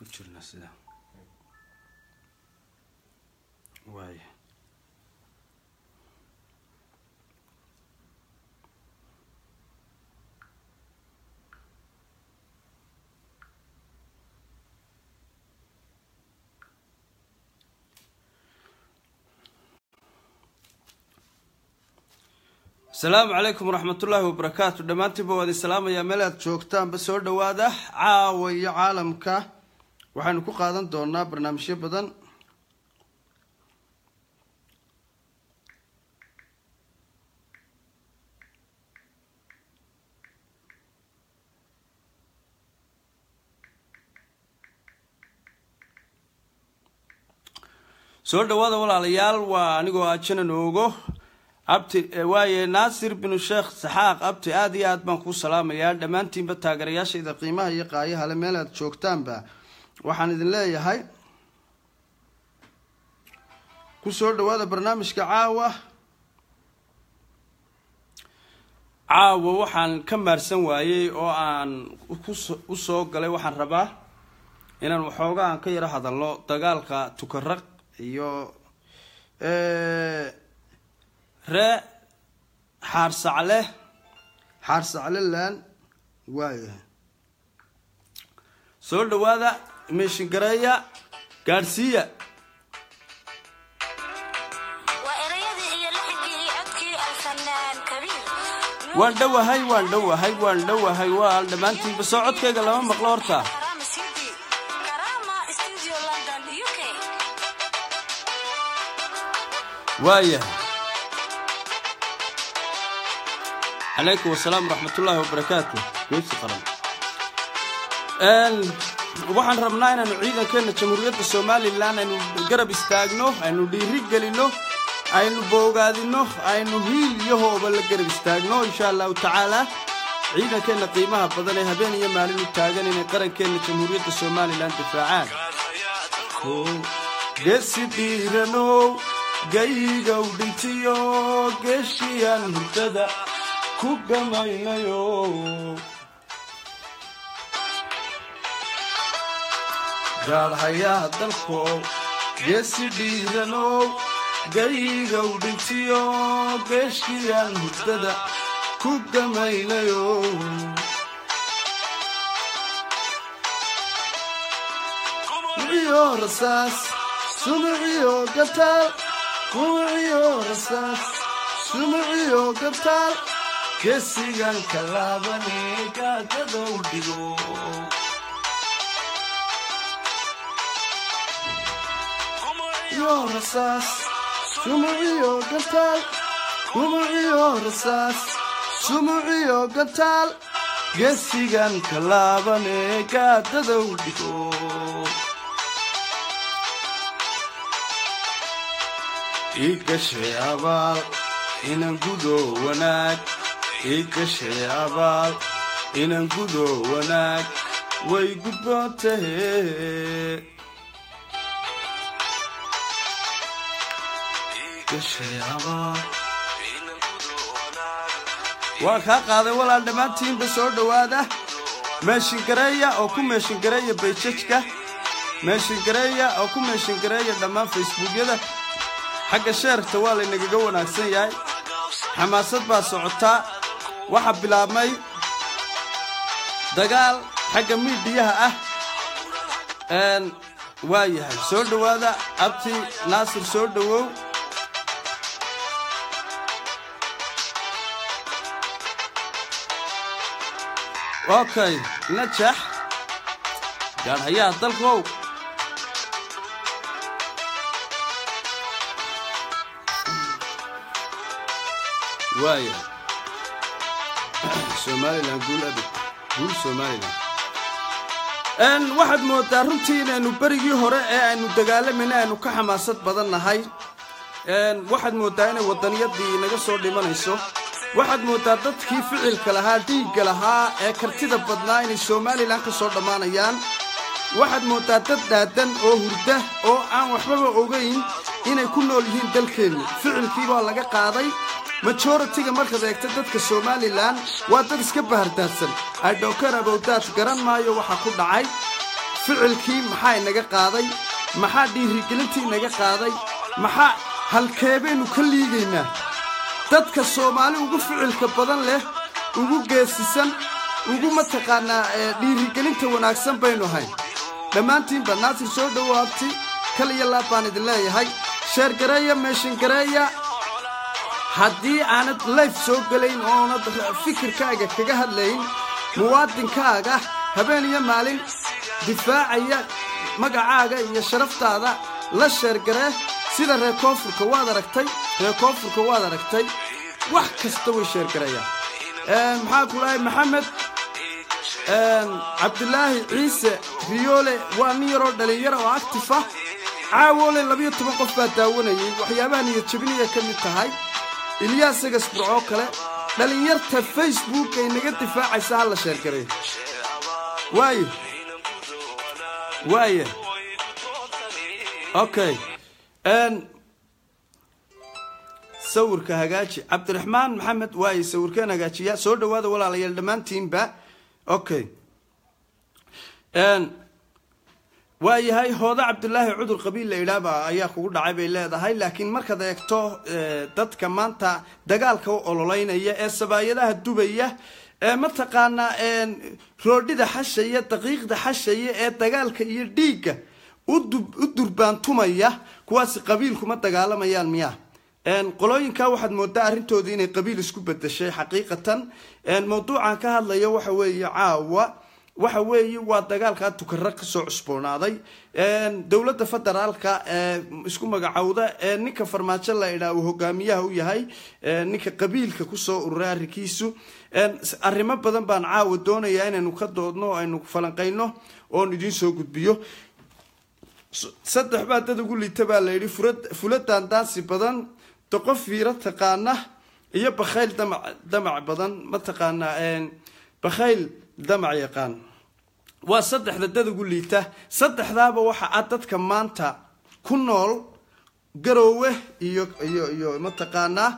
jirna sida waaya asalaamu calaykum waraxmatullaahi wabarakaatu dhammaantiinba waan idin salaamayaa meel aad joogtaanba soo dhowaada caawa iyo caalamka waxaynu ku qaadan doonaa barnaamijyo badan soo dhowaada walaalayaal waa anigoo ajanan oogo abti waaye naasir binu sheekh saxaaq abti aada iyo aad baan kuu salaamayaa dhammaantiinba taageerayaashayda qiimaha iyo qaayaha le meel aad joogtaanba waxaan idin leeyahay ku soo dhowaada barnaamijka caawa caawa waxaan ka maarsan waayey oo aan u soo galay waxaan rabaa inaan waxooga aan ka yaro hadalno dagaalka tukaraq iyo ree xaarsacle xaarsaclelan waayahay soo dhowaada meeshingareeya gaadhsiiya waan dhowahay waan dhowahay waan dhowahay waa dhammaantiinba soo codkayga lama maqlo horta waayahay calaykum wasalaam waraxmatullaahi wabarakaatu geesi qaran waxaan rabnaa inaanu ciidankeena jamhuuriyadda somalilan aynu garab istaagno aynu dhiiri gelino aynu boogaadino aynu hiil iyo hooba la garab istaagno insha allahu tacaala ciidankeena qiimaha badan ee habeen iyo maalin u taagan inay qarankeena jamhuuriyadda somalilan difaacaan geesi dhiiranow gaygow dhintiyo geeshiyaan hurdada ku gamaynayo gaadhayaa dalkow geesi dhiiranow gaygow dhintiyo geeshiyaan hurdada ku gamaynayo iyo rasaas sumiciyo gataal kumiciyo rasaas sumiciyo gataal geesigan ka laabane gaagadow dhigo iyo rasaas sumuciyo gataal kumiciyo rasaas sumuciyo gataal geesigan ka laabane gaadadow dhigo ii gashay abaal inan gudo wanaag ii gashay abaal inan gudo wanaag way gudboon tahe waan kaa qaaday walaal dhammaantiinba soo dhowaada meeshingareeya oo ku meeshingareeya bayjajka meeshingareeya oo ku meeshingareeya dhammaan facebookyada xagga sheerta waa laynagaga wanaagsan yahay xamaasad baa socotaa waxaa bilaabmay dagaal xagga miidhiyaha ah waa yahay soo dhowaada abti naasir soo dhowow okay najax gaadhayaa dalkow waaya somalilan guul abid guul somalilan waxaad moodaa runtii inaynu berigii hore ee aynu dagaalamayna aynu ka xamaasad badan nahay waxaad moodaa inay waddaniyadii naga soo dhimanayso waxaad moodaa dadkii ficilka lahaa dhiigga lahaa ee kartida badnaa inay somalilan ka soo dhammaanayaan waxaad moodaa dad dhaadan oo hurda oo aan waxbaba ogayn inay ku nool yihiin dalkeennu ficilkii baa laga qaaday majoritiga markaad eegta dadka somalilan waa dad iska bahardaadsan idhowkarabowdaad garan maayo waxaa ku dhacay ficilkii maxaa inaga qaaday maxaa dhiirigelintii inaga qaaday maxaa halkeebaynu ka liigaynaa dadka soomaali ugu ficilka badan leh ugu geesisan ugu mataqaanaa dhiirigelinta wanaagsan baynu ahayn dhammaantiinba naasir soo dhowaabti kal iyo laab baan idin leeyahay sheergareeya meeshingareeya haddii aanad layf soo gelayn oonad fikirkaaga kaga hadlayn muwaadinkaaga habeen iyo maalin difaacaya magacaaga iyo sharaftaada la sheergaree sida reer koonfurka waad aragtay reer koonfurka waad aragtay wax kasta way sheergareeyaan maxaa ku dhahay maxamed cabdilaahi ciise riyoole waa nin yaroo dhalinyara oo actif ah caawoole labayo toban qof baa daawanayay waxyaabaha niyad jabinaya ka mid tahay ilyaas egasburcoo kale dhalinyarta facebook ay naga difaacaysa ha la sheergareeyo waaye waaye okay sawirka hagaaji cabdiraxmaan maxamed waaye sawirkeen hagaajiya soo dhawaada walaalayaal dhammaantiinba okay waayahay hooda cabdulaahi cudur qabiil la idhaaba ayaa kugu dhacay bay leedahay laakiin markaad eegto dadka maanta dagaalka u ololeynaya ee sabaayadaha dubaya ee mataqaanaa roodhida xashaya daqiiqda xashaya ee dagaalka iyo dhiigga u durbaantumaya kuwaasi qabiilkuma dagaalamayaan miyaa qolooyinka waxaad moodaa arrintoodii inay qabiil isku bedeshay xaqiiqatan mawduucan ka hadlaya waxa weeye caawa waxa weeye waa dagaalkaa tukara kasoo cusboonaaday dowladda federaalka isku magacowda ee ninka farmaajo la idhaa uu hogaamiyaha u yahay ninka qabiilka kusoo ururay arrinkiisu arrimo badan baan caawa doonayaa inaynu ka doodno aynu falanqayno oon idiin soo gudbiyo saddex baa dad ugu liita baa la yidhi fula daandaansi badan doqo fiiro taqaana iyo bakhayl damac damac badan mataqaanaa bakhayl damac yaqaan waa saddexda dad ugu liita saddexdaaba waxa ah dadka maanta ku nool garoowe iyo iyo iyo mataqaanaa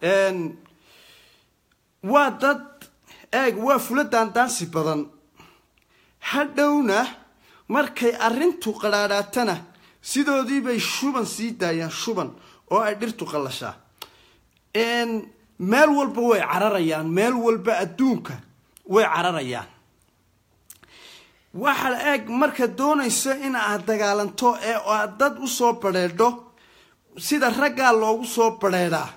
waa dad eeg waa fula daandaansi badan hadhowna markay arrintu qadhaadhaatana sidoodiibay shuban sii daayaan shuban oo ay dhirtu qallashaa meel walba way cararayaan meel walba adduunka way cararayaan waxa eeg marka doonayso in aad dagaalanto ee aad dad usoo badheedho sida raggaa loogu soo badheedhaa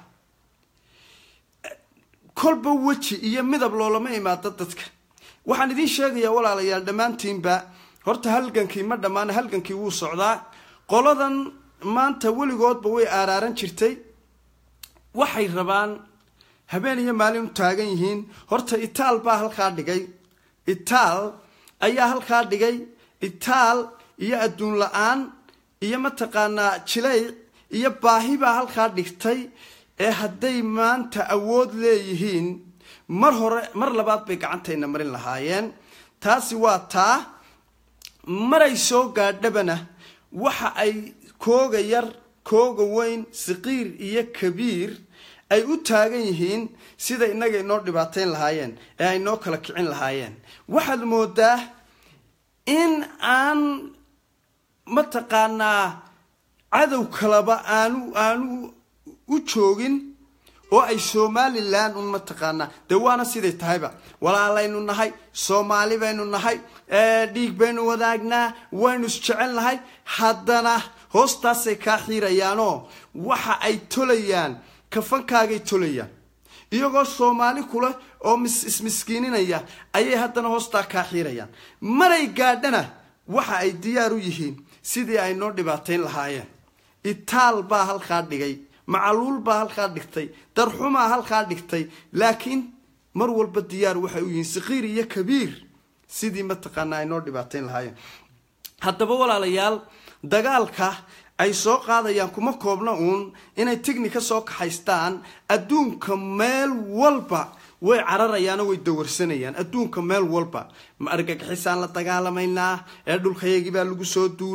kolba weji iyo midab loolama imaado dadka waxaan idiin sheegayaa walaalayaal dhammaantiinba horta halgankii ma dhammaana halgankii wuu socdaa qoladan maanta weligoodba way aaraaran jirtay waxay rabaan habeen iyo maalin u taagan yihiin horta itaal baa halkaa dhigay itaal ayaa halkaa dhigay itaal iyo adduun la-aan iyo mataqaanaa jilay iyo baahi baa halkaa dhigtay ee hadday maanta awood leeyihiin mar hore mar labaad bay gacantayna marin lahaayeen taasi waa taa maray soo gaadhabana waxa ay kooga yar kooga weyn saqiir iyo kabiir ay u taagan yihiin sida innaga inoo dhibaateyn lahaayeen ee ay noo kala kicin lahaayeen waxaad moodaa in aan mataqaanaa cadow kalaba aanu aanu u joogin oo ay somalilan un mataqaanaa dee waana siday tahayba walaalaynu nahay soomaali baynu nahay dhiig baynu wadaagnaa waynu isjecel nahay haddana hoostaasay kaa xiirayaanoo waxa ay tolayaan kafankaagay tolayaan iyagoo soomaali kule oo ismiskiininaya ayay haddana hoostaa kaa xiirayaan maray gaadhana waxa ay diyaar u yihiin sidii ay noo dhibaateyn lahaayeen itaal baa halkaa dhigay macaluul baa halkaa dhigtay darxumaa halkaa dhigtay laakiin mar walba diyaar waxay u yihiin sakiir iyo kabiir sidii mataqaanaa ay noo dhibaateyn lahaayeen haddaba walaalayaal dagaalka ay soo qaadayaan kuma koobna uun inay tignika soo kaxaystaan adduunka meel walba way cararayaanoo way dawarsanayaan adduunka meel walba ma argagixisaan la dagaalamaynaa ee dhulkayagii baa lagu soo duulay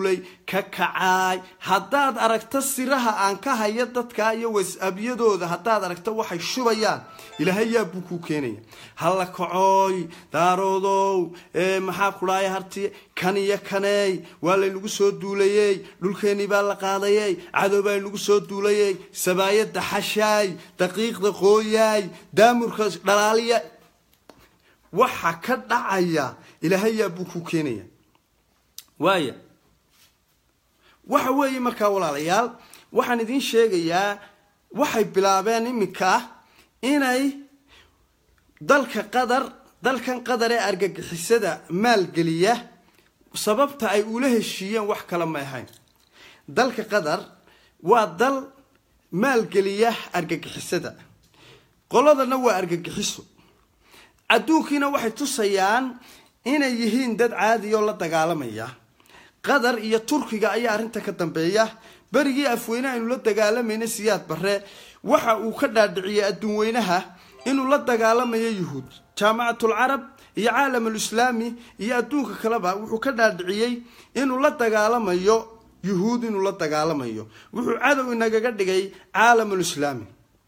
ka kacaay haddaad aragto siraha aan ka hayo dadka iyo wasabyadooda haddaad aragto waxay shubayaan ilaahay yaa buu kuu keenaya halla kacooy daaroodow maxaa kudhaaya harti kan iyo kaneey waa laynagu soo duulayey dhulkeennii baa la qaadayey cadow baa laynagu soo duulayey sabaayadda xashaay daqiiqda qooyaay daamurka dhalaaliya waxa ka dhacaya ilaahay yaa buu kuu keenaya waaya waxa weeye markaa walaalayaal waxaan idiin sheegayaa waxay bilaabeen iminka inay dalka qatar dalkan qatar ee argagixisada maalgeliya sababta ay ula heshiiyeen wax kale ma ahayn dalka qatar waa dal maalgeliya argagixisada qoladana waa argagixiso adduunkiina waxay tusayaan inay yihiin dad caadi oo la dagaalamaya qatar iyo turkiga ayaa arrinta ka dambeeya berigii afweyne aynu la dagaalamayna siyaad barre waxa uu ka dhaadhiciyey adduun weynaha inuu la dagaalamayo yuhuud jaamacatul carab iyo caalamul islaami iyo adduunka kaleba wuxuu ka dhaadhiciyey inuu la dagaalamayo yuhuud inuu la dagaalamayo wuxuu cadow inagaga dhigay caalamul islaami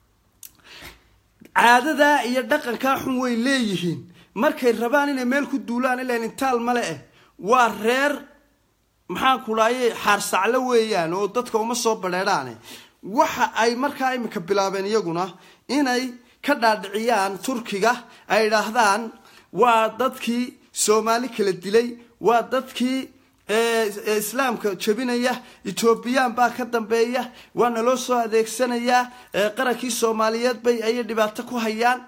caadadaa iyo dhaqankaa xun way leeyihiin markay rabaan inay meel ku duulaan ilan intaal male eh waa reer maxaan ku dhaaye xaarsaclo weeyaan oo dadka uma soo badheedhaane waxa ay markaa iminka bilaabeen iyaguna inay ka dhaadhiciyaan turkiga ay idhaahdaan waa dadkii soomaali kala dilay waa dadkii islaamka jabinaya etoobiyaan baa ka dambeeya waa naloo soo adeegsanayaa qarankii soomaaliyeed bay ayay dhibaato ku hayaan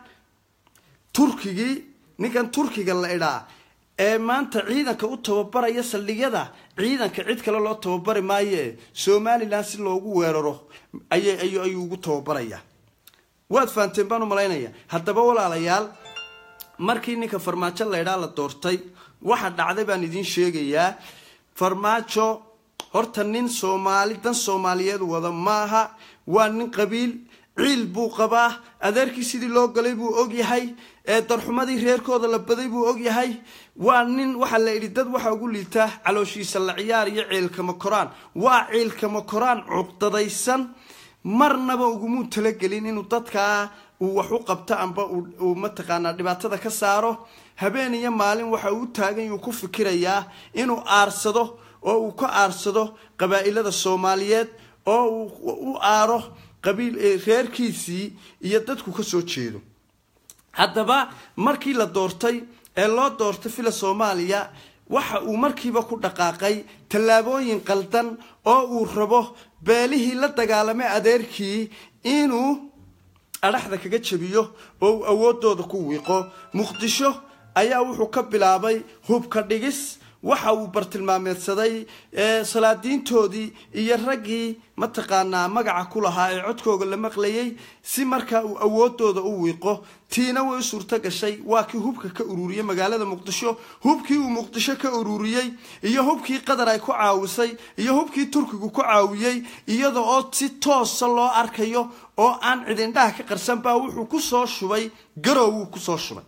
turkigii ninkan turkiga la idhaa ee maanta ciidanka u tababaraya saldhigyada ciidanka cid kale loo tababari maayoe somalilan si loogu weeraro ayayuu ugu tababaraya waad fahanteen baan u malaynaya haddaba walaalayaal markii ninka farmaajo laydhaa la doortay waxa dhacday baan idiin sheegayaa farmaajo horta nin soomaali dan soomaaliyeed wada maaha waa nin qabiil ciil buu qabaa adeerkii sidii loo galay buu ogyahay ee darxumadii reerkooda la baday buu ogyahay waa nin waxaa la yidhi dad waxa ugu liitaa calooshiisa la ciyaar iyo ciilkama koraan waa ciilkama koraan cuqdadaysan marnaba ugumuu talagelin inuu dadkaa uu wax u qabto amba uu mataqaanaa dhibaatada ka saaro habeen iyo maalin waxa uu taagan yuu ku fikirayaa inuu aarsado oo uu ka aarsado qabaa'ilada soomaaliyeed oo uu u aaro qabiil reerkiisii iyo dadku ka soo jeedo haddaba markii la doortay ee loo doortay fila soomaaliya waxa uu markiiba ku dhaqaaqay tallaabooyin qaldan oo uu rabo beelihii la dagaalamay adeerkii inuu adhaxda kaga jabiyo oo uu awoodooda ku wiiqo muqdisho ayaa wuxuu ka bilaabay hubka dhigis waxa uu bartilmaameedsaday salaadiintoodii iyo raggii mataqaanaa magaca ku lahaa ee codkooga la maqlayay si markaa uu awoodooda u wiiqo tiina way u suurto gashay waa kii hubka ka ururiyey magaalada muqdisho hubkii uu muqdisho ka ururiyey iyo hubkii qatar ay ku caawisay iyo hubkii turkigu ku caawiyey iyada oo si toosa loo arkayo oo aan cidindhaha ka qarsan baa wuxuu kusoo shubay garow wuu kusoo shubay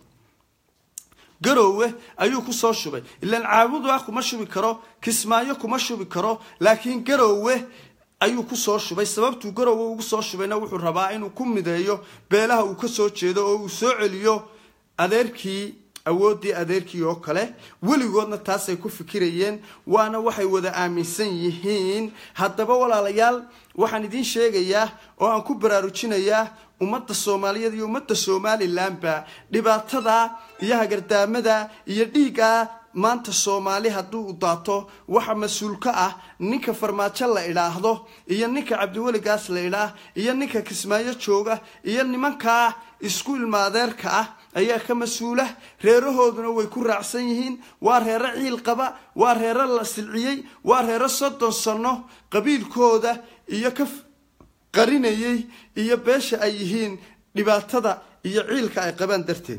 garoowe ayuu kusoo shubay ilaan caabudu ah kuma shubi karo kismaayo kuma shubi karo laakiin garoowe ayuu kusoo shubay sababtuu garoowe ugu soo shubayna wuxuu rabaa inuu ku mideeyo beelaha uu kasoo jeedo oo uu soo celiyo adeerkii awooddii adeerkii oo kale weligoodna taasay ku fikirayeen waana waxay wada aaminsan yihiin haddaba walaalayaal waxaan idiin sheegayaa oo aan ku baraarujinayaa ummadda soomaaliyeed iyo ummadda somalilanba dhibaatada iyo hagardaamada iyo dhiigga maanta soomaali hadduu u daato waxa mas-uul ka ah ninka farmaajo la idhaahdo iyo ninka cabdiweligaas la idhaah iyo ninka kismaayo jooga iyo nimankaa isku ilmaadeerka ah ayaa ka mas-uula reerahooduna way ku raacsan yihiin waa reero ciil qaba waa reero la silciyey waa reero soddon sano qabiilkooda iyo ka qarinayay iyo beesha ay yihiin dhibaatada iyo ciilka ay qabaan darteed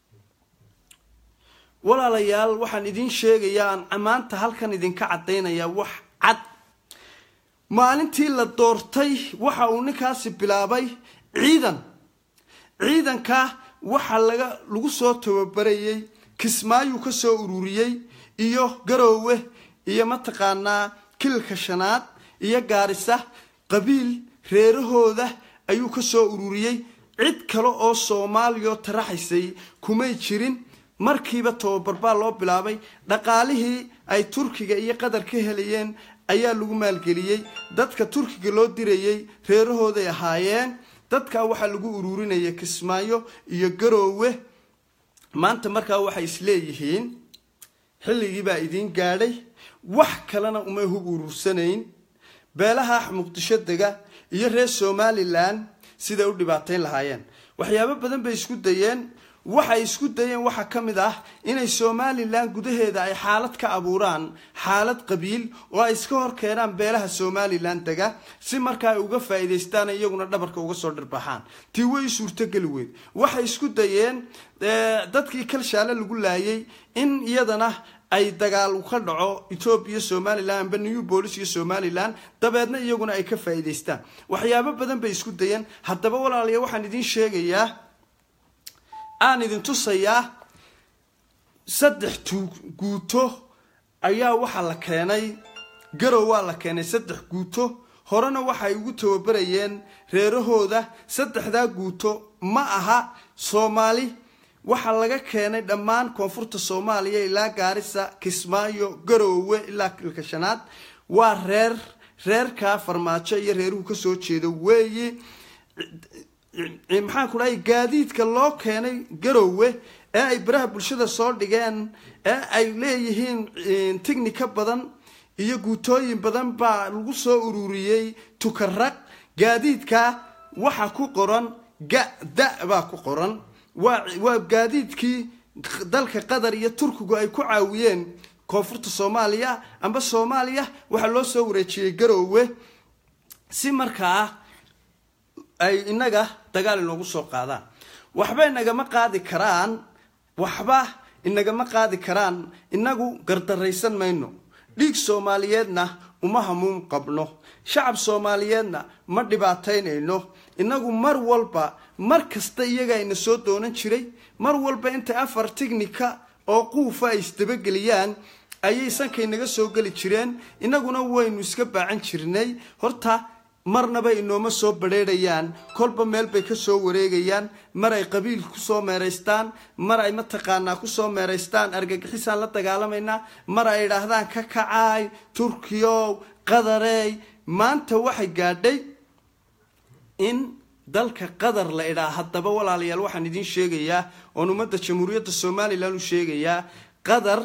walaalayaal waxaan idiin sheegayaa aan maanta halkan idinka caddaynayaa wax cad maalintii la doortay waxa uu ninkaasi bilaabay ciidan ciidanka waxa laga lagu soo tababarayey kismaayuu ka soo ururiyey iyo garoowe iyo mataqaanaa kilka shanaad iyo gaarisa qabiil reerahooda ayuu ka soo ururiyey cid kale oo soomaaliya taraxaysay kumay jirin markiiba tababar baa loo bilaabay dhaqaalihii ay turkiga iyo qatar ka helayeen ayaa lagu maalgeliyey dadka turkiga loo dirayey reerahooday ahaayeen dadkaa waxaa lagu ururinaya kismaayo iyo garoowe maanta markaa waxay isleeyihiin xilligii baa idiin gaadhay wax kalena umay hub urursanayn beelaha muqdisho dega iyo reer somalilan siday u dhibaatayn lahaayeen waxyaabo badan bay isku dayeen waxay isku dayeen waxaa ka mid ah inay somalilan gudaheeda ay xaalad ka abuuraan xaalad qabiil oo ay iska hor keenaan beelaha somalilan dega si markaa ay uga faa'iidaystaan iyaguna dhabarka uga soo dhirbaxaan tii way suurtogeli weyd waxay isku dayeen dadkii kalshaale lagu laayay in iyadana ay dagaal ka dhaco etoobiya somalilan amba new bolis iyo somalilan dabeedna iyaguna ay ka faa'iidaystaan waxyaabo badan bay isku dayeen haddaba walaalayaa waxaan idiin sheegayaa aan idin tusayaa saddex guuto ayaa waxaa la keenay garow waa la keenay saddex guuto horena waxay ugu tababarayeen reerahooda saddexdaa guuto ma aha soomaali waxaa laga keenay dhammaan koonfurta soomaaliya ilaa gaarisa kismaayo garoowe ilaa kilka shanaad waa reer reerkaa farmaajo iyo reeruhu kasoo jeeda weeye maxaan ku dhahay gaadiidka loo keenay garoowe ee ay baraha bulshada soo dhigeen ee ay leeyihiin tignika badan iyo guutooyin badan baa lagu soo ururiyey tukaraq gaadiidka waxa ku qoran ga-da baa ku qoran waa waa gaadiidkii dalka qatar iyo turkigu ay ku caawiyeen koonfurta soomaaliya amba soomaaliya waxaa loo soo wareejiyey garoowe si markaa ay inaga dagaal inoogu soo qaadaan waxba inagama qaadi karaan waxba inagama qaadi karaan inagu gardaraysan mayno dhiig soomaaliyeedna uma hamuun qabno shacab soomaaliyeedna ma dhibaataynayno inagu mar walba mar kasta iyagaa ina soo doonan jiray mar walba intay afar tignika oo quufa ay isdabageliyaan ayay sankay naga soo geli jireen inaguna waynu iska baacan jirnay horta marnaba inooma soo badrheerayaan kolba meel bay kasoo wareegayaan mar ay qabiil kusoo meeraystaan mar ay mataqaanaa kusoo meeraystaan argagixisaan la dagaalamaynaa mar ay idhaahdaan ka kacaay turkiyow qadarey maanta waxay gaadhay in dalka qatar la idhaa haddaba walaalayaal waxaan idiin sheegayaa oon ummadda jamhuuriyadda somalilan u sheegayaa qatar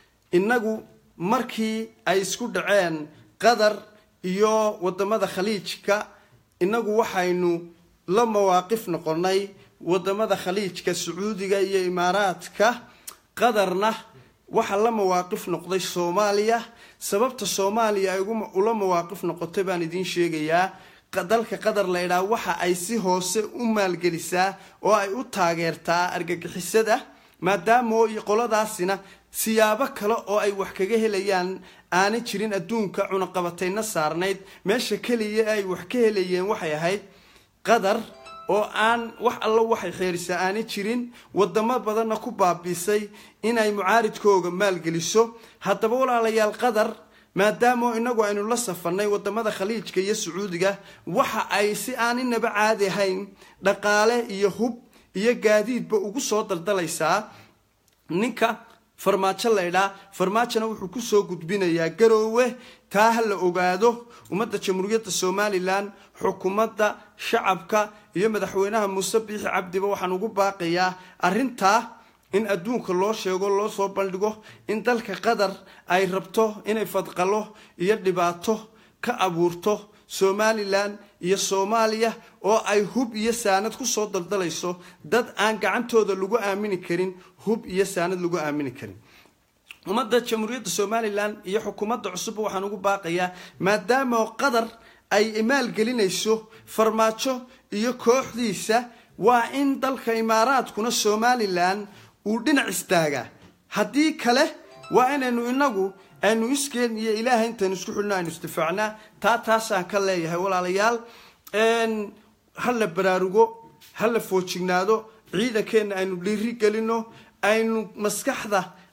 inagu markii ay isku dhaceen qatar iyo wadamada khaliijka inagu waxaynu la mawaaqif noqonay wadamada khaliijka sacuudiga iyo imaaraadka qatarna waxaa la mawaaqif noqday soomaaliya sababta soomaaliya ay ula mawaaqif noqotay baan idiin sheegayaa dalka qatar la idhaha waxa ay si hoose u maalgelisaa oo ay u taageertaa argagixisada maadaamo qoladaasina siyaabo kale oo ay wax kaga helayaan aanay jirin adduunka cunaqabatayna saarnayd meesha keliya ay wax ka helayeen waxay ahayd qatar oo aan wax allo waxay xeerisaa aanay jirin wadamo badanna ku baabiisay inay mucaaridkooga maalgeliso haddaba walaalayaal qatar maadaama inagu aynu la safarnay wadamada khaliijka iyo sacuudiga waxa ay si aan inaba caadi ahayn dhaqaale iyo hub iyo gaadiidba ugu soo daldalaysaa ninka farmaajo la ydhaa farmaajona wuxuu kusoo gudbinayaa garoowe taa ha la ogaado ummadda jamhuuriyadda somalilan xukuumadda shacabka iyo madaxweynaha muuse biixi cabdiba waxaan ugu baaqayaa arrintaa in adduunka loo sheego loo soo bandhigo in dalka qatar ay rabto inay fadqalo iyo dhibaato ka abuurto somalilan iyo soomaaliya oo ay hub iyo saanad kusoo daldalayso dad aan gacantooda lagu aamini karin hub iyo saanad lagu aamini karin ummadda jamhuuriyadda somalilan iyo xukuumadda cusubba waxaan ugu baaqayaa maadaama qatar ay maalgelinayso farmaajo iyo kooxdiisa waa in dalka imaaraadkuna somalilan uu dhinac istaagaa haddii kale waa inaynu inagu aynu iskeen iyo ilaahay intaynu isku xidhno aynu isdifaacnaa taa taasaan ka leeyahay walaalayaal ha la baraarugo ha la foojignaado ciidankeenna aynu dhiiri gelino aynu maskaxda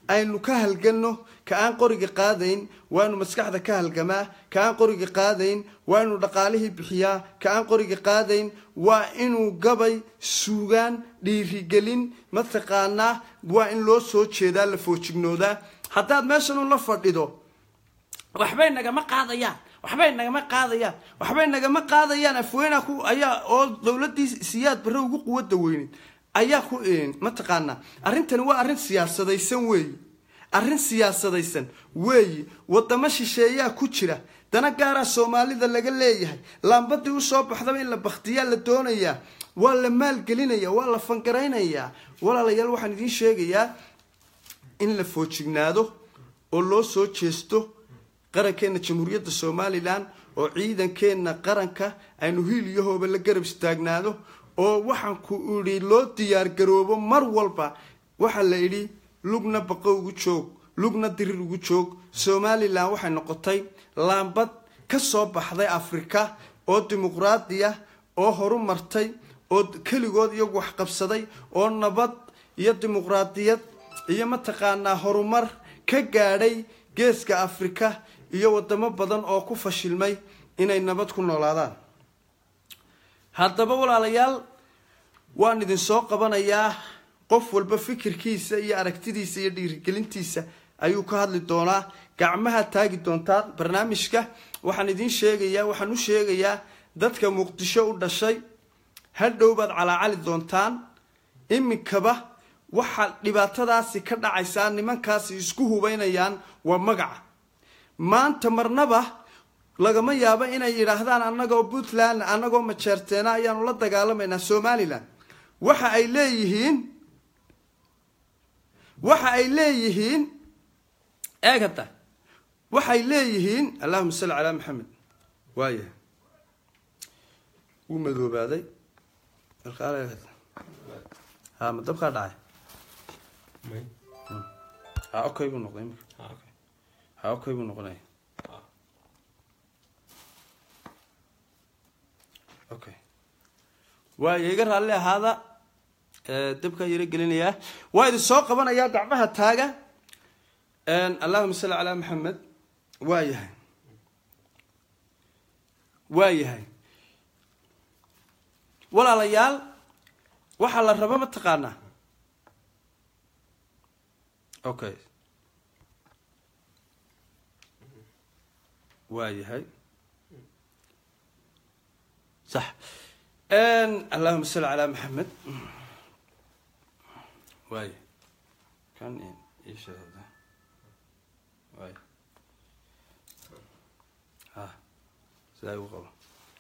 aynu ka halganno ka aan qoriga qaadayn waa inu maskaxda ka halgamaa ka aan qoriga qaadayn waa inuu dhaqaalihii bixiyaa ka aan qoriga qaadayn waa inuu gabay suugaan dhiirigelin mataqaanaa waa in loo soo jeedaa la foojignoodaa haddaad meeshan un la fadhido waxbay nagama qaadayaan waxbay nagama qaadayaan waxbay nagama qaadayaan afweyna ku ayaa oo dowladii siyaad barre ugu quwada weyneyd ayaa ku mataqaanaa arrintani waa arrin siyaasadaysan weeyi arrin siyaasadaysan weeyi wadamo shisheeyaa ku jira dana gaaraa soomaalida laga leeyahay laambadii usoo baxdaba in la baktiyaa la doonayaa waa la maalgelinaya waa la fangaraynayaa walaalayaal waxaan idiin sheegayaa in la foojignaado oo loo soo jeesto qarankeena jamhuuriyadda somalilan oo ciidankeena qaranka aynu hiil iyo hooba la garab istaagnaado oo waxaan ku idhi loo diyaargaroobo mar walba waxaa la idhi lugna baqo ugu joog lugna dirir ugu joog somalilan waxay noqotay laambad ka soo baxday afrika oo dimuqraadiya oo horu martay oo keligood iyagu wax qabsaday oo nabad iyo dimuqraadiyad iyo mataqaanaa horumar ka gaadhay geeska afrika iyo wadamo badan oo ku fashilmay inay nabad ku noolaadaan haddaba walaalayaal waan idin soo qabanayaa qof walba fikirkiisa iyo aragtidiisa iyo dhiirigelintiisa ayuu ka hadli doonaa gacmaha taagi doontaa barnaamijka waxaan idiin sheegayaa waxaan u sheegayaa dadka muqdisho u dhashay hadhow baad calaacali doontaan iminkaba waxa dhibaatadaasi ka dhacaysaa nimankaasi isku hubaynayaan waa magaca maanta marnaba lagama yaabo inay yidhaahdaan annagoo puntland annagoo majeerteena ayaanu la dagaalamaynaa somalilan waxa ay leeyihiin waxa ay leeyihiin eeg hadda waxay leeyihiin allahuma salli calaa maxamed waaya wuu madoobaaday ha ma dabkaa dhacay ha okay buu noqday imika ha okay buu noqonaya okay waaya iga raalli ahaada dabkaa yaro gelinayaa waa idin soo qabanayaa gacmaha taaga allahuma salli calaa maxamed waa yahay waa yahay walaalayaal waxaa la raba mataqaanaa okay waa yahay sax allahuma salli calaa maxamed waay kan isheeda waay ha sidaa igu qabo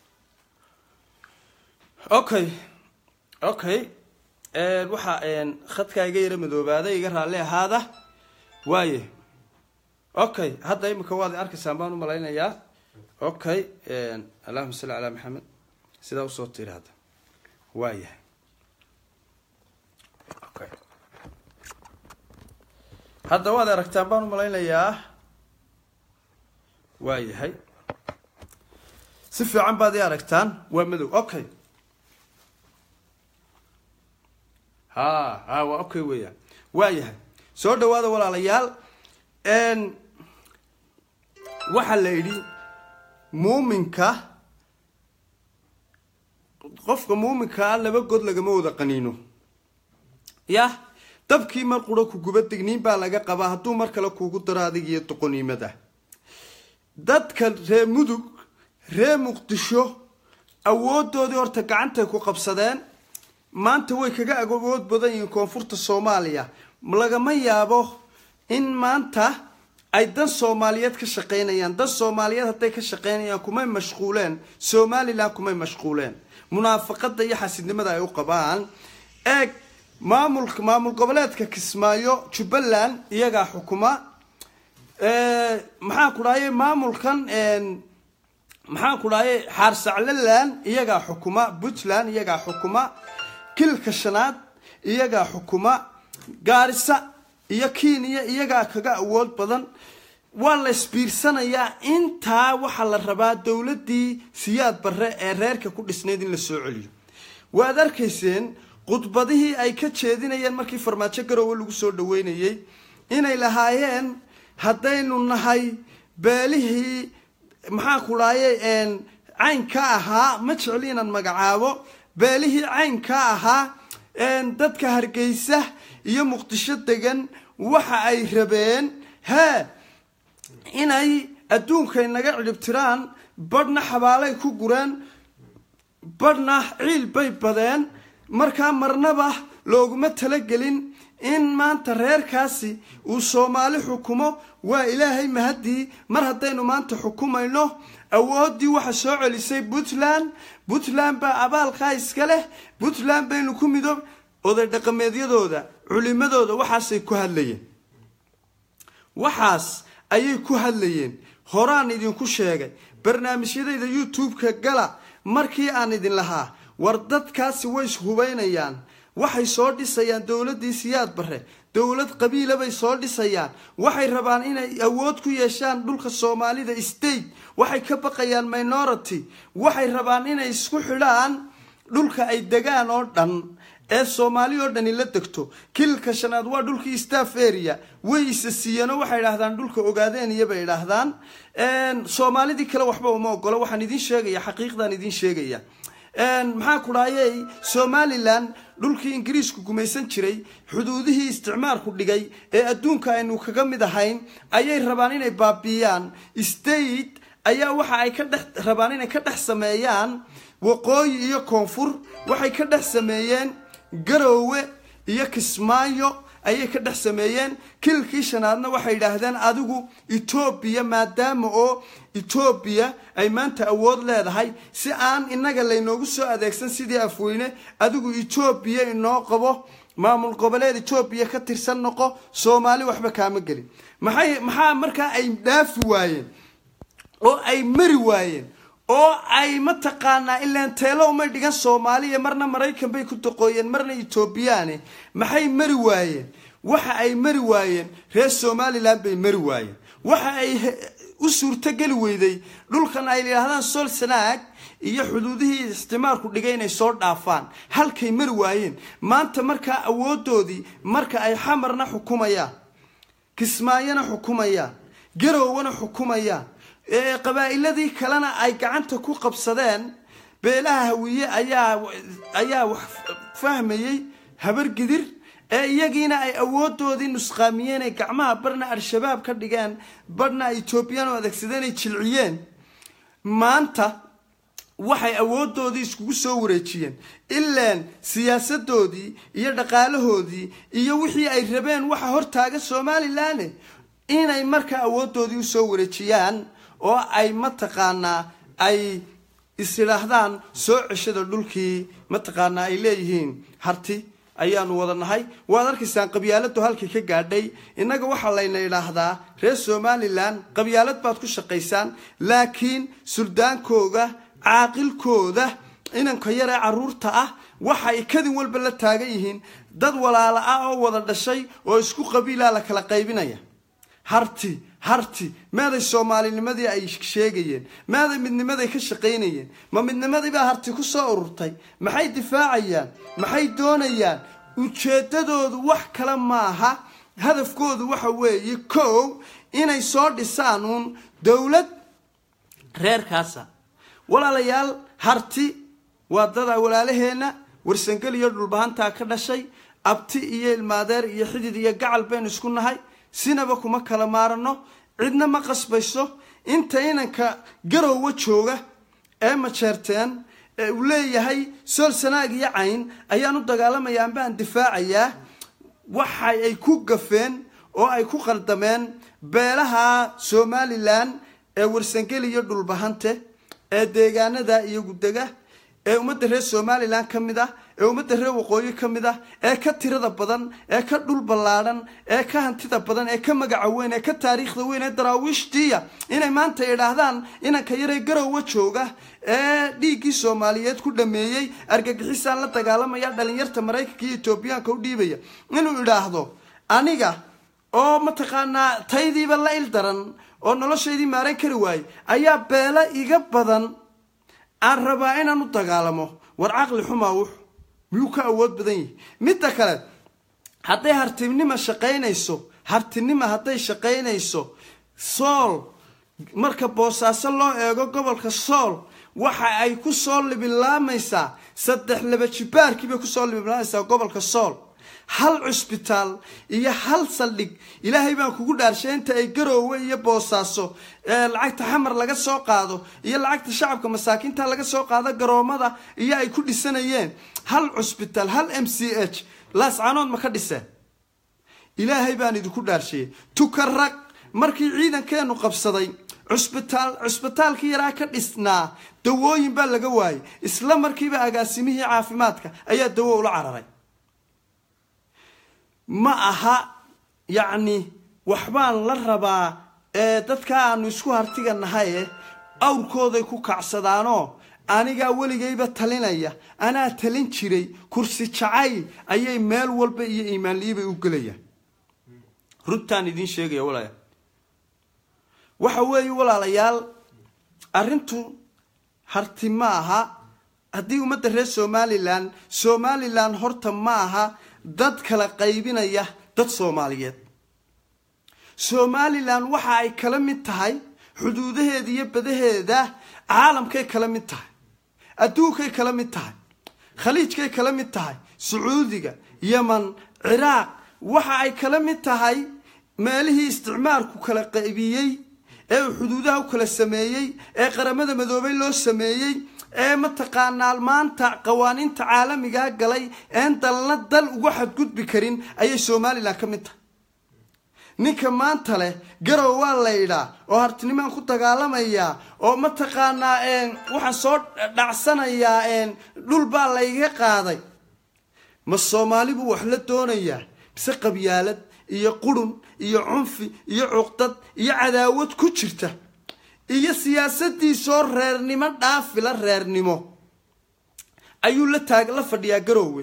okay okay waxaa khadkaa iga yaro madoobaaday iga raalli ahaada waaye okay hadda imika waad arkaysaan baan u malaynayaa okay allahuma salli calaa maxamed sidaa usoo tiri hadda waa yahay okay hadda waad aragtaan baan u malaynayaa waa yahay si fiican baad ii aragtaan waa madow okay ha ha waa okay weeyaan waa yahay soo dhawaada walaalayaal waxaa la yidhi muuminka qofka muuminkaa laba god lagama wada qaniino yah dabkii mar qura ku guba digniin baa laga qabaa hadduu mar kale kuugu daro adig iyo doqoniimada dadka ree mudug ree muqdisho awoodoodii horta gacantay ku qabsadeen maanta way kaga awood badan yihiin koonfurta soomaaliya lagama yaabo in maanta ay dan soomaaliyeed ka shaqaynayaan dan soomaaliyeed hadday ka shaqaynayaan kumay mashquuleen somalilan kumay mashquuleen munaafaqada iyo xasidnimada ay u qabaan eeg maamulka maamul goboleedka kismaayo jubbaland iyagaa xukuma maxaan ku dhahaye maamulkan maxaan ku dhahaye xaarsaclaland iyagaa xukuma puntland iyagaa xukuma kilka shanaad iyagaa xukuma gaarisa iyo kenya iyagaa kaga awood badan waa la isbiirsanayaa intaa waxaa la rabaa dowladdii siyaad barre ee reerka ku dhisnayd in la soo celiyo waad arkayseen khudbadihii ay ka jeedinayeen markii farmaajo garowe lagu soo dhaweynayey inay lahaayeen haddaynu nahay beelihii maxaa ku dhaayay caynka ahaa ma jecli inaan magacaabo beelihii caynka ahaa dadka hargeysa iyo muqdisho degan waxa ay rabeen hee inay adduunkay naga cidhibtiraan badhna xabaalay ku gureen badhna ciil bay badeen markaa marnaba looguma talagelin in maanta reerkaasi uu soomaali xukumo waa ilaahay mahaddii mar haddaynu maanta xukumayno awooddii waxa soo celisay puntland puntland baa abaalkaa iska leh puntland baynu ku midoob oday dhaqameedyadooda culimadooda waxaasay ku hadlayeen waxaas ayay ku hadlayeen horaan idinku sheegay barnaamijyadayda youtube-ka gala markii aan idin lahaa war dadkaasi way ishubaynayaan waxay soo dhisayaan dowladdii siyaad barre dowlad qabiila bay soo dhisayaan waxay rabaan inay awood ku yeeshaan dhulka soomaalida state waxay ka baqayaan minority waxay rabaan inay isku xidhaan dhulka ay degaan oo dhan ee soomaali oo dhani la degto kililka shanaad waa dhulkii staff area way isa siiyeenoo waxay idhahdaan dhulka ogaadeenaya bay idhaahdaan soomaalidii kale waxba uma ogolo waxaan idiin sheegaya xaqiiqdaan idiin sheegaya maxaa ku dhahayey somalilan dhulkii ingiriisku gumaysan jiray xuduudihii isticmaalku dhigay ee adduunka aynu kaga mid ahayn ayay rabaan inay baabiiyaan state ayaa waxa ay ka dhex rabaan inay ka dhex sameeyaan waqooyi iyo koonfur waxay ka dhex sameeyeen garoowe iyo kismaayo ayay ka dhex sameeyeen kililkii shanaadna waxay yidhaahdeen adigu etoobiya maadaama oo etoobiya ay maanta awood leedahay si aan innaga laynoogu soo adeegsan sidii afweyne adigu etoobiya inoo qabo maamul goboleed etoobiya ka tirsan noqo soomaali waxba kaama gelin maxay maxaa markaa ay dhaafi waayeen oo ay mari waayeen oo ay mataqaanaa ilaan teelo umay dhigan soomaaliya marna maraykan bay ku doqooyeen marna etoobiyaane maxay mari waayeen waxa ay mari waayeen reer somalilan bay mari waayeen waxa ay u suurtogeli weyday dhulkan ay yidhaahdaan sol sanaag iyo xuduudihii isticmaalku dhigay inay soo dhaafaan halkay mari waayeen maanta markaa awoodoodii marka ay xamarna xukumayaan kismaayona xukumayaan garowwana xukumayaan qabaa'iladii kalena ay gacanta ku qabsadeen beelaha hawiye ayaa ayaa wax fahmayey habargidir ee iyagiina ay awoodoodii nusqaamiyeen ay gacmaha barna al-shabaab ka dhigeen barna etoobiyaan oo adeegsadeen ay jilciyeen maanta waxay awoodoodii iskugu soo wareejiyeen ilaan siyaasadoodii iyo dhaqaalahoodii iyo wixii ay rabeen waxa hortaaga somalilan inay markaa awoodoodii usoo wareejiyaan oo ay mataqaanaa ay isidhaahdaan soo ceshada dhulkii mataqaanaa ay leeyihiin harti ayaanu wada nahay waad arkaysaan qabyaaladu halkii ka gaadhay innaga waxaa layna idhaahdaa reer somalilan qabyaalad baad ku shaqaysaan laakiin suldaankooda caaqilkooda inanka yar ee caruurta ah waxay kadin walba la taagan yihiin dad walaala ah oo wada dhashay oo isku qabiilaa la kala qaybinaya harti harti meeday soomaalinimadii ay sheegayeen meeday midnimaday ka shaqaynayeen ma midnimadiibaa harti ku soo ururtay maxay difaacayaan maxay doonayaan ujeedadoodu wax kale maaha hadafkoodu waxa weeye kow inay soo dhisaan uun dowlad reerkaasa walaalayaal harti waa dadaa walaalaheenna warsangel iyo dhulbahantaa ka dhashay abti iyo ilmaadeer iyo xidid iyo gacal baynu isku nahay sinaba kuma kala maarano cidna ma qasbayso inta inanka garowwa jooga ee majeerteen ee uu leeyahay sool sanaag iyo cayn ayaan u dagaalamaya ambaan difaacayaa waxa ay ku gafeen oo ay ku qaldameen beelaha somalilan ee warsangeli iyo dhulbahante ee deegaanada iyo gudega ee ummadda reer somalilan ka mid ah ee ummadda reer waqooyi ka mid ah ee ka tirada badan ee ka dhul ballaadhan ee ka hantida badan ee ka magaca weyn ee ka taariikhda weyn ee daraawiishtiya inay maanta idhaahdaan inanka yaree garowa jooga ee dhiiggii soomaaliyeed ku dhameeyey argagixisaan la dagaalamaya dhalinyarta maraykanka iyo etoobiyaanka u dhiibaya inuu idhaahdo aniga oo mataqaanaa taydiiba la il daran oo noloshaydii maaran kari waayey ayaa beelo iga badan aan rabaa inaan u dagaalamo war caqli xumaa wuxu miyuu ka awood badan yahi midda kale hadday hartibnima shaqaynayso hartinima hadday shaqaynayso sool marka boosaaso loo eego gobolka sool waxa ay ku soo libilaamaysaa saddex laba jibaarkii bay kusoo libilaamaysaa gobolka sool hal cusbitaal iyo hal saldhig ilaahay baan kugu dhaarshay inta ay garoowe iyo boosaaso lacagta xamar laga soo qaado iyo lacagta shacabka masaakiinta laga soo qaado garoomada iyo ay ku dhisanayeen hal cusbitaal hal m c h laascanood ma ka dhiseen ilaahay baan idinku dhaarshayey tukaraq markii ciidankeenu qabsaday cusbitaal cusbitaalkii yaraa ka dhisnaa dawooyin baa laga waayay isla markiiba agaasimihii caafimaadka ayaa dawo ula cararay ma aha yacni waxbaan la rabaa ee dadka aanu isku hartiga nahaye awrkooday ku kacsadaanoo anigaa weligayba talinaya anaa talin jiray kursi jacayl ayay meel walba iyo iimaanliyibay u gelayaan runtaan idiin sheegaya walaalayaal waxa weeye walaalayaal arrintu harti ma aha haddii ummadda reer somalilan somalilan horta ma aha dad kala qaybinaya dad soomaaliyeed somalilan waxa ay kala mid tahay xuduudaheeda iyo badaheeda caalamkay kala mid tahay adduunkay kala mid tahay khaliijkay kala mid tahay sacuudiga yeman ciraaq waxa ay kala mid tahay meelihii isticmaalku kala qaybiyey ee uu xuduudaha u kala sameeyey ee qaramada madoobay loo sameeyey ee mataqaanaa maanta qawaaniinta caalamigaa galay een dalna dal uga xadgudbi karin ayay somalilan ka mid tahay ninka maanta leh garow waa laydhaa oo hartinimaan ku dagaalamayaa oo mataqaanaa waxaan soo dhacsanayaa dhul baa layga qaaday ma soomaali buu wax la doonayaa mise qabyaalad iyo qurun iyo cunfi iyo cuqdad iyo cadaawad ku jirta iyo siyaasadiisoo reernimo dhaafila reernimo ayuu la taag la fadhiyaa garoowe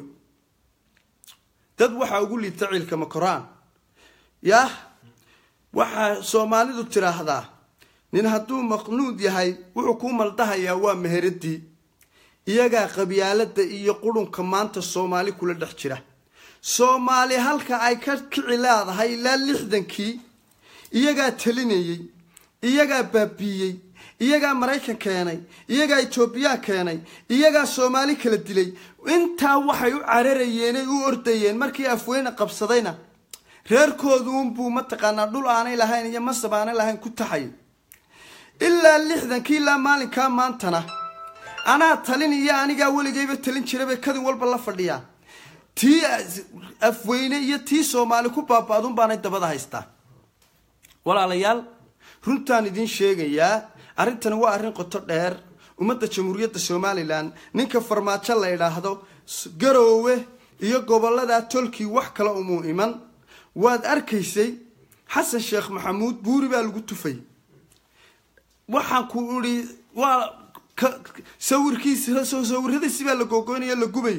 dad waxaa ugu liita ciilka makoraan yah waxaa soomaalidu tiraahdaa nin hadduu maqnuud yahay wuxuu kuu maldahayaa waa meheradii iyagaa qabyaalada iyo qurunka maanta soomaali kula dhex jira soomaali halka ay ka kici leedahay ilaa lixdankii iyagaa talinayey iyagaa baabiiyey iyagaa maraykan keenay iyagaa etoobiya keenay iyagaa soomaali kala dilay intaa waxay u cararayeenay u ordayeen markii afweyne qabsadayna reerkoodu unbuu mataqaanaa dhul aanay lahayn iyo masab aanay lahayn ku taxay ilaa lixdankii ilaa maalinkaa maantana anaa talin iyo anigaa weligayba talin jirabay kadin walba la fadhiyaa tii afweyne iyo tii soomaali ku baaba-dun baanay dabada haystaa walaalayaal runtaan idiin sheegayaa arrintani waa arrin qoto dheer ummadda jamhuuriyadda somalilan ninka farmaajo la idhaahdo garoowe iyo gobolladaa tolkii wax kale umuu iman waad arkaysay xasan sheekh maxamuud buuri baa lagu tufay waxaan ku idhi waa sawirkiisa sawiradiisi baa la googoynaya la gubay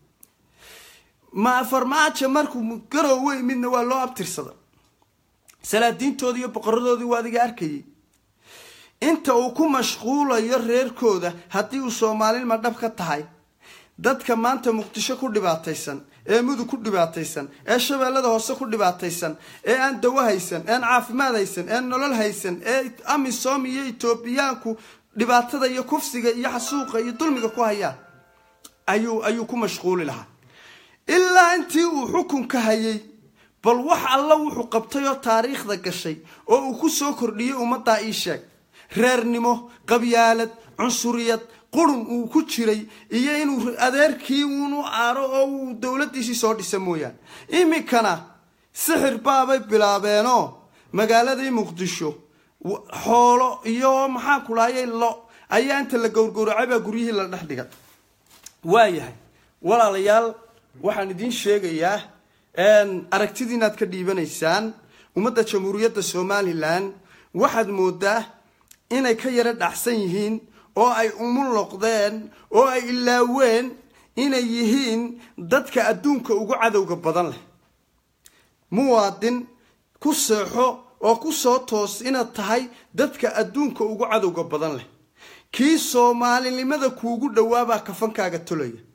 ma farmaajo markuu garoowe midna waa loo abtirsada salaadiintoodii iyo boqoradoodii waa adiga arkayay inta uu ku mashquulayo reerkooda haddii uu soomaalilma dhab ka tahay dadka maanta muqdisho ku dhibaataysan ee mudug ku dhibaataysan ee shabeellada hoose ku dhibaataysan ee aan dawo haysan ean caafimaad haysan ean nolol haysan ee amisom iyo etoobiyaanku dhibaatada iyo kufsiga iyo xasuuqa iyo dulmiga ku hayaan ayuu ayuu ku mashquuli lahaa ilaa intii uu xukunka hayay bal wax alla wuxuu qabtay oo taariikhda gashay oo uu ku soo kordhiyey ummaddaa ii sheeg reernimo qabyaalad cunsuriyad qurun uu ku jiray iyo inuu adeerkii uunu aaro oo uu dowladdiisii soo dhisa mooyaane iminkana sixir baabay bilaabeenoo magaaladii muqdisho xoolo iyo maxaan ku dhahayay lo ayaa inta la gowrgowracay baa guryihii la dhex dhigay waayahay walaalayaal waxaan idiin sheegayaa aragtidii inaad ka dhiibanaysaan ummadda jamhuuriyadda somalilan waxaad moodaa inay ka yaro dhacsan yihiin oo ay umuloqdeen oo ay ilaaween inay yihiin dadka adduunka ugu cadowga badan leh muwaadin ku seexo oo ku soo toos inaad tahay dadka adduunka ugu cadowga badan leh kii soomaalinimada kuugu dhowaabaa kafankaaga tolaya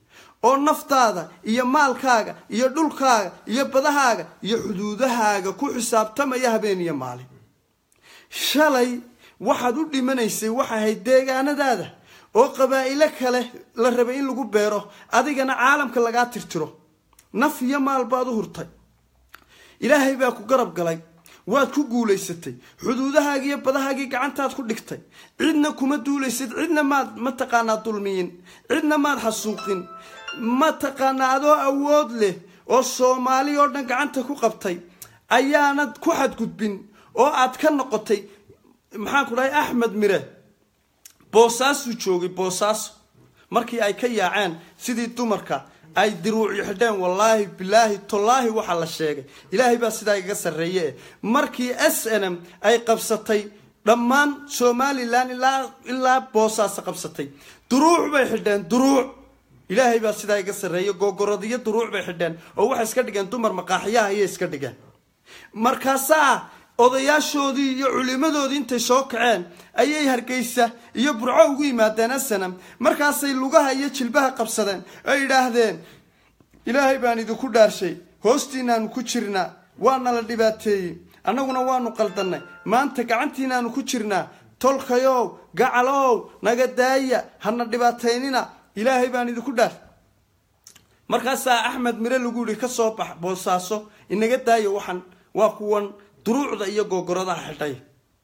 oo naftaada iyo maalkaaga iyo dhulkaaga iyo badahaaga iyo xuduudahaaga ku xisaabtamaya habeen iyo maalin shalay waxaad u dhimanaysay waxay ahayd deegaanadaada oo qabaa'ilo kale la rabay in lagu beero adigana caalamka lagaa tirtiro naf iyo maal baad u hurtay ilaahay baa ku garab galay waad ku guulaysatay xuduudahaagii iyo badahaagii gacantaad ku dhigtay cidna kuma duulaysid cidna maad mataqaanaa dulmiyin cidna maad xasuuqin mataqaanaa adoo awood leh oo soomaali oo dhan gacanta ku qabtay ayaanad ku xadgudbin oo aad ka noqotay maxaan ku dhahay axmed mire boosaasuu joogay boosaaso markii ay ka yaaceen sidii dumarka ay diruuci xidheen wallaahi bilaahi tallaahi waxaa la sheegay ilaahay baa sidaa igaga sarreeye markii s n m ay qabsatay dhammaan somalilan ilaa ilaa boosaaso qabsatay duruuc bay xidheen duruuc ilaahay baa sidaa iga sarreeye googoradiyo duruuc bay xidheen oo waxay iska dhigeen dumar maqaaxiyaha ayay iska dhigeen markaasaa odayaashoodii iyo culimadoodii intay soo kaceen ayay hargeysa iyo burco ugu yimaadeen asanam markaasay lugaha iyo jilbaha qabsadeen ay idhaahdeen ilaahay baan idinku dhaarshay hoostiinaanu ku jirnaa waana la dhibaateeyey annaguna waanu qaldannay maanta gacantiinaanu ku jirnaa tolkayow gacalow naga daaya hana dhibaataynina ilaahay baan idinku dhaar markaasaa axmed mire lagu yihi ka soo bax boosaaso inaga daaya waxaan waa kuwan duruucda iyo googoradaha xidhay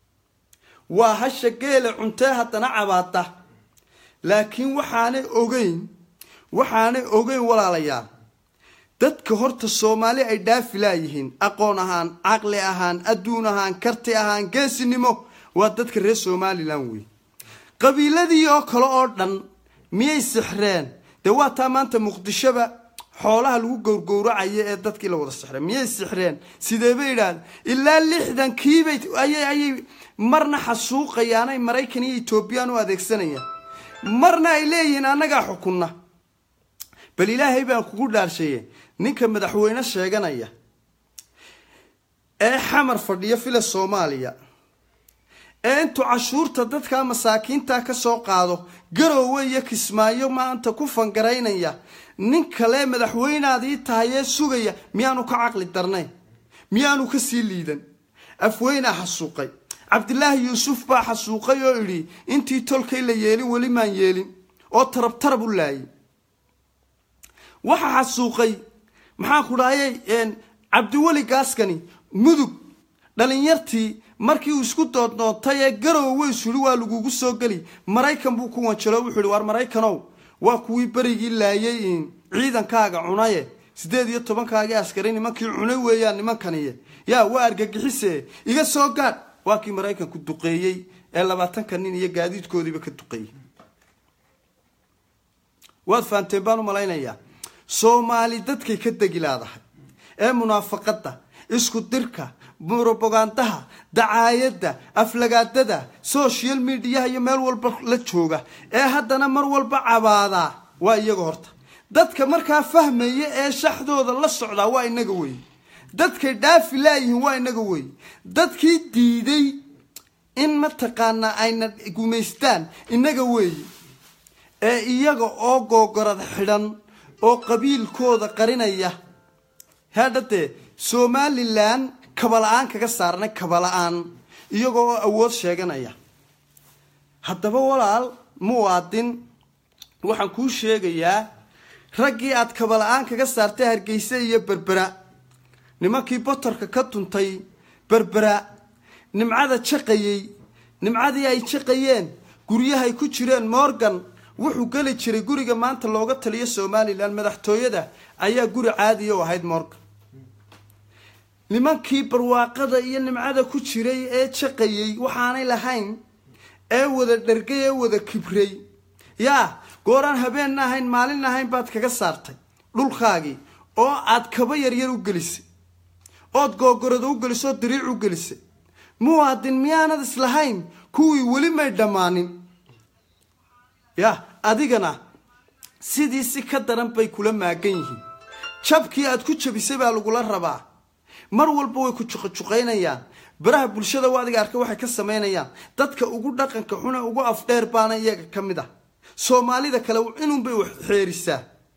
waa hasha geela cuntee haddana cabaada laakiin waxaanay ogeyn waxaanay ogeyn walaalayaal dadka horta soomaali ay dhaafi laayihiin aqoon ahaan caqli ahaan adduun ahaan karti ahaan geesinimo waa dadka reer somalilan wey qabiiladii oo kale oo dhan miyay sixreen dee waa taa maanta muqdishoba xoolaha lagu gowrgowracayo ee dadkii la wada sixreen miyay sixreen sidee bay idhahdeen ilaa lixdankiibay ayay ayay marna xasuuqayaanay maraykan iyo etoobiyaan u adeegsanayaan marna ay leeyihiin annagaa xukunna bal ilaahay baan kugu dhaarshaye ninka madaxweyne sheeganaya ee xamar fadhiyo fila soomaaliya ee intuu cashuurta dadka masaakiinta ka soo qaado garoowe iyo kismaayo maanta ku fangaraynaya nin kale madaxweynaadii tahay ee sugaya miyaanu ka caqli darnayn miyaanu ka sii liidan afweynaa xasuuqay cabdilaahi yuusuf baa xasuuqay oo idhi intii tolkay la yeelin weli maan yeelin oo tarab tarab u laayay waxaa xasuuqay maxaan ku dhahayay cabdiweli gaaskani mudug dhalinyartii markii uu isku doodnoontay ee garowe isuri waa lagugu soo geli maraykan buu ku wanjalo wuxuu ihi war maraykanow waa kuwii berigii laayay ciidankaaga cunaye siddeed iyo tobankaagii askari nimankii cunay weeyaan nimankaniye yaa waa argagixise iga soo gaadh waa kii maraykanku duqeeyey ee labaatanka nin iyo gaadiidkoodiiba ka duqeeyey waad fahanteen baan u malaynayaa soomaali dadkay ka degi laadahay ee munaafaqadda isku dirka brobogandaha dacaayadda aflagaadada social mediaha iyo meel walba la jooga ee haddana mar walba cabaadaa waa iyaga horta dadka markaa fahmaya ee shaxdooda la socdaa waa inaga wey dadkay dhaafi laayihiin waa inaga wey dadkii diiday in mataqaanaa ayna gumaystaan inaga weeye ee iyaga oo googorad xidhan oo qabiilkooda qarinaya hadhadee somalilan kabala-aan kaga saarnay kabala-aan iyagoo oo awood sheeganaya haddaba walaal muwaadin waxaan kuu sheegayaa raggii aad kabala-aan kaga saartay hargeysa iyo berbera nimankii botorka ka tuntay berbera nimcada jaqayey nimcadii ay jaqayeen guryahay ku jireen morgan wuxuu geli jiray guriga maanta looga taliyo somalilan madaxtooyada ayaa guri caadiya u ahayd morgan nimankii barwaaqada iyo nimcada ku jiray ee jaqayey waxaanay lahayn ee wada dhergay ee wada kibray yaa gooraan habeenna ahayn maalin ahayn baad kaga saartay dhulkaagii oo aad kaba yaryar u gelisay ood googorada u gelisay oo diriic u gelisay muwaadin miyaanad islahayn kuwii weli may dhammaanin ya adigana sidii si ka daran bay kula maagan yihiin jabkii aad ku jabisay baa lagula rabaa mar walba way ku juqajuqaynayaan baraha bulshada waa adiga arkay waxay ka samaynayaan dadka ugu dhaqanka xune ugu afdheer baana iyaga ka mid ah soomaalida kale inuunbay wax xeerisaa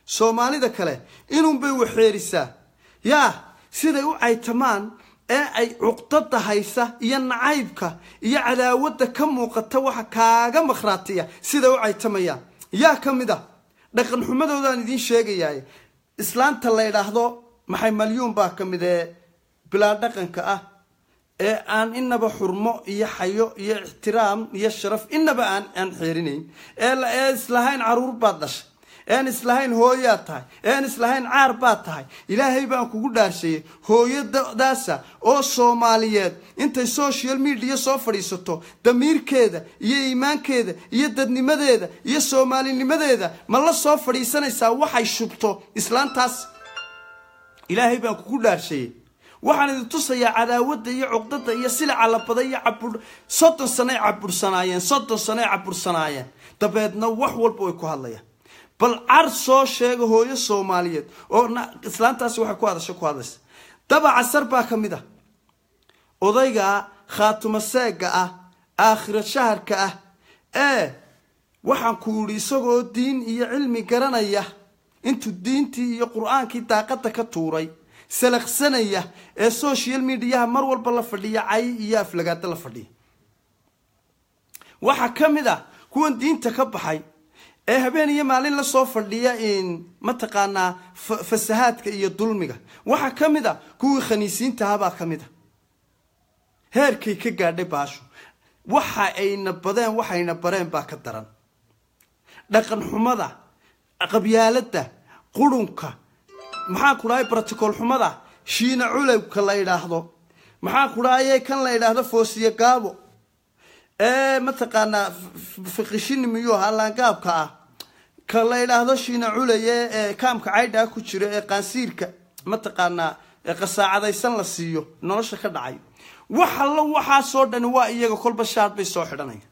soomaalida kale inuunbay waxeerisaa yaa siday u caytamaan ee ay cuqdada haysa iyo nacaybka iyo cadaawadda ka muuqata waxa kaaga makhraatiya siday u caytamayaan yaa ka mid a dhaqan xumadoodaan idiin sheegayaay islaanta la ydhaahdo maxay malyuun baa ka mid ee bilaa dhaqanka ah ee aan inaba xurmo iyo xayo iyo ixtiraam iyo sharaf inaba aan aan xeerinayn ee islahayn caruur baad dhashay ean islahayn hooyaad tahay ean islahayn caar baad tahay ilaahay baan kugu dhaarsheeyey hooyadaasa oo soomaaliyeed intay social media soo fadhiisato damiirkeeda iyo iimaankeeda iyo dadnimadeeda iyo soomaalinimadeeda ma la soo fadhiisanaysaa waxay shubto islaantaas ilaahay baan kugu dhaarsheeyey waxaan idin tusayaa cadaawadda iyo cuqdada iyo silica labada iyo cabur soddon sanoay cabursanaayeen soddon sanoay cabursanaayeen dabeedna wax walba way ku hadlayaan bal car soo sheega hooyo soomaaliyeed oo islaantaasi waxay ku hadasha ku hadlaysa daba casar baa ka mid ah odayga khaatuma seega ah aakhira shaharka ah ee waxaan ku yidhi isagoo diin iyo cilmi garanaya intuu diintii iyo qur-aankii daaqada ka tuuray salaqsanaya ee social mediaha mar walba la fadhiya cay iyo aflagaado la fadhiya waxaa ka mid ah kuwan diinta ka baxay ee habeen iyo maalin lasoo fadhiya mataqaanaa fasahaadka iyo dulmiga waxaa ka mid a kuwii khaniisiintahabaa ka mid a heerkay ka gaadhay baashu waxa ayna badeen waxayna bareen baa ka daran dhaqan xumada qabyaalada qurunka maxaa ku dhahay broticool xumada shiina culowka la yidhaahdo maxaa ku dhahaye kan la yidhaahdo foosiye gaabo ee mataqaanaa fiqishini miyuu ahaa laangaabka ah ka la yidhaahdo shiina culaye ee kaamka caydhaa ku jira ee qaansiirka mataqaanaa qasaacadaysan la siiyo nolosha ka dhacay wax allo waxaasoo dhani waa iyaga kolba shaar bay soo xidhanaya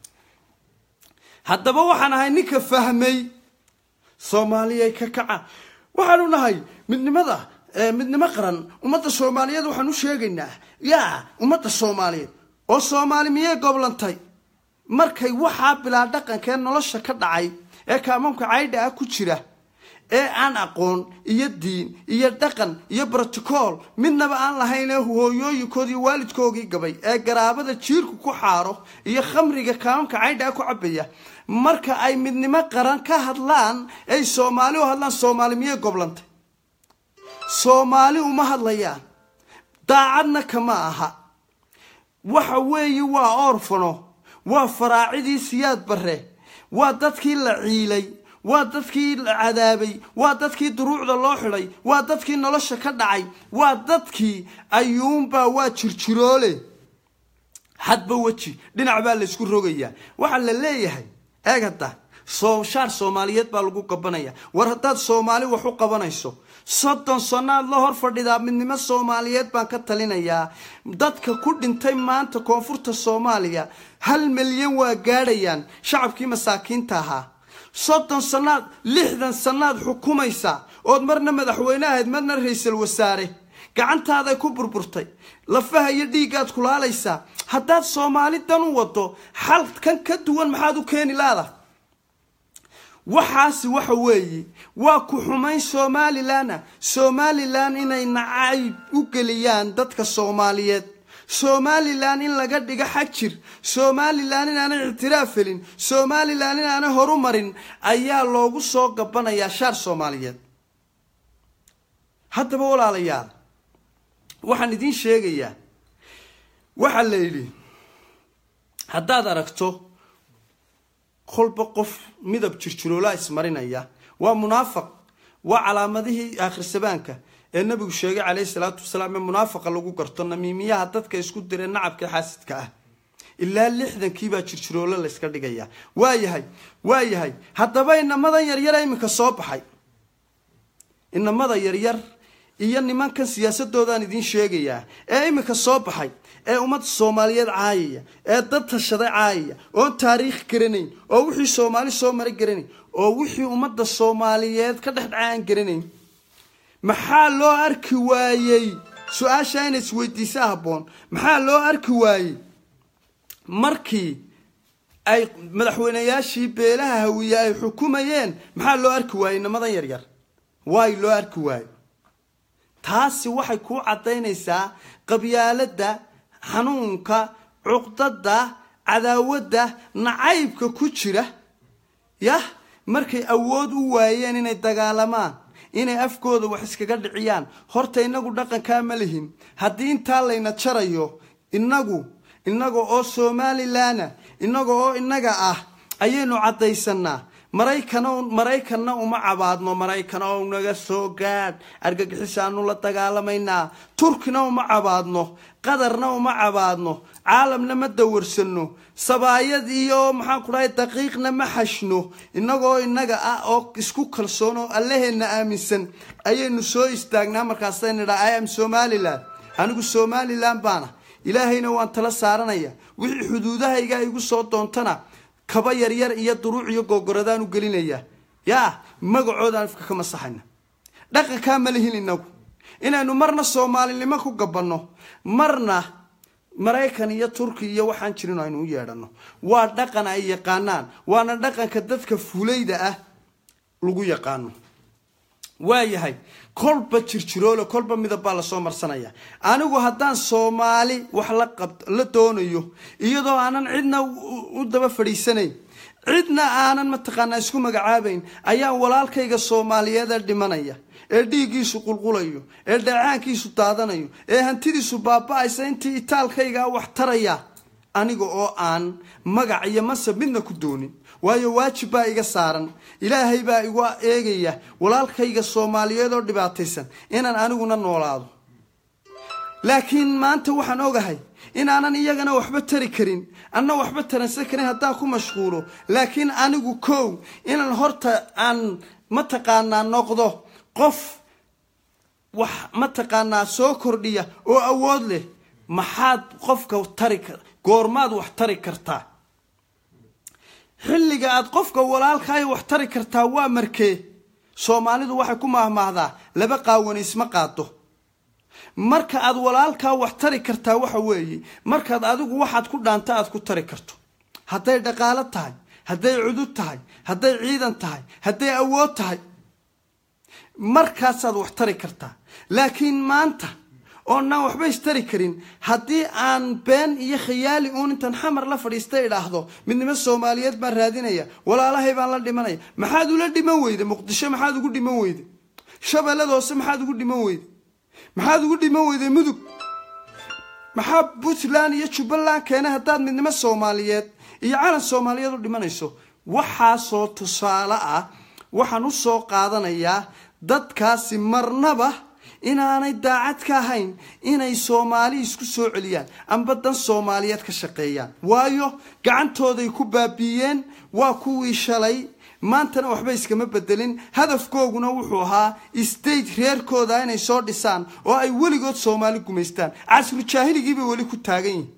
haddaba waxaan ahay ninka fahmay soomaaliyay ka kaca waxaanu nahay midnimada midnimo qaran ummadda soomaaliyeed waxaan u sheegaynaa yaa ummadda soomaaliyeed oo soomaali miyay goblantay markay waxaa bilaa dhaqankee nolosha ka dhacay ee kaamamka caydha ah ku jira ee aan aqoon iyo diin iyo dhaqan iyo broticool midnaba aan lahayn ee hooyooyinkood iyo waalidkoogii gabay ee garaabada jiirku ku xaaro iyo khamriga kaamamka caydha ah ku cabaya marka ay midnimo qaran ka hadlaan ay soomaali u hadlaan soomaali miyay goblantay soomaali uma hadlayaan daacadna kama aha waxa weeye waa orfano waa faraacidii siyaad bare waa dadkii la ciilay waa dadkii la cadaabay waa dadkii duruucda loo xidhay waa dadkii nolosha ka dhacay waa dadkii ayuunbaa waa jirjiroole hadba weji dhinac baa laysku rogayaa waxaa la leeyahay eeg hadda shaar soomaaliyeed baa lagu qabanaya war haddaad soomaali wax u qabanayso soddon sannaad la hor fadhidaa midnimo soomaaliyeed baan ka talinayaa dadka ku dhintay maanta koonfurta soomaaliya hal milyan waa gaadhayaan shacabkii masaakiinta ahaa soddon sannaad lixdan sannaad xukumaysa ood marna madaxweyne ahayd marna ra-iisul wasaare gacantaaday ku burburtay lafaha iyo dhiiggaad kulaalaysaa haddaad soomaali dan u wado xal kan ka duwan maxaad u keeni laada waxaasi waxa weeye waa ku xumayn somalilanna somalilan inay nacayb u geliyaan dadka soomaaliyeed somalilan in laga dhigo xajir somalilan inaanay ictiraaf helin somalilan inaanay horu marin ayaa loogu soo gabanayaa shaar soomaaliyeed haddaba walaalayaal waxaan idiin sheegayaa waxaa la yidhi haddaad aragto kolba qof midab jirjiroolaa ismarinaya waa munaafaq waa calaamadihii aakhirsabaanka ee nabigu sheegay caleyhi salaatu wasalaam ee munaafaqa lagu garto namiimiyaha dadka isku diree nacabka xaasidka ah ilaa lixdankiibaa jirjiroolo layska dhigaya waayahay waayahay haddaba inamadan yaryara iminka soo baxay inamada yaryar iyo nimankan siyaasadoodaan idiin sheegayaa ee iminka soo baxay ee ummadda soomaaliyeed caayaya ee dad tashaday caayaya oon taariikh garanayn oo wixii soomaali soo mara garanayn oo wixii ummadda soomaaliyeed ka dhex dhaca aan garanayn maxaa loo arki waayey su-aasha inay isweydiisa habboon maxaa loo arki waayey markii ay madaxweyneyaashii beelaha hawiye ay xukumayeen maxaa loo arki waayey inamadan yaryar waay loo arki waayo taasi waxay kuu caddaynaysaa qabyaaladda xanuunka cuqdada cadaawadda nacaybka ku jira yah markay awood u waayeen inay dagaalamaan inay afkooda wax iskaga dhiciyaan horta inagu dhaqankaa ma lihin haddii intaa layna jarayo inagu inaga oo somalilanna inaga oo inaga ah ayaynu caddaysanaa maraykana maraykanna uma cabaadno maraykan oo naga soo gaadh argagixisaanu la dagaalamaynaa turkina uma cabaadno qatarna uma cabaadno caalamna ma dawarsano sabaayad iyo maxaan ku dhahay daqiiqna ma xashno inagoo inaga ah oo isku kalsoon oo allaheenna aaminsan ayaynu soo istaagnaa markaasaynu idhaa i am somalilan anigu somalilan baana ilaahayna waan tala saaranaya wixii xuduudahayga igu soo doontana kaba yaryar iyo duruuc iyo googoradaan u gelinaya yaa magacoodaan ifka ka masaxayna dhaqankaa ma lihin inagu inaynu marna soomaalinimo ku gabanno marna maraykan iyo turki iyo waxaan jirin aynu u yeedhano waa dhaqan ay yaqaanaan waana dhaqanka dadka fulayda ah lagu yaqaano waayahay kolba jirjiroole kolba midab baa lasoo marsanaya anigu haddaan soomaali wax la qab la doonayo iyadoo aanan cidna u daba fadhiisanayn cidna aanan mataqaanaa isku magacaabayn ayaa walaalkayga soomaaliyeeda dhimanaya ee dhiiggiisu qulqulayo ee dheecaankiisu daadanayo ee hantidiisu baaba-aysa intii itaalkaygaa wax taraya aniga oo aan magac iyo masab midna ku doonin waayo waajib baa iga saaran ilaahay baa igu eegaya walaalkayga soomaaliyeed oo dhibaataysan inaan aniguna noolaado laakiin maanta waxaan ogahay inaanan iyagana waxba tari karin anna waxba taransan karin haddaan ku mashquulo laakiin anigu kow inaan horta aan mataqaanaa noqdo qof wax mataqaanaa soo kordhiya oo awood leh maxaad qofka tari goormaad wax tari kartaa xilliga aad qofka walaalkaayo wax tari kartaa waa markee soomaalidu waxay ku mahmaahdaa laba qaawani isma qaado marka aad walaalkaa wax tari kartaa waxa weeye markaad adigu waxaad ku dhaanta aad ku tari karto hadday dhaqaalo tahay hadday cudud tahay hadday ciidan tahay hadday awood tahay markaasaad wax tari kartaa laakiin maanta oonaan waxba istari karin haddii aan been iyo khiyaali uun intaan xamar la fadhiista idhaahdo midnimo soomaaliyeed baan raadinaya walaalahay baan la dhimanaya maxaad ula dhiman weyde muqdisho maxaad ugu dhiman weyde shabeellada hoose maxaad ugu dhiman weyde maxaad ugu dhiman weyde mudug maxaa puntland iyo jubbaland keena haddaad midnimo soomaaliyeed iyo calan soomaaliyeed u dhimanayso waxaasoo tusaale ah waxaan u soo qaadanayaa dadkaasi marnaba inaanay daacad ka ahayn inay soomaali isku soo celiyaan amba dan soomaaliyeed ka shaqeeyaan waayo gacantooday ku baabiiyeen waa kuwii shalay maantana waxba iskama bedelin hadafkooguna wuxuu ahaa state reerkooda inay soo dhisaan oo ay weligood soomaali gumaystaan casru jaahiligiibay weli ku taagan yihin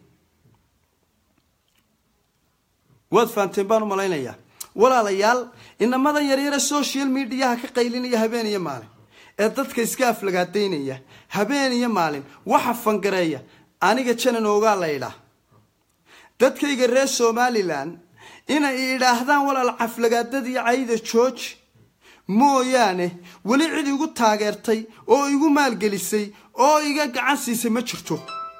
waad fahamteen baan u malaynayaa walaalayaal inamadan yaryare social mediaha ka qaylinaya habeen iyo maalin ee dadka iska aflagaadaynaya habeen iyo maalin waxa fangareeya aniga janan oogaa la idhaa dadkayga reer somalilan inay idhaahdaan walaal caflagaadada iyo cayda jooji mooyaane weli cid igu taageertay oo igu maalgelisay oo iga gacan siisay ma jirto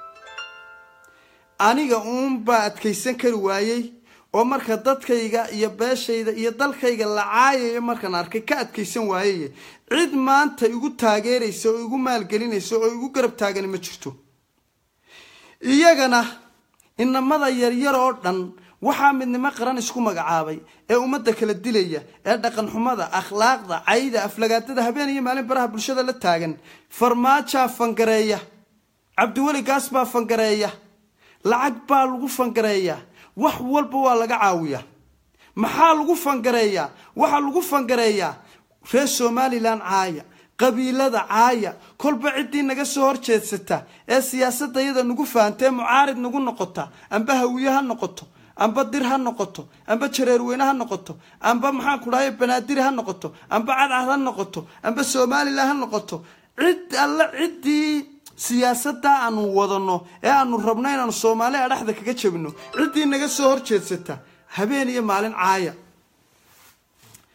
aniga uunbaa adkaysan kari waayey oo marka dadkayga iyo beeshayda iyo dalkayga la caayayo markaan arkay ka adkaysan waayey cid maanta igu taageeraysa oo igu maalgelinaysa oo igu garab taagani ma jirto iyagana inamada yaryar oo dhan waxaa midnimo qaran isku magacaabay ee ummadda kala dilaya ee dhaqan xumada akhlaaqda cayda aflagaadada habeen iyo maalin baraha bulshada la taagan farmaajaa fangareeya cabdiweli gaas baa fangareeya lacag baa lagu fangareeyaa wax walba waa laga caawiyaa maxaa lagu fangareeyaa waxaa lagu fangareeyaa reer somalilan caaya qabiilada caaya kolba ciddii naga soo horjeedsata ee siyaasadda iyada nagu fahantae mucaarid nagu noqota amba hawiye ha noqoto amba dir ha noqoto amba jareerweyne ha noqoto amba maxaan ku dhahay banaadiri ha noqoto amba cadcad ha noqoto amba somalilan ha noqoto cid alle ciddii siyaasadda aanu wadano ee aanu rabno inaanu soomaaliya dhexda kaga jabino ciddii naga soo horjeedsata habeen iyo maalin caaya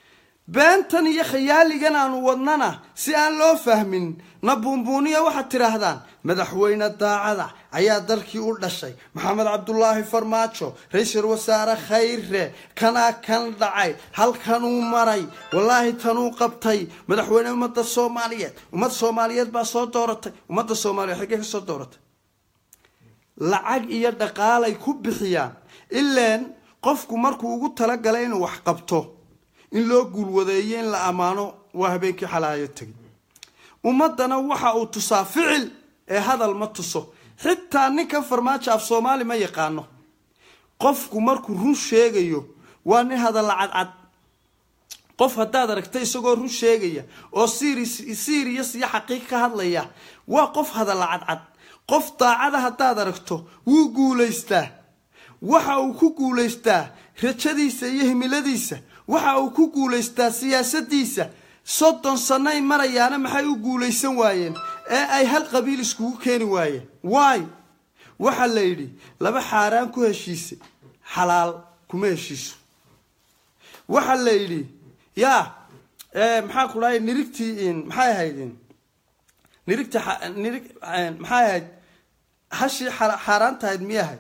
beentan iyo khayaaligan aanu wadnana si aan loo fahmin na buunbuuniya waxaad tidhaahdaan madaxweyne daacada ayaa dalkii u dhashay maxamed cabdulaahi farmaajo ra-iisul wasaare khayre kanaa kan dhacay halkanuu maray wallaahi tanuu qabtay madaxweyne ummadda soomaaliyeed ummadda soomaaliyeed baa soo dooratay ummadda soomaaliyeed xaggee ka soo dooratay lacag iyo dhaqaalay ku bixiyaan ileen qofku markuu ugu talagalay inuu wax qabto in loo guulwadeeyo in la ammaano waa habeenkii xalaayo tegay ummaddana waxa uu tusaa ficil ee hadal ma tuso xitaa ninkan farmaajo af soomaali ma yaqaano qofku markuu run sheegayo waa nin hadalla cadcad qof haddaad aragta isagoo run sheegaya oo sirius iyo xaqiiq ka hadlaya waa qof hadalla cadcad qof daacada haddaad aragto wuu guulaystaa waxa uu ku guulaystaa rajadiisa iyo himiladiisa waxa uu ku guulaystaa siyaasadiisa soddon sanay marayaana maxay u guulaysan waayeen ee ay hal qabiil iskugu keeni waayeen waay waxaa la yidhi laba xaaraan ku heshiisay xalaal kuma heshiiso waxaa la yidhi yaa maxaa ku dhahay nirigtii maxay ahayd nirigtii nirig maxay ahayd hashii xaaraan tahayd miya ahayd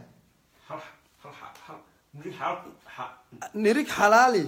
nirig xalaali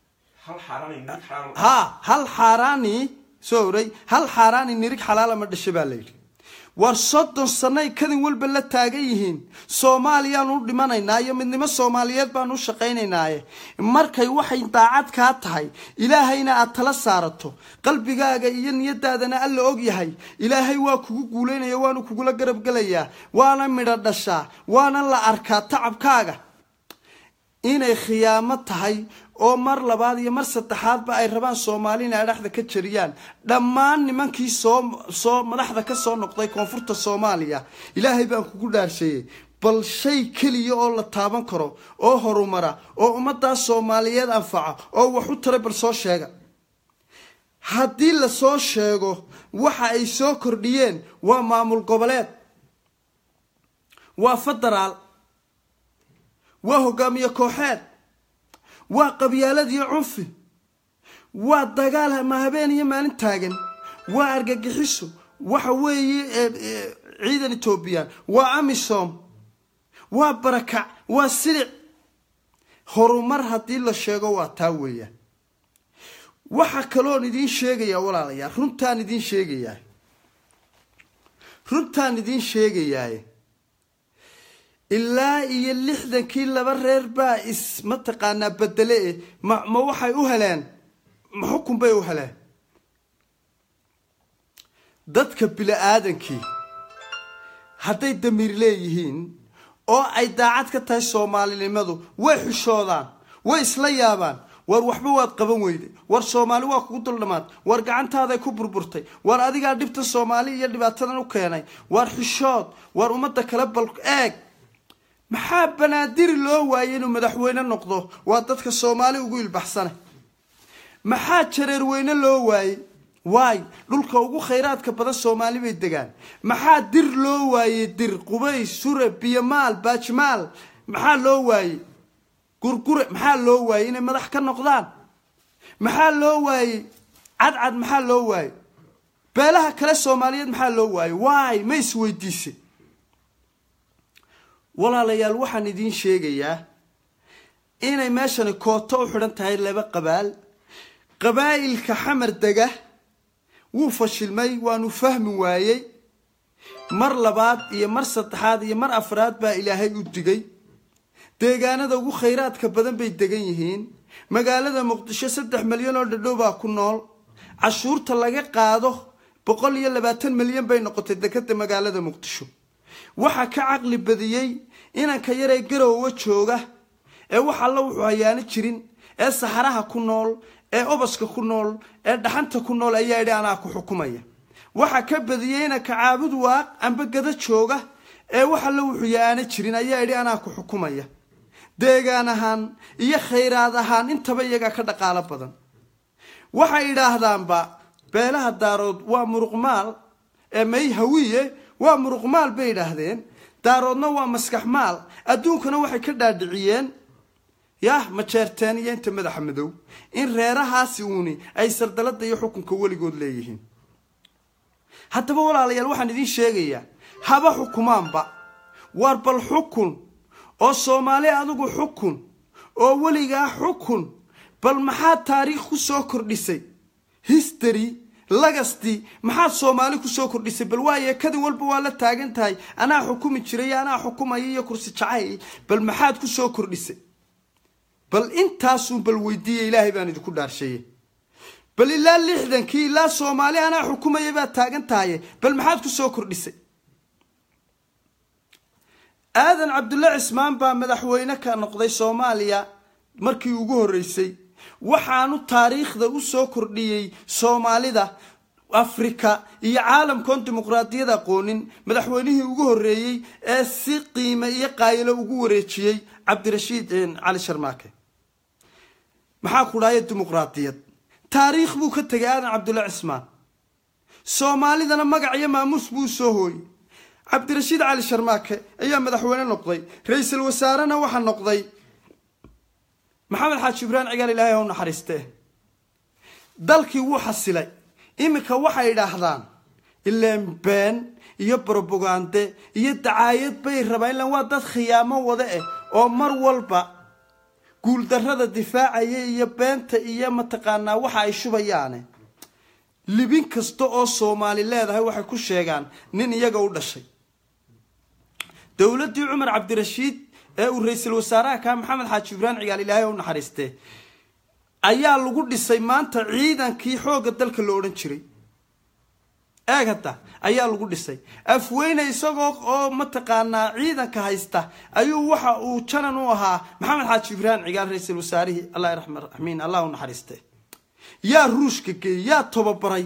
ha hal xaaraani soo oray hal xaaraani nirig xalaala ma dhasha baa layidhi war soddon sanay kadin walba la taagan yihiin soomaaliyaan u dhimanaynaa iyo midnimo soomaaliyeed baan u shaqaynaynaaye markay waxay daacad kaa tahay ilaahayna aad tala saarato qalbigaaga iyo niyadaadana alla og yahay ilaahay waa kugu guulaynaya waanu kugula garab gelayaa waana midho dhashaa waana la arkaa tacabkaaga inay khiyaamo tahay oo mar labaad iyo mar saddexaadba ay rabaan soomaali inay adhaxda ka jariyaan dhammaan nimankii soo soo madaxda ka soo noqday koonfurta soomaaliya ilaahay baan kugu dhaarsheeyey bal shay keliya oo la taaban karo oo horumara oo ummaddaas soomaaliyeed anfaca oo wax u taray bal soo sheega haddii lasoo sheego waxa ay soo kordhiyeen waa maamul goboleed waa federaal waa hogaamiye kooxeed waa qabyaalad iyo cunfi waa dagaal ma habeen iyo maalin taagan waa argagixiso waxa weeye ciidan etoobiyaan waa amisom waa barakac waa silic horumar haddii la sheego waa taa weeyaan waxa kaloon idiin sheegayaa walaalayaal runtaan idiin sheegayaa runtaan idiin sheegayaaye ilaa iyo lixdankii laba reer baa is mataqaanaa bedele e ma ma waxay u heleen ma xukun bay u heleen dadka bili-aadankii hadday damiir leeyihiin oo ay daacad ka tahay soomaalinimadu way xushoodaan way isla yaabaan war waxba waad qaban weyday war soomaali waa kugu duldhamaad war gacantaaday ku burburtay war adigaa dhibta soomaali iyo dhibaatadan u keenay war xishood war ummadda kale bal eeg maxaa banaadiri loo waayay inuu madaxweyne noqdo waa dadka soomaali ugu ilbaxsane maxaa jareerweyne loo waayey waay dhulka ugu khayraadka badan soomaali bay degaan maxaa dir loo waayey dir qubays sure biyomaal baajmaal maxaa loo waayey gurgure maxaa loo waayey inay madax ka noqdaan maxaa loo waayey cadcad maxaa loo waayey beelaha kale soomaaliyeed maxaa loo waayey waay ma isweydiise walaalayaal waxaan idiin sheegayaa inay meeshani kooto u xidhan tahay laba qabaal qabaa'ilka xamar dega wuu fashilmay waanu fahmi waayey mar labaad iyo mar saddexaad iyo mar afraad baa ilaahay u digay deegaanada ugu khayraadka badan bay degan yihiin magaalada muqdisho saddex milyan oo dhadhow baa ku nool cashuurta laga qaado boqol iyo labaatan milyan bay noqotay dekada magaalada muqdisho waxaa ka caqli badiyey inanka yaree garowa jooga ee wax alla wuxuu hayaano jirin ee saxaraha ku nool ee obaska ku nool ee dhaxanta ku nool ayaa idhi anaa ku xukumaya waxaa ka badiyey inanka caabud waaq amba gada jooga ee wax alla wuxuu yaano jirin ayaa idhi anaa ku xukumaya deegaan ahaan iyo khayraad ahaan intaba iyagaa ka dhaqaalo badan waxay idhaahdaanba beelaha daarood waa muruqmaal ee may hawiye waa muruqmaal bay idhaahdeen daaroodna waa maskax maal adduunkana waxay ka dhaadhiciyeen yah majeerteen iyo inta madaxa madow in reerahaasi uuni ay sardalada iyo xukunka weligood leeyihiin haddaba walaalayaal waxaan idiin sheegayaa haba xukumaanba war bal xukun oo soomaali adigu xukun oo weligaa xukun bal maxaad taariikh ku soo kordhisay history lagasti maxaad soomaali kusoo kordhisay bal waaye kadin walba waa la taagan tahay anaa xukumi jiray anaa xukumaya iyo kursi jacay bal maxaad kusoo kordhisay bal intaasuun bal weydiiya ilaahay baan idinku dhaarsheeye bal ilaa lixdankii ilaa soomaali anaa xukumaya baad taagan tahaye bal maxaad kusoo kordhisay aadan cabdulle cismaan baa madaxweyne ka noqday soomaaliya markii ugu horreysay waxaanu taariikhda u soo kordhiyey soomaalida afrika iyo caalamkoon dimuqraadiyad aqoonin madaxweynihii ugu horreeyey ee si qiime iyo qaayilo ugu wareejiyey cabdirashiid cali sharmaake maxaa ku dhahaya dimuqraadiyad taariikh buu ka tegay aadan cabdulle cismaan soomaalidana magac iyo maamuus buu usoo hooyey cabdirashiid cali sharmaake ayaa madaxweyne noqday ra-iisul wasaarena waxaa noqday maxamed xaaji ibraahim cigaal ilaahay ha u naxariistee dalkii wuu xasilay iminka waxay idhaahdaan ileen been iyo brobagande iyo dacaayad bay rabaan ilaan waa dad khiyaamo wada eh oo mar walba guuldarrada difaacaya iyo beenta iyo mataqaanaa waxa ay shubayaane libin kasta oo soomaali leedahay waxay ku sheegaan nin iyaga u dhashay dowladdii cumar cabdirashiid ee uu ra-iisul wasaaraha kaa maxamed xaaji ibraahim cigaal ilaahay u naxariistee ayaa lagu dhisay maanta ciidankii xoogga dalka la odhan jiray eeg hadda ayaa lagu dhisay afweyne isagoo oo mataqaanaa ciidanka haysta ayuu waxa uu janan u ahaa maxamed xaaji ibraahim cigaal ra-iisul wasaarihii allah raxmiin allah u naxariistee yaa ruushka geeyey yaa tobabaray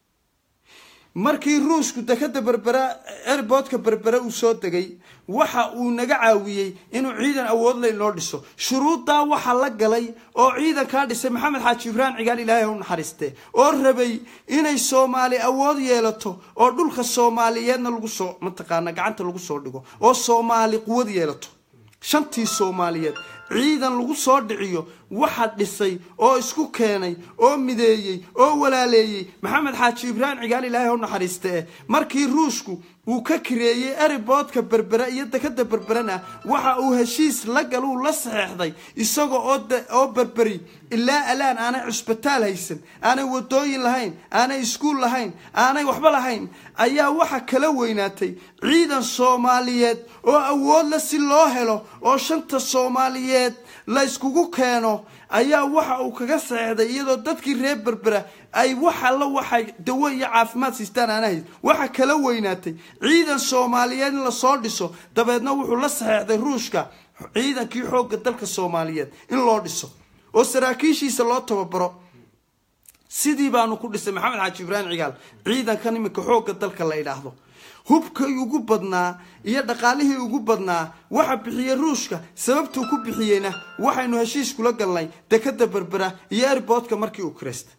markii ruushku dekada berbera airboodka berbere uu soo degay waxa uu naga caawiyey inuu ciidan awood ley loo dhiso shuruuddaa waxaa la galay oo ciidankaa dhisay maxamed xaaji ibraahim cigaal ilaahay u naxariiste oo rabay inay soomaali awood yeelato oo dhulka soomaaliyeedna lagu soo mataqaana gacanta lagu soo dhigo oo soomaali quwad yeelato shantii soomaaliyeed ciidan lagu soo dhiciyo waxa dhisay oo isku keenay oo mideeyey oo walaaleeyey maxamed xaaji ibraahim cigaal ilaahay u naxariiste eh markii ruushku uu ka kareeyey eriboodka berbere iyo dekada berberena waxa uu heshiis la galuu la saxeexday isaga oo berberi ilaa alaan aanay cusbitaal haysan aanay wadooyin lahayn aanay iskuul lahayn aanay waxba lahayn ayaa waxa kala weynaatay ciidan soomaaliyeed oo awoodle si loo helo oo shanta soomaaliyeed la yskugu keeno ayaa waxa uu kaga saxeexday iyadoo dadkii reer berbera ay wax alla waxay dawo iyo caafimaad siistaan aanahayd waxa kala weynaatay ciidan soomaaliyeed in lasoo dhiso dabeedna wuxuu la saxeexday ruushka ciidankii xoogga dalka soomaaliyeed in loo dhiso oo saraakiishiisa loo tababaro sidii baanu ku dhisay maxamed xaaji ibraahim cigaal ciidankan iminka xoogga dalka la idhaahdo hubkii ugu badnaa iyo dhaqaalihii ugu badnaa waxa bixiyey ruushka sababtuu ku bixiyeyna waxaynu heshiis kula galnay dekada berbera iyo airboodka markii uu kiraysta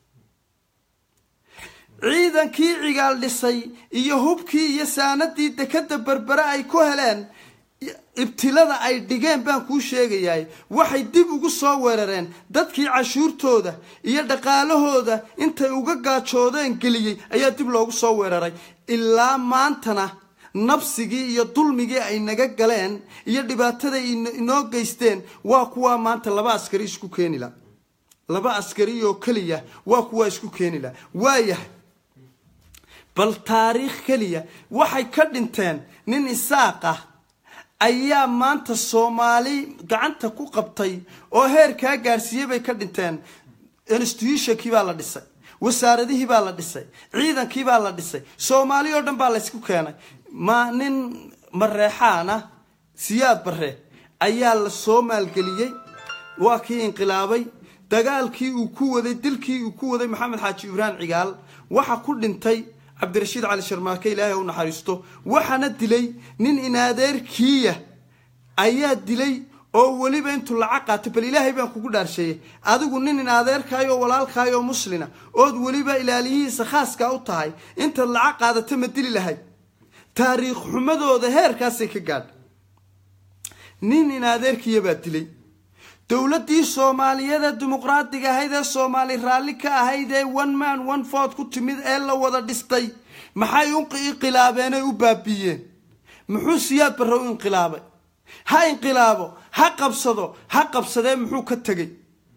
ciidankii cigaal dhisay iyo hubkii iyo saanadii dekada berbere ay ku heleen ibtilada ay dhigeen baan kuu sheegayaay waxay dib ugu soo weerareen dadkii cashuurtooda iyo dhaqaalahooda intay uga gaajoodeen geliyey ayaa dib loogu soo weeraray ilaa maantana nabsigii iyo dulmigii ay naga galeen iyo dhibaataday inoo geysteen waa kuwaa maanta laba askari isku keenila laba askari oo keliya waa kuwaa isku keenila waayahay bal taariikh keliya waxay ka dhinteen nin isaaq ah ayaa maanta soomaali gacanta ku qabtay oo heerkaa gaarsiiyey bay ka dhinteen institutionkii baa la dhisay wasaaradihii baa la dhisay ciidankii baa la dhisay soomaali oo dhan baa laysku keenay ma nin mareexaana siyaad bare ayaa la soo maalgeliyey waa kii inqilaabay dagaalkii uu ku waday dilkii uu ku waday maxamed xaaji ibraahim cigaal waxa ku dhintay cabdirashiid cali sharmaake ilaahay u naxariisto waxaana dilay nin inaadeerkiiya ayaa dilay oo weliba intuu lacag qaatay bal ilaahay baan kugu dhaarsheeyey adigu nin inaadeerkaay oo walaalkaay oo muslina ood weliba ilaaliyihiisa khaaskaa u tahay intaad lacag qaadata ma dili lahayd taariikh xumadooda heerkaasay ka gaadha nin inaadeerkiiya baa dilay dowladdii soomaaliyeed ee dimuqraadiga ahayd ee soomaali raalli ka ahayd ee one man one ford ku timid ee la wada dhistay maxay u inqilaabeen ay u baabiiyeen muxuu siyaad barre u inqilaabay ha inqilaabo ha qabsado ha qabsadee muxuu ka tegey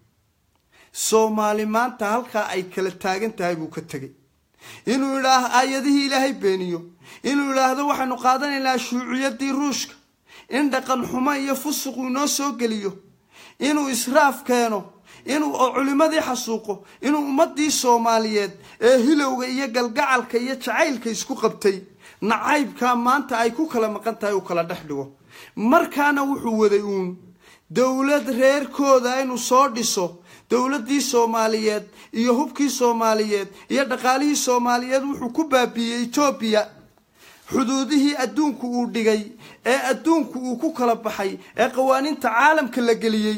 soomaali maanta halkaa ay kala taagan tahay buu ka tegey inuu idhaah aayadihii ilaahay beeniyo inuu idhaahdo waxaynu qaadanaynaa shuuciyadii ruushka in dhaqan xumo iyo fusuqu inoo soo geliyo inuu israaf keeno inuu oo culimmadii xasuuqo inuu ummadii soomaaliyeed ee hilowga iyo galgacalka iyo jacaylka isku qabtay nacaybkaa maanta ay ku kala maqan tahay uu kala dhex dhigo markaana wuxuu waday uun dowlad reerkooda inuu soo dhiso dowladdii soomaaliyeed iyo hubkii soomaaliyeed iyo dhaqaalihii soomaaliyeed wuxuu ku baabiiyey etoobiya xuduudihii adduunku uu dhigay ee adduunku uu ku kala baxay ee qawaaniinta caalamka la geliyey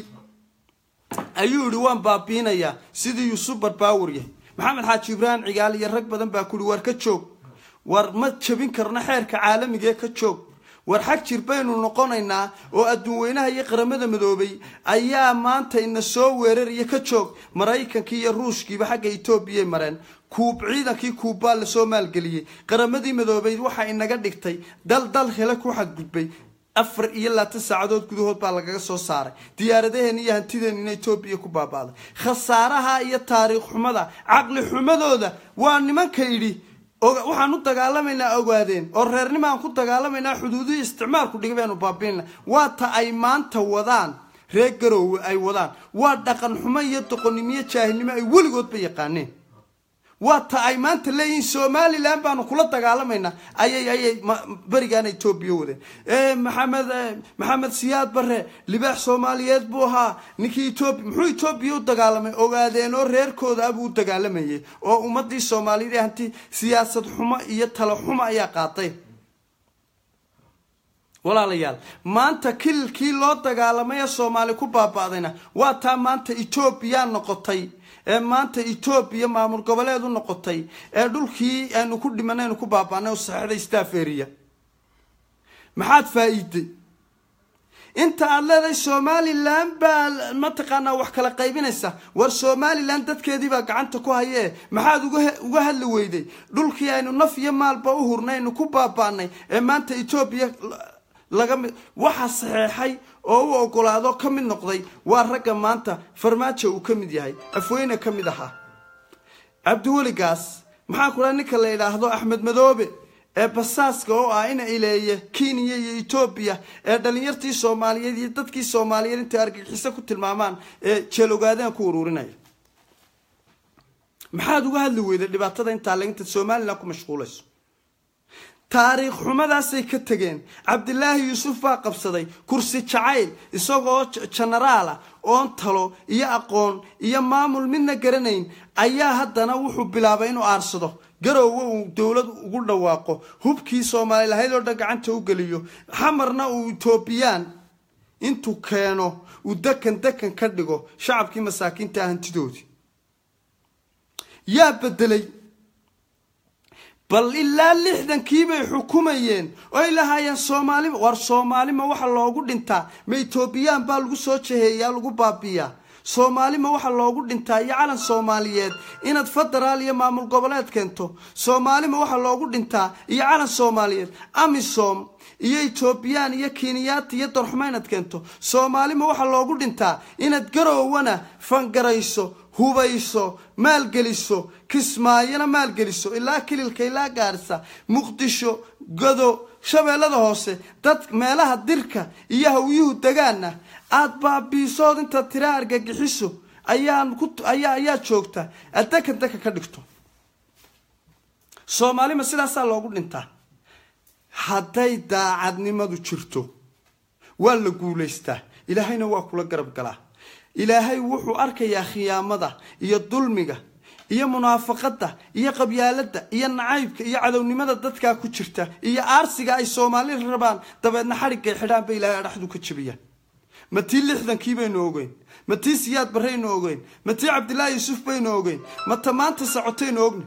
ayuu yihi waan baabiinayaa sidii yuusuf barbaawar yahay maxamed xaaji ibraahim cigaal iyo rag badan baa kuhi war ka joog war ma jabin karno xeerka caalamigaee ka joog war xag jir baynu noqonaynaa oo adduun weynaha iyo qaramada midoobay ayaa maanta ina soo weeraraya ka joog maraykankii iyo ruushkiiba xagga etoobiyay mareen kuub ciidankii kuubbaa lasoo maalgeliyey qaramadii midoobay waxaa inaga dhigtay dal dal hele ku xadgudbay afar iyo labaatan saacadood gudahood baa lagaga soo saaray diyaaradaheena iyo hantideenina etoobiya ku baabaaday khasaaraha iyo taariikh xumada caqli xumadooda waa nimanka yidhi waxaan u dagaalamaynaa ogaadeen oo reernimaan ku dagaalamaynaa xuduudihii isticmaalku dhigay baynu baabiinna waa ta ay maanta wadaan reer garoowe ay wadaan waa dhaqan xumo iyo doqonnimo iyo jaahilnimo ay weligoodba yaqaaneen waa ta ay maanta leeyihiin somalilan baanu kula dagaalamaynaa ayay ayay berigaana etoobiya wadeen maxamed maxamed siyaad bare libaax soomaaliyeed buu ahaa ninkii etoobiya muxuu etoobiya u dagaalamay ogaadeen oo reerkooda abuu u dagaalamayay oo ummadii soomaaliyeed ee hanti siyaasad xumo iyo talo xumo ayaa qaaday walaalayaal maanta kililkii loo dagaalamay ee soomaali ku baaba'dayna waa taa maanta etoobiya noqotay ee maanta etoobiya maamul goboleed u noqotay ee dhulkii aynu ku dhimanay aynu ku baaba'nay oo saxeixday stafferiya maxaad faa-iiday inta aada leedahay somalilan baa mataqaanaa wax kala qaybinaysa war somalilan dadkeedii baa gacanta ku hayee maxaad uga hadli weyday dhulkii aynu naf iyo maalba u hurnay aynu ku baaba'nay ee maanta etoobiya laga mid waxa saxeexay oo u ogolaado ka mid noqday waa ragga maanta farmaajo uu ka mid yahay afweyne ka mid ahaa cabdiweligaas maxaa ku dhaha ninka la yidhaahdo axmed madoobe ee basaaska oo ah ina ileeye kenya iyo etoobiya ee dhalinyartii soomaaliyeed iyo dadkii soomaaliyeed intay argagixiso ku tilmaamaan ee jeelogaadeen ku uruurinaya maxaad uga hadli weyday dhibaatada intaa le intaad somalilan ku mashquulayso taariikh xumadaasay ka tegeen cabdilaahi yuusuf baa qabsaday kursi jacayl isagoo jenaraala oon talo iyo aqoon iyo maamul midna garanayn ayaa haddana wuxuu bilaabay inuu aarsado garoowe uu dowlad ugu dhawaaqo hubkii soomaali lahayd oo dhan gacanta u geliyo xamarna uu etoobiyaan intuu keeno uu dekan dekan ka dhigo shacabkii masaakiinta hantidoodii yaa bedelay bal ilaa lixdankii bay xukumayeen oy lahaayeen soomaalima war soomaalima waxa loogu dhintaa ma etoobiyaan baa lagu soo jaheeyaa lagu baabiyaa soomaalima waxa loogu dhintaa iyo calan soomaaliyeed inaad federaal iyo maamul goboleed keento soomaalima waxa loogu dhintaa iyo calan soomaaliyeed amisom iyo etoobiyaan iyo kenyaati iyo darxuma inaad keento soomaalima waxa loogu dhintaa inaad garoowana fangarayso hubayso maalgeliso kismaayona maalgeliso ilaa kililka ilaa gaarisa muqdisho godo shabeellada hoose dad meelaha dirka iyo hawyuhu degaana aada baabiisood intaad tiraa argagixiso ayaan ku ayaa ayaa joogta aad dekan dekan ka dhigto soomaalima sidaasaa loogu dhintaa hadday daacadnimadu jirto waa la guulaystaa ilaahayna waa kula garab galaa ilaahay wuxuu arkayaa khiyaamada iyo dulmiga iyo munaafaqada iyo qabyaalada iyo nacaybka iyo cadownimada dadkaa ku jirta iyo aarsiga ay soomaali rabaan dabeedna xadhiggay xidhaan ba ilahay adhaxdu ka jebiyaan ma tii lixdankii baynu ogeyn ma tii siyaad barraynu ogeyn ma tii cabdillaahi yuusuf baynu ogeyn ma ta maanta socotaynu ogni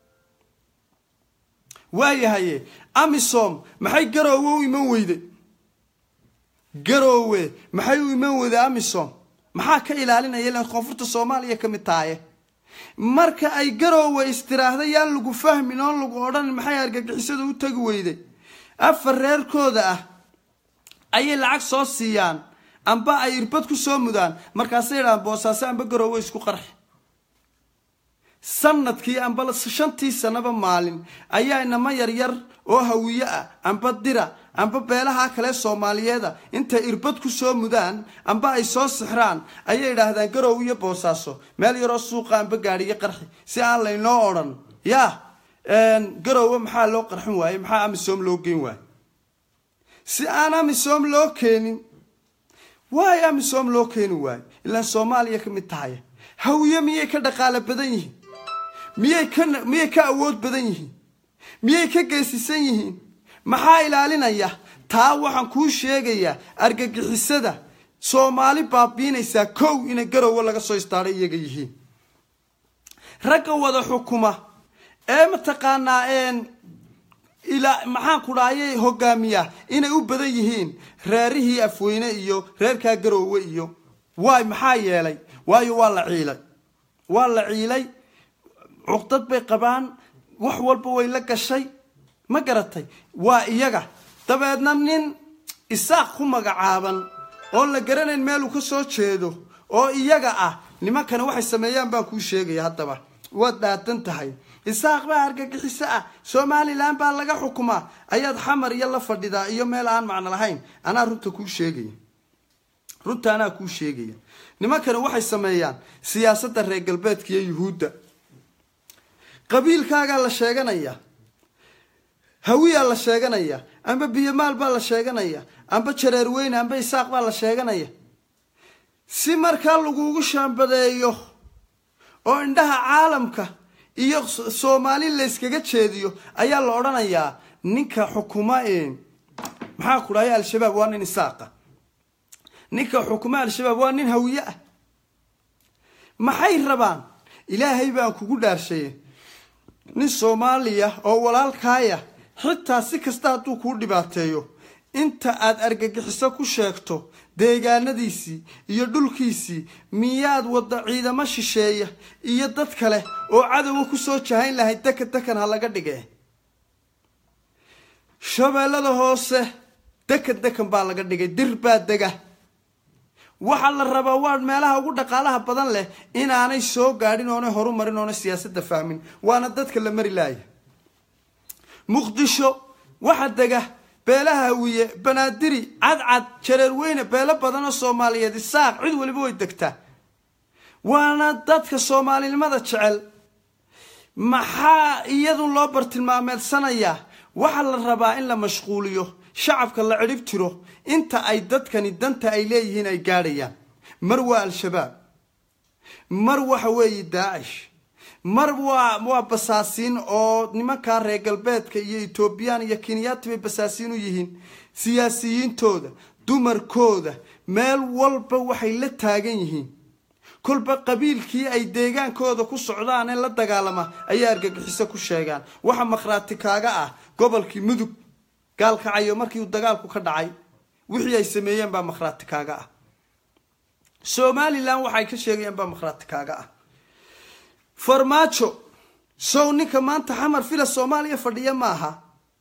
waayahaye amisom maxay garoowe u iman weyday garoowe maxay u iman weyday amisom maxaa ka ilaalinaya ilan koonfurta soomaaliya ka mid tahaye marka ay garoowe istiraahda yaan lagu fahmin oon lagu odhanin maxay argagixisada u tagi weyday afar reerkooda ah ayay lacag soo siiyaan amba ay irbad ku soo mudaan markaasay yidhahaan boosaaso amba garoowe isku qarxi sanadkii amba shantii sanaba maalin ayaa inama yaryar oo hawiye ah amba dira amba beelaha kale soomaaliyeeda intay irbad ku soo mudaan amba ay soo sixraan ayay idhaahdaan garoowe iyo boosaaso meel yaroo suuqa amba gaadhiyo qarxi si aan laynoo odhan yaa garoowe maxaa loo qarxin waaye maxaa amisom loo geyn waaye si aan amisom loo keenin waay amisom loo keeni waayo ilaan soomaaliya ka mid tahay hawiye miyay ka dhaqaalo badan yihiin miyay ka miyay ka awood badan yihiin miyay ka geesisan yihiin maxaa ilaalinaya taa waxaan kuu sheegayaa argagixisada soomaali baabiinaysaa kow inay garoowe laga soo istaadhay iyaga yihiin ragga wada xukuma ee mataqaanaa ilaa maxaan ku dhahayay hogaamiya inay u badan yihiin reerihii afweyne iyo reerkaa garoowe iyo waay maxaa yeelay waayo waa la ciilay waa la ciilay cuqdad bay qabaan wax walba way la gashay ma garatay waa iyaga dabeedna nin isaaq ku magacaaban oon la garanayn meeluu ka soo jeedo oo iyaga ah nimankani waxay sameeyaan baan kuu sheegaya haddaba waad dhaadan tahay isaaq baa argagixiso ah somalilan baa laga xukumaa ayaad xamar iyo la fadhidaa iyo meel aan macno lahayn anaa runta kuu sheegaya runta anaa kuu sheegaya nimankani waxay sameeyaan siyaasadda reer galbeedka iyo yuhuudda qabiilkaagaa la sheeganaya hawiyaa la sheeganaya amba biyomaal baa la sheeganaya amba jareerweyne amba isaaq baa la sheeganaya si markaa lagugu shaambadeeyo oo indhaha caalamka iyo soomaali layskaga jeediyo ayaa la odhanayaa ninka xukuma maxaa ku dhahay al-shabaab waa nin isaaqa ninka xukuma al-shabaab waa nin hawiye ah maxay rabaan ilaahay baan kugu dhaarshaye nin soomaaliya oo walaalkaaya xitaa si kasta hadduu kuu dhibaateeyo inta aad argagixiso ku sheegto deegaanadiisii iyo dhulkiisii miyaad wadda ciidamo shisheeya iyo dad kale oo cadowga kusoo jahayn lahayd dekan dekan ha laga dhige shabeellada hoose dekan dekan baa laga dhigay dir baa dega waxaa la rabaa waa meelaha ugu dhaqaalaha badan leh inaanay soo gaadhin oonay horu marin oonay siyaasadda fahmin waana dadka la mari laaya muqdisho waxa dega beelaha hawiye banaadiri cadcad jareerweyne beelo badan oo soomaaliyeed isaaq cid waliba way degtaa waana dadka soomaalinimada jecel maxaa iyadu loo bartilmaameedsanayaa waxaa la rabaa in la mashquuliyo shacabka la cidhib tiro inta ay dadkani danta ay leeyihiin ay gaadhayaan mar waa al-shabaab mar waxa weeye daacish mar waa waa basaasiin oo nimankaa reer galbeedka iyo etoobiyaan iyo kenyaati bay basaasiin u yihiin siyaasiyiintooda dumarkooda meel walba waxay la taagan yihiin kolba qabiilkii ay deegaankooda ku socdaan ee la dagaalama ayay argagixiso ku sheegaan waxa makhraati kaaga ah gobolkii mudug gaalkacayo markii uu dagaalku ka dhacay wixii ay sameeyeen baa makhraati kaaga ah somalilan waxay ka sheegayeen baa makhraati kaaga ah farmaajo sow ninka maanta xamar fila soomaaliya fadhiya ma aha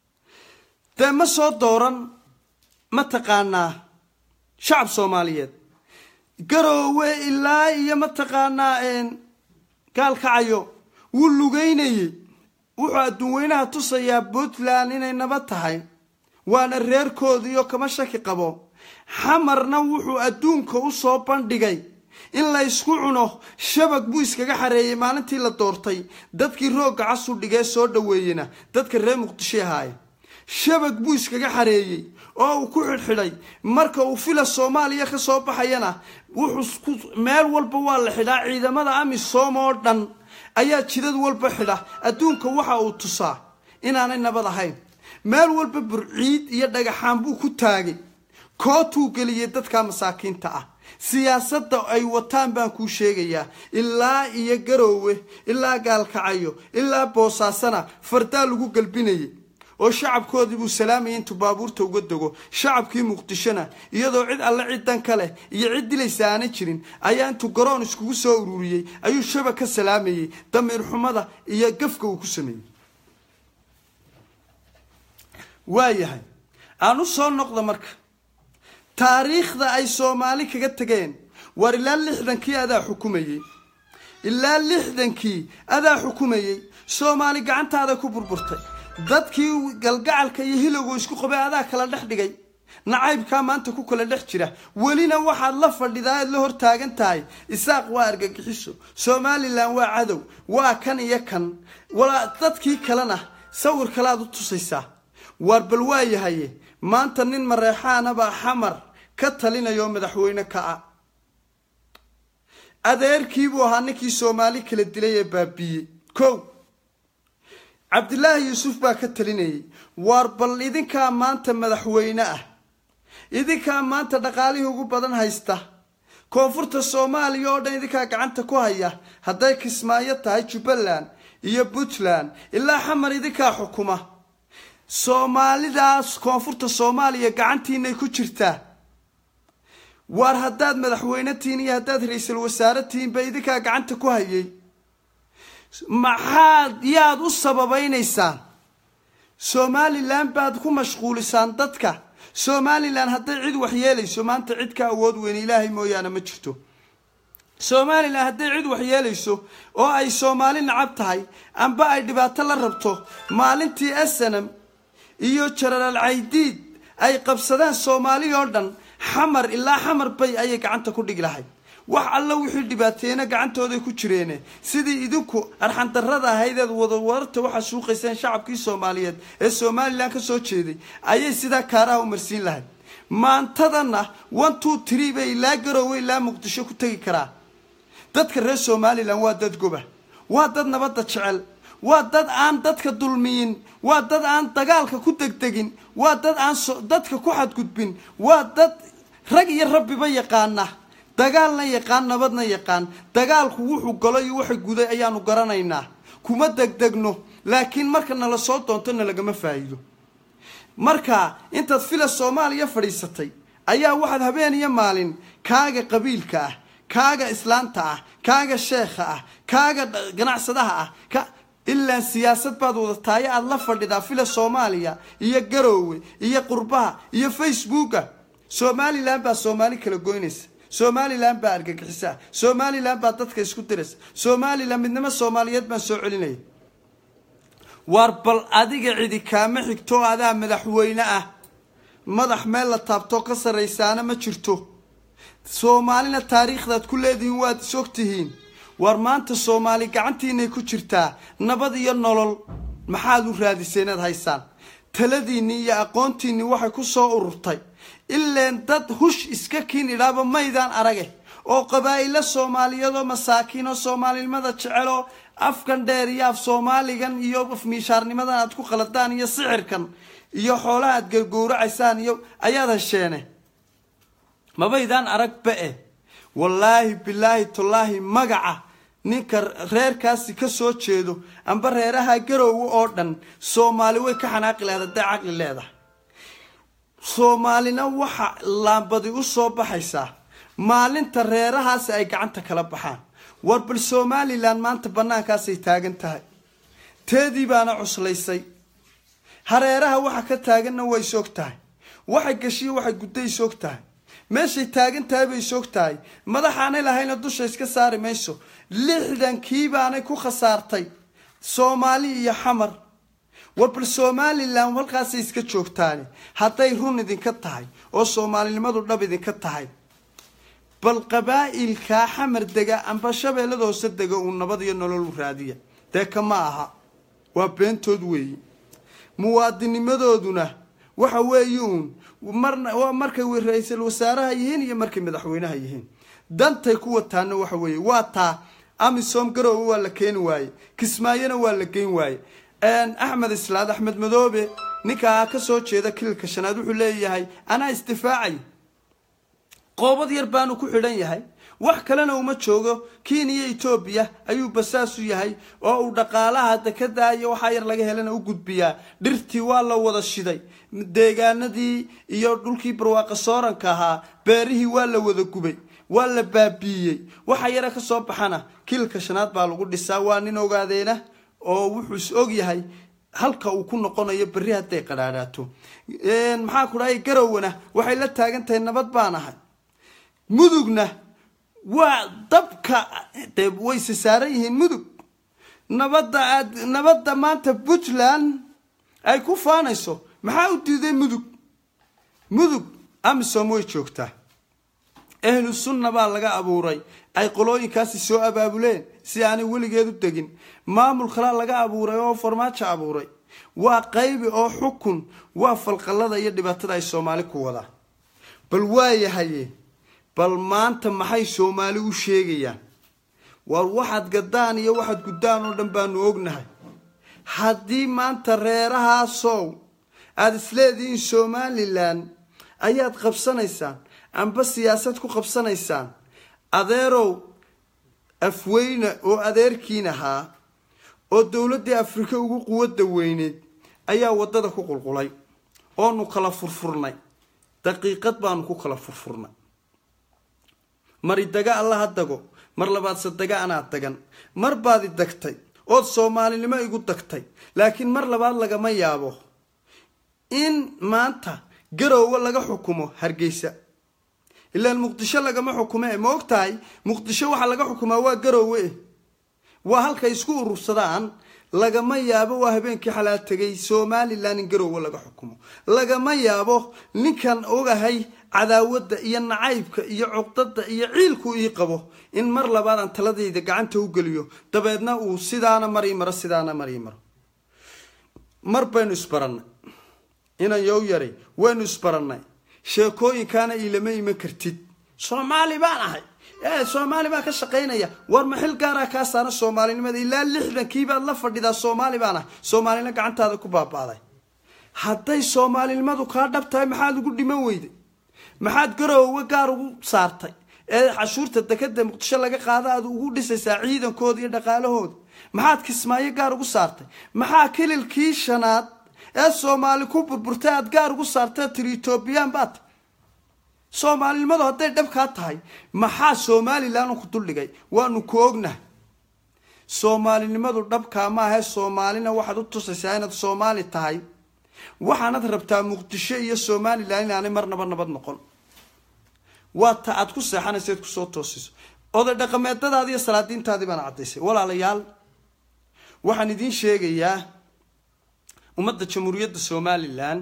dee ma soo dooran mataqaanaa shacab soomaaliyeed garoowe ilaa iyo mataqaanaa gaalkacayo wuu lugeynayey wuxuu adduun weynaha tusayaa puntland inay nabad tahay waana reerkoodiioo kama shaki qabo xamarna wuxuu adduunka u soo bandhigay in la ysku cuno shabag buu iskaga xareeyey maalintii la doortay dadkii roogga casu dhigee soo dhoweeyena dadka reer muqdisho ahaaye shabag buu iskaga xareeyey oo uu ku xidhxidhay marka uu fila soomaaliya ka soo baxayana wuxuu meel walba waa la xidhaa ciidamada amisom oo dhan ayaa jidad walba xidha adduunka waxa uu tusaa inaanay nabad ahayn meel walba burciid iyo dhagaxaan buu ku taagay kootuu geliyey dadka masaakiinta ah siyaasadda ay wataan baan kuu sheegayaa ilaa iyo garoowe ilaa gaalkacayo ilaa boosaasana fardaa lagu galbinayay oo shacabkoodii buu salaamayay intuu baabuurta uga dego shacabkii muqdishona iyadoo cid alle cid dan ka leh iyo cid dilaysa aanan jirin ayaa intuu garoon iskugu soo ururiyey ayuu shaba ka salaamayey damiir xumada iyo gafka uu ku sameeyey waayahay aan u soo noqda marka taariikhda ay soomaali kaga tegeen war ilaa lixdankii adaa xukumayey ilaa lixdankii adaa xukumayey soomaali gacantaada ku burburtay dadkii galgacalka iyo hilowga isku qabay adaa kala dhex dhigay nacaybkaa maanta ku kala dhex jira welina waxaad la fadhidaa aad la hortaagan tahay isaaq waa argagixiso somalilan waa cadow waa kan iyo kan walaa dadkii kalena sawir kaleaad u tusaysaa waar bal waa yahaye maanta nin mareexaanabaa xamar ka talinaya oo madaxweyne ka ah adeerkiibuu ahaa ninkii soomaali kala dilay ee baabiiyey kow cabdilaahi yuusuf baa ka talinayay waar bal idinkaa maanta madaxweyne ah idinkaa maanta dhaqaalihii ugu badan haysta koonfurta soomaaliya oo dhan idinkaa gacanta ku haya hadday kismaayo tahay jubbaland iyo puntland ilaa xamar idinkaa xukuma soomaalidaas koonfurta soomaaliya gacantiinay ku jirtaa waar haddaad madaxweyne tihiin iyo haddaad ra-iisul wasaare tihiinba idinkaa gacanta ku hayay maxaad yaad u sababaynaysaan somalilan baad ku mashquulisaan dadka somalilan hadday cid waxyeelayso maanta cid ka awood weyn ilaahay mooyaane ma jirto somalilan hadday cid waxyeelayso oo ay soomaali nacab tahay amba ay dhibaato la rabto maalintii asanam iyo jenaraal caydiid ay qabsadeen soomaali oo dhan xamar ilaa xamar bay ayay gacanta ku dhigi lahayd wax alla wixii dhibaateena gacantooday ku jireene sidii idinku arxandarrada ahaydeed wadawararta waxaa suuqayseen shacabkii soomaaliyeed ee somalilan ka soo jeeday ayay sidaa kaaraha u marsiin lahayd maantadana one two tree bay ilaa garoowe ilaa muqdisho ku tegi karaa dadka reer somalilan waa dad goba waa dad nabadda jecel waa dad aan dadka dulmiyin waa dad aan dagaalka ku degdegin waa dad aan dadka ku xadgudbin waa dad rag iyo rabbiba yaqaana dagaalna yaqaan nabadna yaqaan dagaalku wuxuu galo iyo waxa guday ayaanu garanaynaa kuma degdegno laakiin marka nala soo doonto nalagama faa'iido marka intaad fila soomaaliya fadhiisatay ayaa waxaad habeen iyo maalin kaaga qabiilka ah kaaga islaanta ah kaaga sheekha ah kaaga ganacsadaha ah ka ilaa siyaasad baad wadataayo aada la fadhidaa fila soomaaliya iyo garoowe iyo qurbaha iyo facebooka somalilan baa soomaali kala goynaysa somalilan baa argagixisa somalilan baa dadka isku diraysa somalilan midnimo soomaaliyeed baan soo celinaya waar bal adiga cidi kaama xigto adaa madaxweyne ah madax meel la taabtoo ka sarraysaana ma jirto soomaalina taariikhdaad ku leedihiin waad is ogtihiin war maanta soomaali gacantiinay ku jirtaa nabad iyo nolol maxaad u raadisay inaad haysaan taladiinnii iyo aqoontiinnii waxay ku soo ururtay ileen dad hush iska kiin idhaaba maydaan arage oo qabaa'ilo soomaaliyeedoo masaakiin oo soomaalinimada jeceloo afkan dheer iyo af soomaaligan iyo afmiishaarnimadan aad ku qaladaan iyo sixirkan iyo xoolaha aad gargowracaysaan iyo ayaad hesheene mabaydaan arag ba-e wallaahi bilaahi tallaahi magaca ninka reerkaasi ka soo jeedo amba reeraha garoowe oo dhan soomaali way ka xanaaqi lahayd hadday caqli leedahay soomaalina waxa laambadi u soo baxaysaa maalinta reerahaasi ay gacanta kala baxaan war bal somalilan maanta bannaankaasay taagan tahay teedii baana cuslaysay hareeraha waxa ka taaganna way soog tahay waxay gashiyo waxay gudday soog tahay meeshay taagan tahay bay soog tahay madaxaanay lahayna dusha iska saari mayso lixdankii baanay ku khasaartay soomaali iyo xamar war bal somalilan halkaasay iska joogtaane hadday run idinka tahay oo soomaalinimadu dhab idinka tahay bal qabaa'ilkaa xamar dega amba shabeellada hoose dega uu nabad iyo nolol u raadiya dee kama aha waa beentood weeye muwaadinimadooduna waxa weeye uun marna waa markay ra-iisul wasaaraha yihiin iyo markay madaxweynaha yihiin dantay ku wataana waxa weeye waa taa amisom garoowe waa la keeni waaye kismaayona waa la geyn waaye axmed islaad axmed madoobe ninkaa ka soo jeeda kililka shanaad wuxuu leeyahay anaa isdifaacay qoobad yar baanu ku xidhan yahay wax kalena uma joogo kenya etoobiya ayuu basaas u yahay oo uu dhaqaalaha dekada iyo waxaa yar laga helana u gudbiyaa dhirtii waa la wada shiday deegaanadii iyo dhulkii barwaaqa sooranka ahaa beerihii waa la wada gubay waa la baabiiyey waxa yara ka soo baxana kiilka shanaad baa lagu dhisaa waa nin ogaadeena oo wuxuu is og yahay halka uu ku noqonayo berri hadday qadhaadhaato maxaa ku dhahay garowana waxay la taagan tahay nabad baan ahay mudugna waa dabka dee wayse saaran yihiin mudug nabadda aad nabadda maanta puntland ay ku faanayso maxaa u diiday mudug mudug amisom way joogtaa ahlu sunna baa laga abuuray ay qolooyinkaasi soo abaabuleen si aanay weligeed u degin maamul kalaa laga abuuray oo farmaajo abuuray waa qaybi oo xukun waa falqallada iyo dhibaatada ay soomaali ku wadaa bal waayahaye bal maanta maxay soomaali u sheegayaan war waxaad gadaan iyo waxaad guddaan oo dhan baanu ognahay haddii maanta reerahaasow aada isleedihiin somalilan ayaad qabsanaysaan amba siyaasad ku qabsanaysaan adeerow afweyne oo adeerkiin ahaa oo dowladdii afrika ugu quwadda weyneed ayaa waddada ku qulqulay oonu kala furfurnay daqiiqad baanu ku kala furfurnay mari daga allaha dago mar labaadse daga anaa dagan mar baad i dagtay ood soomaalinimo igu dagtay laakiin mar labaad lagama yaabo in maanta garoowe laga xukumo hargeysa ilaan muqdisho lagama xukume ma og tahay muqdisho waxaa laga xukumaa waa garoowe waa halkay isku urursadaan lagama yaabo waa habeenkii xalaal tegay somalilan in garoowe laga xukumo lagama yaabo ninkan ogahay cadaawadda iyo nacaybka iyo cuqdada iyo ciilku ii qabo in mar labaad aan taladayda gacanta u geliyo dabeedna uu sidaana marii maro sidaana marii maro mar baynu isbarannay inan yow yaray waynu isbarannay sheekooyinkaana iilama iman kartid soomaali baan ahay ee soomaali baan ka shaqaynaya war maxil gaaraa kaa saara soomaalinimada ilaa lixdankiibaad la fadhidaa soomaali baan ahay soomaalina gacantaada ku baaba'day hadday soomaalinimadu kaa dhab tahay maxaad ugu dhiman weyday maxaad garoowe gaar ugu saartay ee cashuurta dekada muqdisho laga qaada aad ugu dhisaysaa ciidankooda iyo dhaqaalahooda maxaad kismaayo gaar ugu saartay maxaa kililkii shanaad ee soomaali ku burburtay aad gaar ugu saartay tiri etoobiyaan baad soomaalinimadu hadday dhabkaa tahay maxaa somalilan ku duldhigay waanu ku ognahay soomaalinimadu dhabkaa maahae soomaalina waxaad u tusaysaa inaad soomaali tahay waxaanad rabtaa muqdisho iyo somalilan inaanay marnaba nabad noqon waa ta aad ku seexanaysa ad kusoo toosiso oday dhaqameedadaadi iyo salaadiintaadii baana caddaysay walaalayaal waxaan idiin sheegayaa ummadda jamhuuriyadda somalilan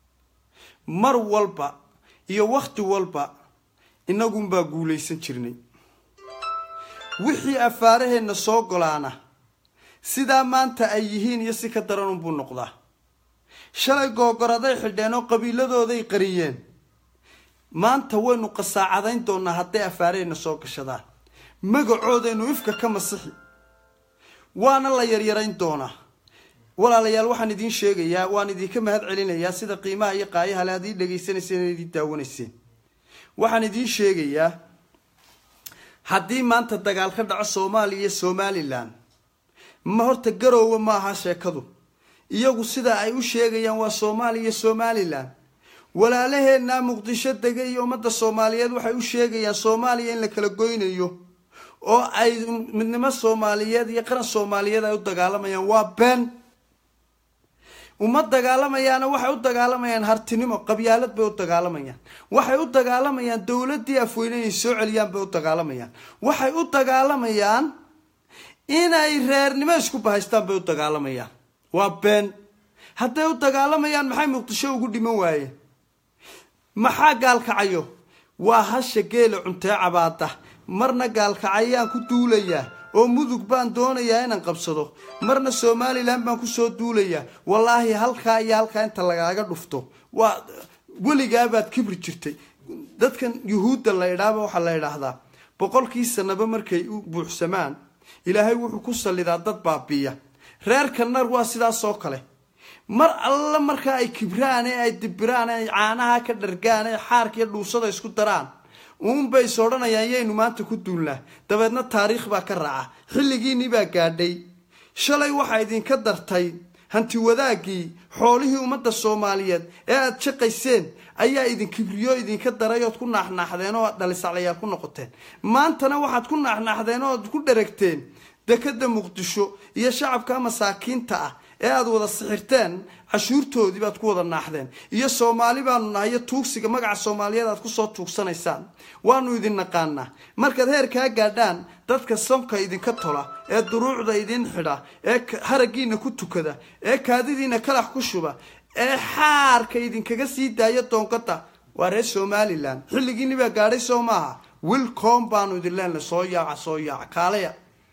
mar walba iyo wakhti walba inagunbaa guulaysan jirnay wixii afaaraheenna soo golaana sidaa maanta ay yihiin iyo si ka daran unbuu noqdaa shalay googoraday xidheen oo qabiiladooday qariyeen maanta waynu qasaacadayn doonaa hadday afaaraheenna soo gashadaan magacoodaynu ifka ka masixi waana la yaryarayn doonaa walaalayaal waxaan idiin sheegayaa waan idinka mahad celinayaa sida qiimaha iyo qaayaha le ad ii dhegaysanayseen in idiin daawanayseen waxaan idiin sheegayaa haddii maanta dagaal ka dhaco soomaaliya iyo somalilan ma horta garoowe ma aha sheekadu iyagu sida ay u sheegayaan waa soomaaliya iyo somalilan walaalaheenna muqdisho dega iyo ummadda soomaaliyeed waxay u sheegayaan soomaaliya in la kala goynayo oo ay midnimo soomaaliyeed iyo qaran soomaaliyeed ay u dagaalamayaan waa been uma dagaalamayaana waxay u dagaalamayaan hartinimo qabyaalad bay u dagaalamayaan waxay u dagaalamayaan dowladii afweyne inay soo celiyaan bay u dagaalamayaan waxay u dagaalamayaan inay reernimo isku bahaystaan bay u dagaalamayaan waa been hadday u dagaalamayaan maxay muqdisho ugu dhiman waayeen maxaa gaalkacayo waa hasha geela cuntee cabaada marna gaalkacayaan ku duulayaa oo mudug baan doonayaa inaan qabsado marna somalilan baan kusoo duulayaa wallaahi halkaa iyo halkaa inta lagaaga dhufto waa weligaabaad kibri jirtay dadkan yuhuudda la idhaaba waxaa la idhaahdaa boqolkii sanaba markay u buuxsamaan ilaahay wuxuu ku sallidaa dad baabiiya reerka nar waa sidaasoo kale mar alla markaa ay kibraan ee ay dibiraan ee ay caanaha ka dhargaan ee xaarka iyo dhuusada isku daraan uunbay is odhanayaan yaynu maanta ku duulnaa dabeedna taariikh baa ka raaca xilligiinii baa gaadhay shalay waxaa idinka dartay hanti wadaaggii xoolihii ummadda soomaaliyeed ee aada shaqayseen ayaa idin kibriyo idinka daray ood ku naaxnaaxdeen oo dhalisaclayaal ku noqoteen maantana waxaad ku naaxnaaxdeen ood ku dheragteen dekada muqdisho iyo shacabka masaakiinta ah ee aada wada sixirteen cashuurtoodii baad ku wada naaxdeen iyo soomaali baanu nahay iyo tuugsiga magaca soomaaliyeed aad kusoo tuugsanaysaan waanu idin naqaanaa markaad heerkaa gaadhaan dadka sonka idinka tola ee duruucda idin xidha ee haraggiina ku tukada ee kaadidiina kalax ku shuba ee xaarka idinkaga sii daaya doongada waa reer somalilan xilligiini baa gaadhay soo maaha wilcom baanu idin leenahay soo yaaca soo yaaca kaalaya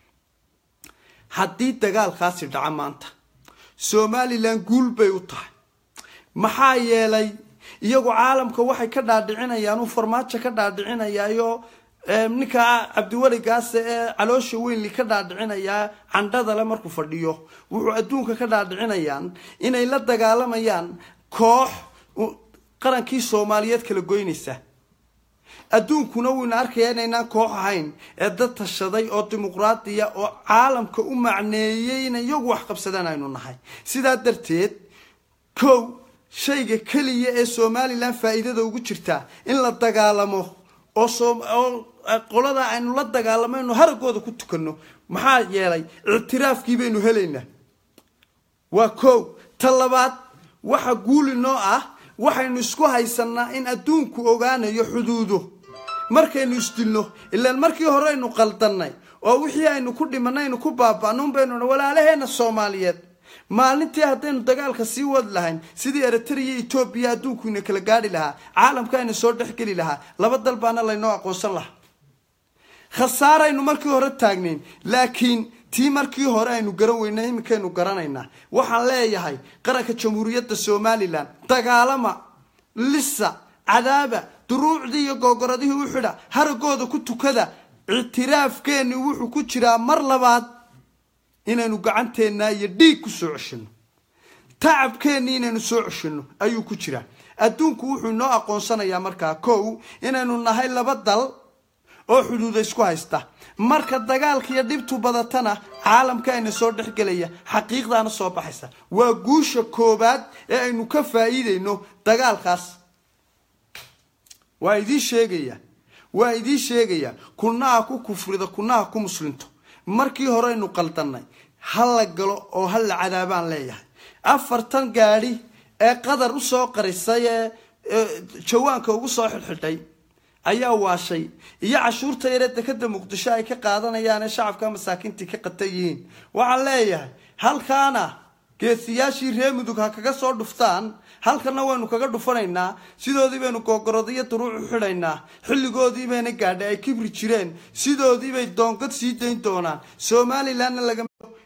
haddii dagaalkaasi dhaca maanta somalilan guul bay u tahay maxaa yeelay iyagu caalamka waxay ka dhaadhicinayaan uu farmaajo ka dhaadhicinayaayo ninkaa cabdiweligaase ee caloosha weynli ka dhaadhicinayaa candhadale markuu fadhiyo wuxuu adduunka ka dhaadhicinayaan inay la dagaalamayaan koox qarankii soomaaliyeed kala goynaysa adduunkuna wuyna arkayaa inaynaan koox ahayn ee dad tashaday oo dimuqraadiya oo caalamka u macneeyey inay iyagu wax qabsadaan aynu nahay sidaa darteed kow shayga keliya ee somalilan faa'iidada ugu jirtaa in la dagaalamo oo oo qolada aynu la dagaalamayno haragooda ku tukanno maxaa yeelay ictiraafkii baynu helaynaa waa kow ta labaad waxa guuli noo ah waxaynu isku haysanaa in adduunku ogaanayo xuduudo markaynu isdilno ilaan markii hore aynu qaldannay oo wixii aynu ku dhimanaynu ku baaba'nuun baynu walaalaheena soomaaliyeed maalintii haddaynu dagaalka sii wadi lahayn sidii eritrea etoobiya adduunkuina kala gaadhi lahaa caalamka ayna soo dhexgeli lahaa laba dal baana laynoo aqoonsan lahaa khasaaraynu markii hore taagnayn laakiin tii markii hore aynu garan weynay iminkaynu garanaynaa waxaan leeyahay qaranka jamhuuriyadda somalilan dagaalama lisa cadaaba duruucdii iyo googoradihii u xidha haragooda ku tukada ictiraafkeenni wuxuu ku jiraa mar labaad inaynu gacanteennaa iyo dhiig ku soo ceshino tacabkeennii inaynu soo ceshino ayuu ku jiraa adduunku wuxuu inoo aqoonsanayaa markaa kow inaynu nahay laba dal oo xuduuda isku haysta marka dagaalka iyo dhibtu badatana caalamka ayna soo dhexgelaya xaqiiqdaana soo baxaysa waa guusha koobaad ee aynu ka faa'iidayno dagaalkaas waa idiin sheegaya waa idiin sheegaya kunaha ku kufrida kunaha ku muslinto markii horeynu qaldannay ha la galo oo ha la cadaabaan leeyahay afartan gaadhi ee qadar usoo qarisay ee jawaanka ugu soo xidhxidhay ayaa waashay iyo cashuurta yaree dekada muqdisho ay ka qaadanayaan ee shacabka masaakiintii ka qatan yihiin waxaan leeyahay halkaana geesiyaashii ree mudug ha kaga soo dhuftaan halkana waynu kaga dhufanaynaa sidoodii baynu googorodiyo duruucu xidhaynaa xilligoodii bayna gaadhay ay kibri jireen sidoodii bay doongad sii dayn doonaan somalilanna laga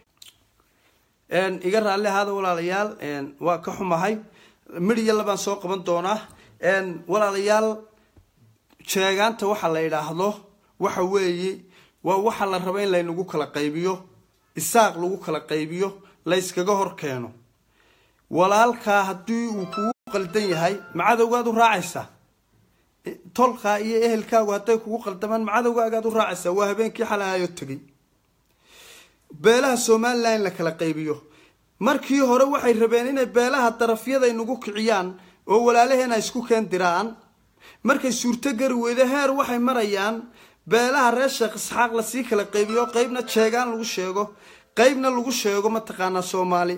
iga raalli ahaada walaalayaal waa ka xumahay midhiya labaan soo qaban doonaa walaalayaal sheegaanta waxa la idhaahdo waxa weeye waa waxa la raba in laynagu kala qaybiyo isaaq lagu kala qaybiyo layskaga hor keeno walaalkaa haddii uu kugu qaldan yahay macadowgaad u raacaysaa tolkaa iyo ehelkaagu hadday kugu qaldamaan macadowgaagaad u raacaysaa waa habeenkii xalahayo tegay beelaha somalilan in la kala qaybiyo markii hore waxay rabeen inay beelaha darafyada inagu kiciyaan oo walaalaheena isku keen diraan markay suurto gari weydo heer waxay marayaan beelaha reer sheekh isxaaq lasii kala qaybiyo qeybna jeegaan lagu sheego qeybna lagu sheego mataqaanaa soomaali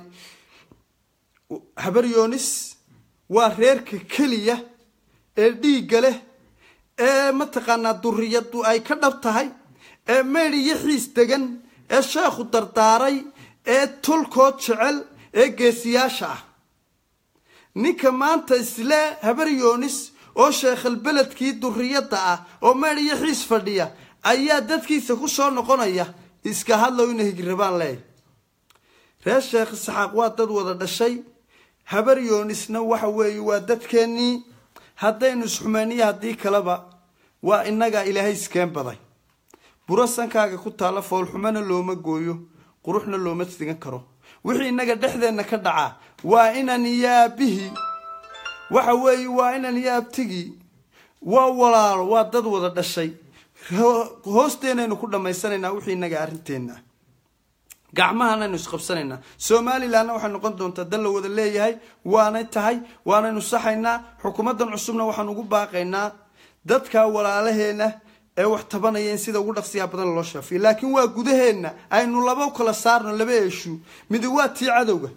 habaryoonis waa reerka keliya ee dhiigga leh ee mataqaanaa duriyadu ay ka dhab tahay ee meydh iyo xiis degan ee sheekhu dardaaray ee tolkood jecel ee geesiyaasha ah ninka maanta isle habaryoonis oo sheekhalbeledkii duriyadda ah oo meydh iyo xiis fadhiya ayaa dadkiisa ku soo noqonaya iska hadlow ina higirabaan leeyahy reer sheekh isxaaq waa dad wada dhashay habaryoonisna waxa weeye waa dadkeennii haddaynu isxumeeniyo haddii kaleba waa innagaa ilaahay iskeen baday buro sankaaga ku taalla foolxumona looma gooyo quruxna looma sigan karo wixii innaga dhexdeenna ka dhacaa waa inan iyo aabbihii waxa weeye waa inan iyo abtigii waa walaalo waa dad wada dhashay hoosteenaynu ku dhammaysanaynaa wixii innaga arrinteenna ah gacmahanaynu isqabsanaynaa somalilanna waxay noqon doontaa dal la wada leeyahay waanay tahay waanaynu saxaynaa xukuumaddan cusubna waxaan ugu baaqaynaa dadka walaalaheena ee wax tabanaya in sida ugu dhaqsiyaa badan loo shaafiyo laakiin waa gudaheenna aynu laba kala saarno laba eeshu midi waa tii cadowga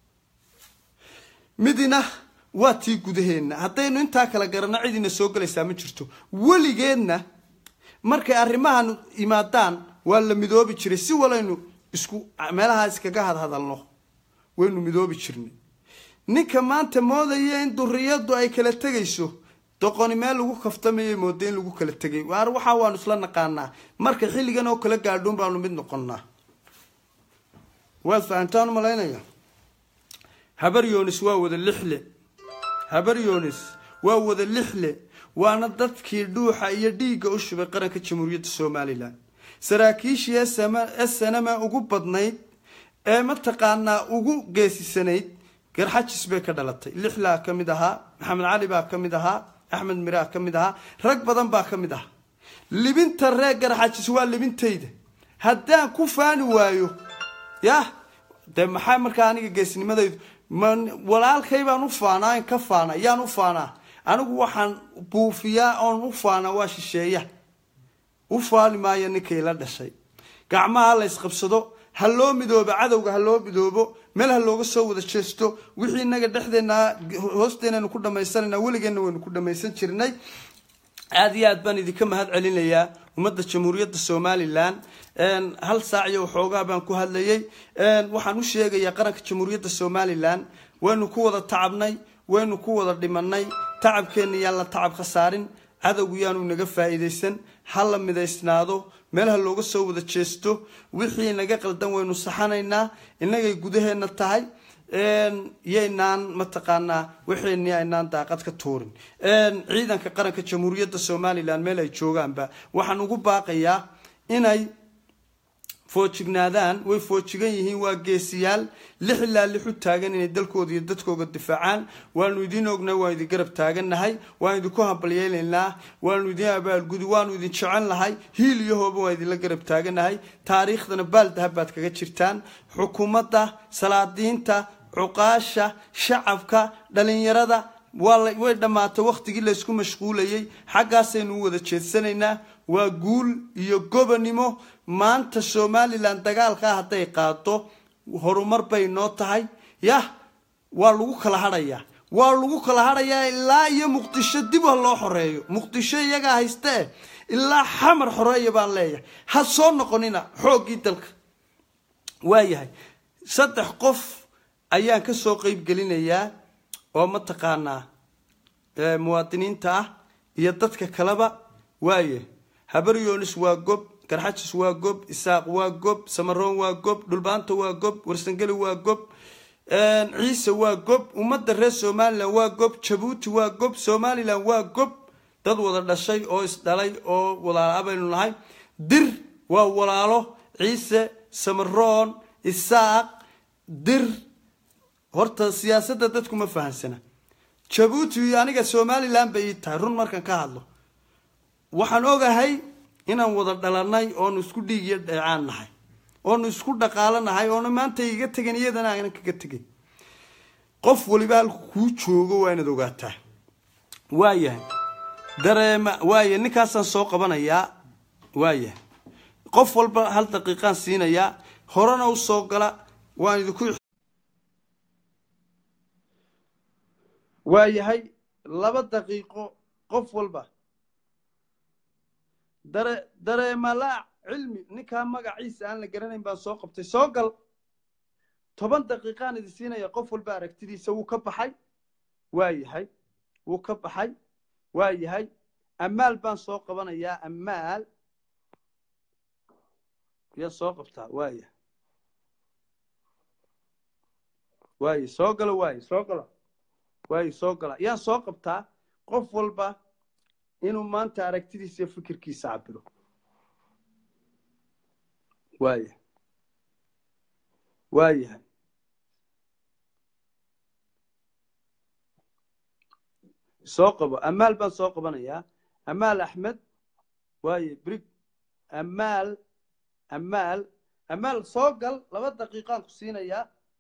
midina waa tii gudaheenna haddaynu intaa kala garanno cidina soo gelaysaa ma jirto weligeedna markay arrimahan yimaadaan waa la midoobi jiray si walaynu isku meelaha iskaga hadhadalno waynu midoobi jirnay ninka maanta moodaya in duriyadu ay kala tegayso doqoni meel lagu kaftamayay mooda in lagu kala tegay waar waxaa waanu isla naqaanaa marka xilligan oo kala gaadhoon baanu mid noqonnaa waad fahantaan umalaynaya habar yonis waa wada lixle habar yonis waa wada lixle waana dadkii dhuuxa iyo dhiigga u shubay qaranka jamhuuriyadda somalilan saraakiishii snma ugu badnayd ee mataqaanaa ugu geesisanayd garxajis bay ka dhalatay lixlaa ka mid ahaa maxamed cali baa ka mid ahaa axmed miraa ka mid ahaa rag badan baa ka mid ahaa libinta reer garxajis waa libintayda haddaan ku faani waayo yah dee maxaa markaa aniga geesnimadaydu walaalkay baan u faanaa in ka faana yaan u faanaa anigu waxaan buufiyaa oon u faanaa waa shisheeya u faani maayo ninkay la dhashay gacmaha la ysqabsado ha loo midoobo cadowga ha loo midoobo meel ha looga soo wada jeesto wixii inaga dhexdeena hoosteenaynu ku dhamaysanayna weligeenna waynu ku dhamaysan jirnay aada iyo aad baan idinka mahad celinayaa ummadda jamhuuriyadda somalilan hal saac iyo waxoogaa baan ku hadlayay waxaan u sheegayaa qaranka jamhuuriyadda somalilan waynu ku wada tacabnay waynu ku wada dhimanay tacabkeenna yaan la tacab khasaarin cadowgu yaanu naga faa'iidaysan ha la midaysnaado meel ha looga soo wada jeesto wixii naga qaldan waynu saxanaynaa innagay gudaheenna tahay yaynaan mataqaanaa waxeenii aynaan daaqad ka tuurin ciidanka qaranka jamhuuriyadda somalilan meel ay joogaanba waxaan ugu baaqayaa inay foojignaadaan way foojigan yihiin waa geesiyaal lix ilaa lix u taagan inay dalkooda iyo dadkooga difaacaan waanu idiin ognay waanu idin garab taagannahay waanu idinku hambalyeelaynaa waanu idin abaalgudi waanu idin jecel nahay hiil iyo hooba waan idinla garab taagannahay taariikhdana baaldahab baad kaga jirtaan xukuumadda salaadiinta cuqaasha shacabka dhalinyarada way dhammaatay wakhtigii laysku mashquulayay xaggaasaynu u wada jeedsanaynaa waa guul iyo gobonimo maanta somalilan dagaalkaa hadday qaado horumar bay noo tahay yah waa lagu kala hadhayaa waa lagu kala hadhayaa ilaa iyo muqdisho dib ha loo xoreeyo muqdisho iyagaa haystee ilaa xamar xoreeya baan leeyahay ha soo noqonina xooggii dalka waayahay saddex qof ayaan ka soo qeyb gelinayaa oo mataqaanaa muwaadiniinta ah iyo dadka kaleba waaye habar yoonis waa gob garxajis waa gob isaaq waa gob samaroon waa gob dhulbaanta waa gob warsangeli waa gob ciise waa gob ummadda reer somalilan waa gob jabuuti waa gob somalilan waa gob dad wada dhashay oo isdhalay oo walaala baynu nahay dir waa walaalo ciise samaroon isaaq dir horta siyaasadda dadku ma fahansana jabuuti aniga somalilan bay ii tahay run markaan ka hadlo waxaan ogahay inaan wada dhalanay oonu isku dhiig iyo dheecaan nahay oonu isku dhaqaalo nahay oona maanta iga tegin iyadana aanan kaga tegin qof waliba halku kuu joogo waa inaad ogaataa waayahay dareema waaya ninkaasaan soo qabanayaa waayahay qof walba hal daqiiqaan siinayaa horena u soo gala waan idinku waayahay laba daqiiqo qof walba dare dareemalaac cilmi ninkaa magaciisa aan la garanayn baan soo qabtay soo gal toban daqiiqaan idin siinaya qof walba aragtidiisa wuu ka baxay waa yahay wuu ka baxay waa yahay amaal baan soo qabanayaa amaal yaa soo qabtaa waaya waaye soo galo waaye soo galo waaye soo gala yaan soo qabtaa qof walba inuu maanta aragtidiisa iyo fikirkiisa cabiro waaya waayahay soo qabo amaal baan soo qabanayaa amaal axmed waaye brig amaal amaal amaal soo gal laba daqiiqaan ku siinayaa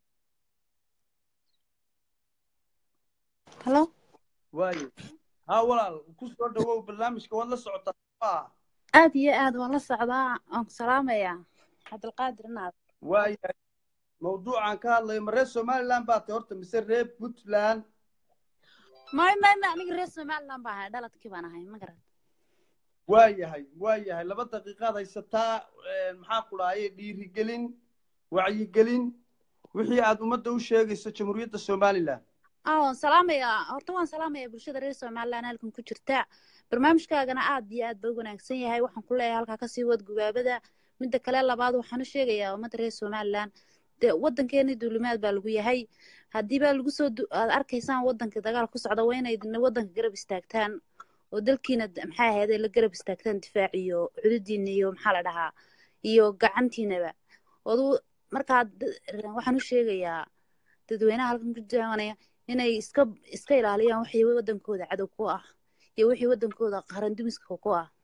halo waaye haa walaal ku soo dhawow barnaamijka waad la socotaa maa aad iyo aad waan la socdaa waan ku salaamayaa cabdilqaadir naad waayahay mawduucan ka hadlayo ma reer somaliland baa tahay horta mise reer puntland may may may aniga reer somaliland baa ahay dhaladkii baan ahay ma garan waayahay waayahay laba daqiiqaad haysataa maxaa ku dhahaye dhiirigelin wacyigelin wixii aad ummadda u sheegayso jamhuuriyadda somaliland ah waan salaamayaa horta waan salaamayaa bulshada reer somaliland halkan ku jirta barnaamijkaagana aad iyo aad ba u wanaagsan yahay waxaan ku leeyahay halkaa kasii wad gubaabada midda kale labaad waxaan u sheegayaa ummadda reer somaliland dee waddankeeni duulimaad baa lagu yahay haddii baa lagu soo aad arkaysaan waddanka dagaal ku socda waa inayd waddanka garab istaagtaan oo dalkiina maxaa ahaydee la garab istaagtaan difaac iyo xuduudiina iyo maxaa la dhahaa iyo gacantiinaba odu markaa waxaan u sheegayaa dadweynaha halkan ku jaawanaya inay iska iska ilaaliyaan wixii waddankooda cadow ku ah iyo wixii waddankooda qarandumiska ku ah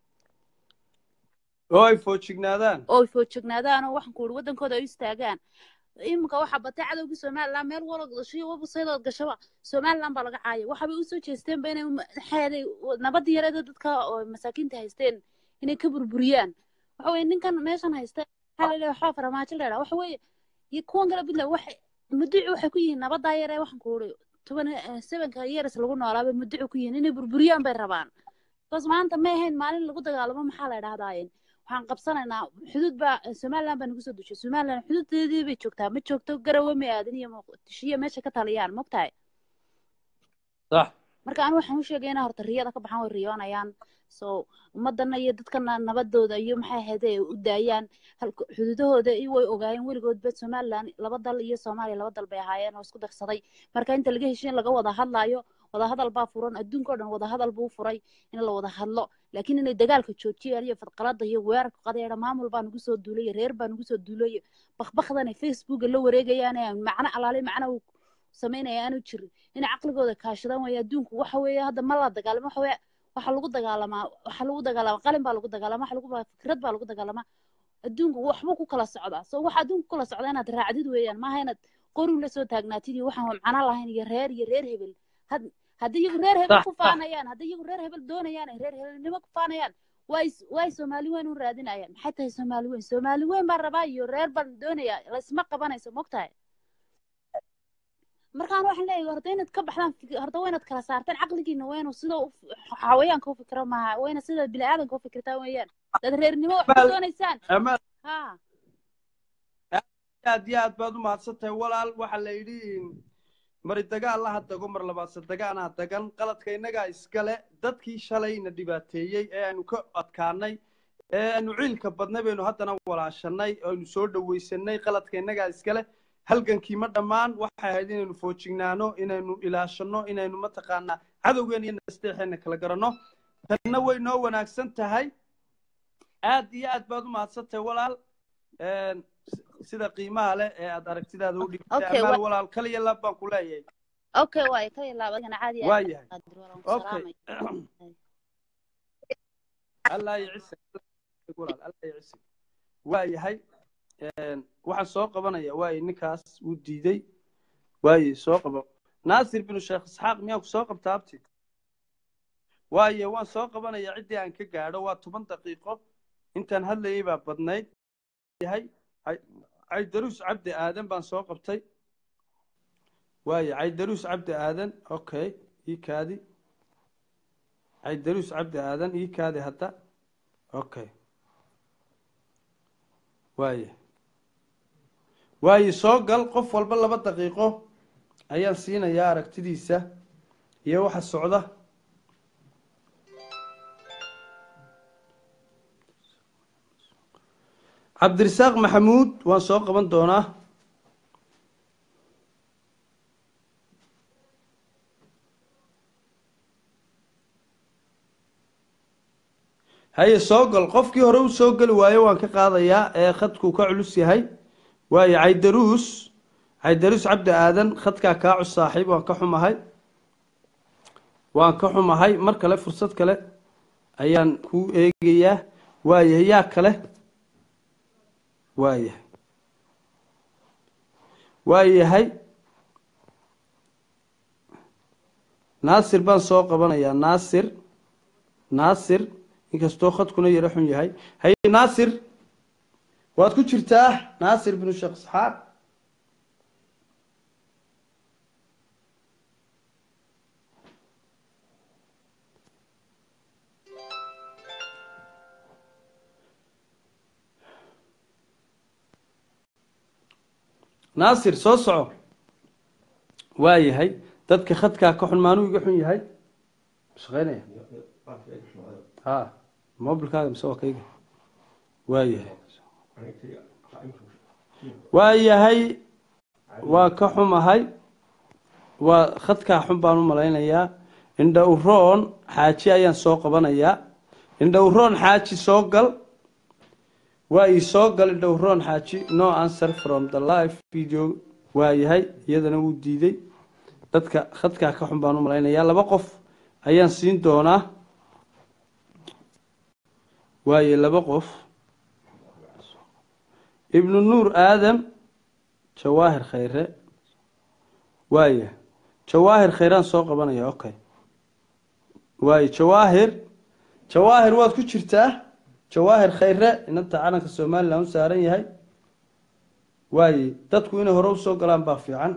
oo ay foojignaadaan oo ay foojignaadaan oo waxaan ku uri waddankooda ay u istaagaan iminka waxaa batay cadowgii somaliland meel wala gashay websaydood gashaba somaliland baa laga caaya waxaabay usoo jeesteenba inay maxaaday nabadii yareeda dadka oo masaakiinta haysteen inay ka burburiyaan waxa weye ninkan meeshan haysta maxaa la leeyahay waxbaa farmaajo la yidhaha waxa weeye iyo kuwan kale puntland waxay muduci waxay ku yihiin nabadaa yaree waxaan ku uri toban sevenka years lagu noolaabay muduci ku yihiin inay burburiyaan bay rabaan bas maanta ma ahayn maalin lagu dagaalamo maxaa la idhahdaayeen waxaan qabsanaynaa xuduud baa somaliland baa nagu soo dushay somaliland xuduudeedii bay joogtaa ma joogto garawe ma aadan iyo muqdishiyo meesha ka taliyaan mogtahay sax marka anu waxaan u sheegay inaa horta riyada ka baxaan way riyoonayaan so ummadana iyo dadkana nabadooda iyo maxay ahayd ay u daayaan xuduudahooda way ogaayeen weligoodba somaliland laba dal iyo soomaaliya laba dal bay ahaayeen oo isku darsaday marka inta laga heshiin laga wada hadlaayo wadahadal baa furan adduunka o dhan wadahadal buu furay in la wada hadlo laakiin inay dagaalka joojiyaan iyo fadqalada iyo weerarka qadeera maamul baa nagu soo duulay reer baa nagu soo duulay bakbakdan facebooka la wareegayaan macno alaale macno uu samaynaya aanu jirin inay caqligooda kaashadaan waayo adduunku waxa weeye hadda ma la dagaalamo waxa weye waxa lagu dagaalamaa waxa lagu dagaalamaa qalin baa lagu dagaalamaa waxa lagu fikrad baa lagu dagaalamaa adduunku waxbuu ku kala socdaa so waxa adduunku kala socda inaad raacdid weeyaan maaha inaad qorin la soo taagnaatid iyo waxaan macno lahayn iyo reer iyo reer hebel had haddii iyagu reer hebel ku faanayaan haddii iyagu reer hebel doonayaan ay reer hebelnimo ku faanayaan way way soomaali weyn u raadinayaan maxay tahay soomaali weyn soomaali weyn baan rabaa iyo reer baan doonaya laysma qabanayso mogtahay markaan waxaan leeyahay horta inaad ka baxdaan horta waa inaad kala saartaan caqligiina waa inuu sida xawayaanka u fikiro maaha waa inaad sida bini aadanka u fikirtaa weeyaan dad reernimo wax ku doonaysaan ha aad iyo aad baad u mahadsan tahay walaal waxaa la yidhi mari dagaal laha dago mar labaadse dagaanaa dagan qaladka innagaa iskale dadkii shalayna dhibaateeyey ee aanu ka adkaanay ee aanu ciilka badnay baynu haddana walaashanay aynu soo dhowaysanay qaladka innagaa iskale halgankii ma dhammaan waxay ahayd inaynu foojignaano inaynu ilaashanno inaynu mataqaanaa cadowgeena iyo nasteexeena kala garanno tanna way noo wanaagsan tahay aad iyo aad baad u mahadsan tahay walaal sida qiimaha leh ee aad aragtidaada u dhigtay amaal walaal kaliya laab baan ku leeyahay okay waay kaliya laab adigana caadi waa yahay okay allah yacisa walaal allah yacisa waa yahay waxaan soo qabanaya waaye ninkaas wuu diiday waaye soo qabo naasir binu sheekh isxaaq miyaan ku soo qabtaa abti waaye waan soo qabanaya ciddii aan ka gaadho waa toban daqiiqo intaan hadlayay baa badnayd yahay caydaruus cabdi aadan baan soo qabtay waaye caydaruus cabdi aadan okay ii kaadi caydaruus cabdi aadan ii kaadi hadda okay waaye waaye soo gal qof walba laba daqiiqo ayaan siinayaa aragtidiisa iyo waxa socda cabdirasaaq maxamuud waan soo qaban doonaa haye soo gal qofkii hore u soo geli waayo waan ka qaadayaa ee khadkuu ka culus yahay waayo caydaruus caydaruus cabdi aadan khadkaa kaa cus saaxiib waan ka xumahay waan ka xumahay mar kale fursad kale ayaan ku eegayaa waayahay yaa kale waayahay waayahay naasir baan soo qabanayaa naasir naasir inkastoo khadkuna yaro xun yahay haye naasir waad ku jirtaa naasir binu sheekh isxaaq naasir soo soco waa yahay dadka khadkaa ka xun maanuu iga xun yahay shaqeynaya ha mobilkaaga mise waa kayga waa yahay waa yahay waa ka xumahay waa khadkaa xun baan u malaynayaa indha uroon xaaji ayaan soo qabanayaa indha uroon xaaji soo gal waa ii soo gal indha uroon xaaji no answer from the live video waa yahay iyadana wuu diiday dadka khadkaa ka xun baan u malaynayaa laba qof ayaan siin doonaa waaye laba qof ibnu nuur aadam jawaahir khayre waaya jawaahir khayraan soo qabanaya okay waaye jawaahir jawaahir waad ku jirtaa jawaahir khayre inanta calanka somalilan u saaran yahay waaye dadku inay hore usoo galaan baa fiican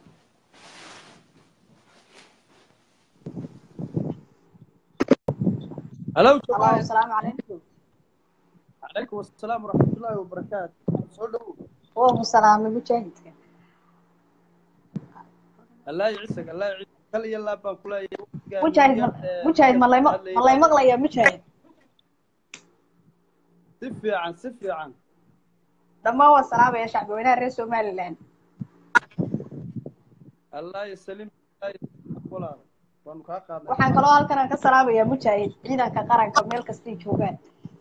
halo jawaahir asalaamu calaykum calaykum asalaam waraxmatullaahi wabarakaatu soo dhowow wuu salaamay mujaahidka allah ciisag allah ciisag kal iyo laab baan kuleeyahay waqtigaa mujaahid ma muhiim, ee, mujaahid ma layma hadlayay ma lay maqlaya mujaahid si fiican si fiican dhammaan waa salaamaya shacbi weynaha reer somaliland allah yasalim allah yasalim walaal waanu kaa qaadnay waxaan kaloo halkan aan ka salaamaya mujaahid ciidanka qaranka meel kastay joogaan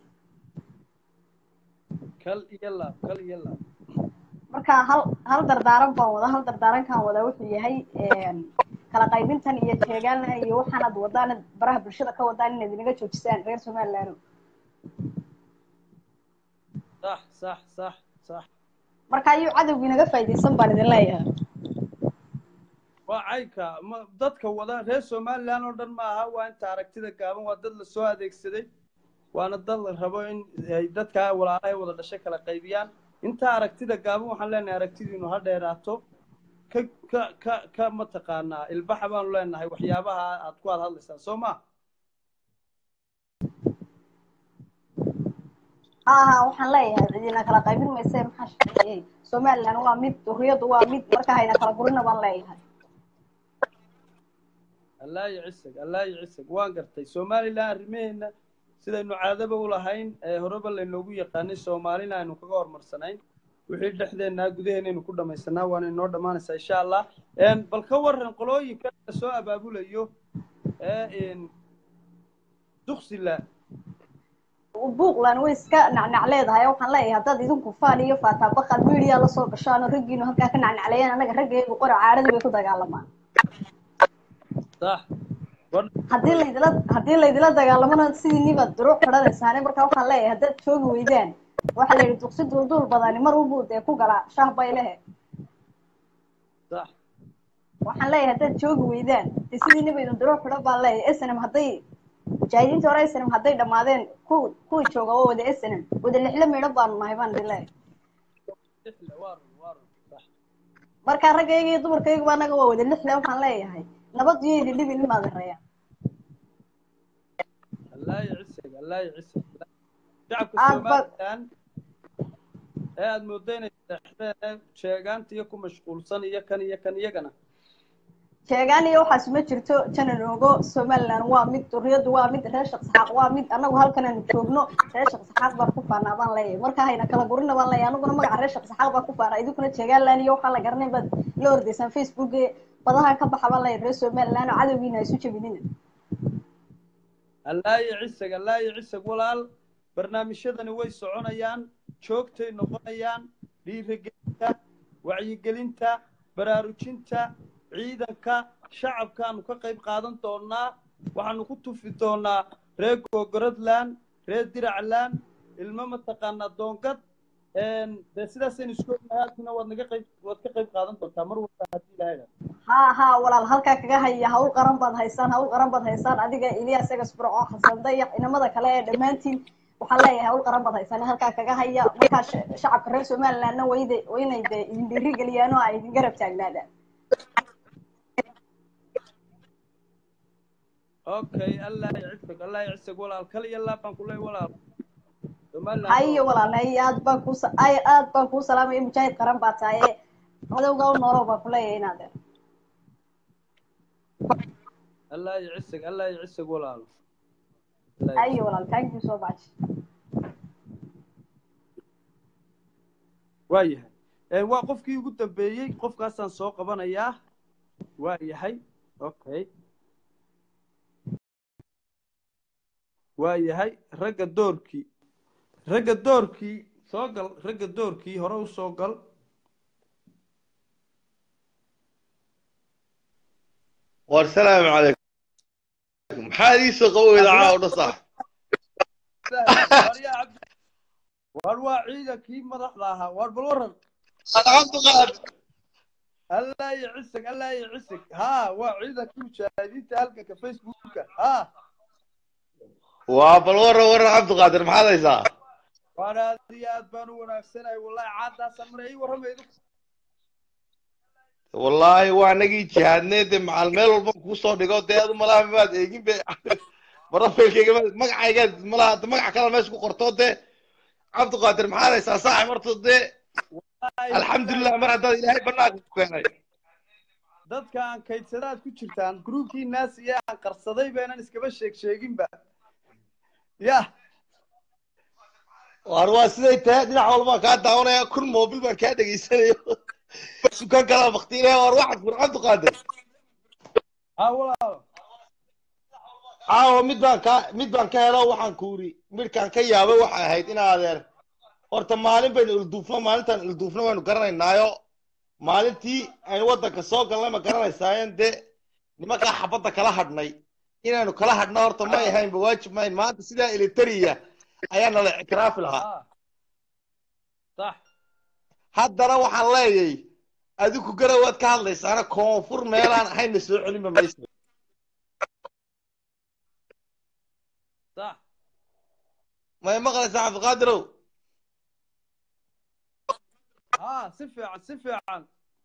kal iyo laab kal iyo laab marka hal hal dardaaran baan wada hal dardaarankan wada wuxuu yahay een, kala qaybintan iyo jeegaana iyo waxaanad wadaan baraha bulshada ka wadaan inaad inaga joojisaan reer somaliland sax sax sax sax marka ayuu cadowga inaga faa'iidaysan baan idin leeyahay waa caynka ma dadka wada reer somaliland oo dhan ma aha waa inta aragtida gaaban waa dad lasoo adeegsaday waana dad la rabo in ay dadka walaalahay wada dhashay kala qaybiyaan inta aragtida gaaban waxaan leenahay aragtidiinu ha dheeraato ka ka ka ka mataqaanaa ilbaxa baanu leenahay waxyaabaha aad ku aad hadlaysaan soo ma ha ha waxaan leeyahay cidina kala qaybin mayse maxaa shaqeeyey somaliland waa mid duriyadu waa mid marka hayna kala gurina baan leeyahay allah yacisag allah yacisag waan gartay somaliland arrimaheena sidaynu caadaba u lahayn ee horeba laynoogu yaqaanay soomaalina aynu kaga horumarsanayn wixii dhexdeenaa gudaheennaynu ku dhamaysanaa waana inoo dhammaanaysaa insha allah Een, bal ka waran qolooyinka la soo abaabulayo ee duksila buuqland way iska nacnac leedahay waxaan leeyahay haddaad idinku faan iyo faataabaqaad media la soo gashaan oo raggiinu halkaa ka nacnacleeyaan annaga raggeegu qora caadadii bay ku dagaalamaan sax war haddii laydila haddii laydila dagaalamana sidii nibaad duruuc xidhanaysaane marka waxaan leeyahay haddaad joogi weydaan waxaa la yidhi duqsi duulduul badani mar walbuu dee ku galaa shaah bay lehe sax waxaan leeyahay haddaad joogi weydaan dee sidii nibaydu duruuc xidhan baan leeyahay snm hadday mujaahidiinta hore snm hadday dhammaadeen ku kuwii jooga waa wada snm wada lixle meedhan baanu nahay baan idin leeyahay lixle waa run waa run sax marka raggayga iyo dumarkayguba annaga waa wada lixle waxaan leeyahay nabad iyo idin dhibin imaad reeyaan allah yacisag allah yacisag shacabka Aad ba- somaliland ee aada moodo inay seexdeen sheegaanta iyo ku mashquulsan iyo kan iyo kan iyagana sheegaan iyo waxaas ma jirto janan ogo somaliland waa mid duriyadu waa mid reer shaqsaxaaq waa mid annagu halkan aanu joogno reer shaqsaxaaq baan ku faanaa baan leeyahay marka hayna kala gurina baan leeyahay anaguna magaca reer shaqsaxaaq baan ku faanaa idinkuna sheegaanland iyo waxaa la garanay baad la ordaysaan facebook badaha ka baxa baan leeyahay reer somaliland oo cadowgiina ha isu jebinina allah yacisag allah yacisag walaal barnaamijyadani way soconayaan joogtay noqonayaan dhiirigelinta wacyigelinta baraarujinta ciidanka shacabkaanu ka qayb qaadan doonaa waxaanu ku tufi doonaa reer gogoradland reer diracland ilmo mataqaanaa doongad dee sidaasaynu isku ognahay halkina waad naga qayb waad ka qayb qaadan doontaa mar walba haddii ilaahay ha ha walaal halkaa kaga haya hawl qaran baad haysaan hawl qaran baad haysaan adiga ilyas egas burco xasan dayax inamada kale ee dhammaantiin waxaan leeyahay hawl qaran baad haysaan halkaa kaga haya markaa sh- shacabka reer somalilandna wayde waynay de idin dhiirigeliyaan oo ay idin garab taagnaadaan okay allah ycisag allah ycisag walaal kal iyo laab baan ku leey walaal somaliland hayo walaal hayo aad baan kuu sa- ay aad baan kuu salaamaya mujaahid qaran baa tahay madowga u noolow baan ku leeyahay inaad allah ycisag allah ycisag walaal Allah hayo walaal thank you so much waa yahay waa qofkii ugu dambeeyey qofkaasaan soo qabanayaa waa yahay okay waa yahay ragga doorkii ragga doorkii soo gal ragga doorkii hore u soo gal والسلام عليكم حديث قوي العاود صح waar yaa cabdi waar waa ciidankii madaxda ahaa waar bal waran عبد القادر allah iyo cisig allah iyo cisig ha waa ciidankii mujaahidiinta halganka facebooka ha وابل ورا ورا عبد القادر ما هذا يسا waan aad iyo aad baan u wanaagsanahay wallahi caadaasaan maray ii warramaydu والله وانغي جهادنيد مع الميل والبا كوسو دغو ديد ملا ما ايغين بي مرة فيلكيga magacayga mala magac kale meesha ku qorto de عبد القادر ما هذا يسا صاحب مرتو de الحمد لله mar hadda ilaahay banaanka ku keenay dadka aan kaydsadaad ku jirtaan gruubkii naas iyo aan qarsaday beenan iskaba sheeg sheeginba ya war waa siday tahay dhinac walba kaa daawanaya kun mobil baan kaa dhegaysanayo dukaan kala baktiinaya war waxaad fur cabdi qaadir ha walaalo caawa mid baan ka mid baan ka helo waxaan ku uri midkaan ka yaabay waxay ahayd in adeer horta maalin baynu ilduufno maalintaan ilduufno waynu garanaynaayo maalintii aynu waddanka soo galnay ma garanaysaayen dee nimankaa xabadda kala hadhnay inaynu kala hadhno horta may ahaynba waajib mayn maanta sidaa elitariya ayaa nala ictiraafi lahaa ha sax haddana waxaan leeyay adigu garawaad ka hadlaysaana koonfur meelaan ahayna soo celinba maysa sax may maqlaysaa cabdiqaadirow ha si fiican si fiican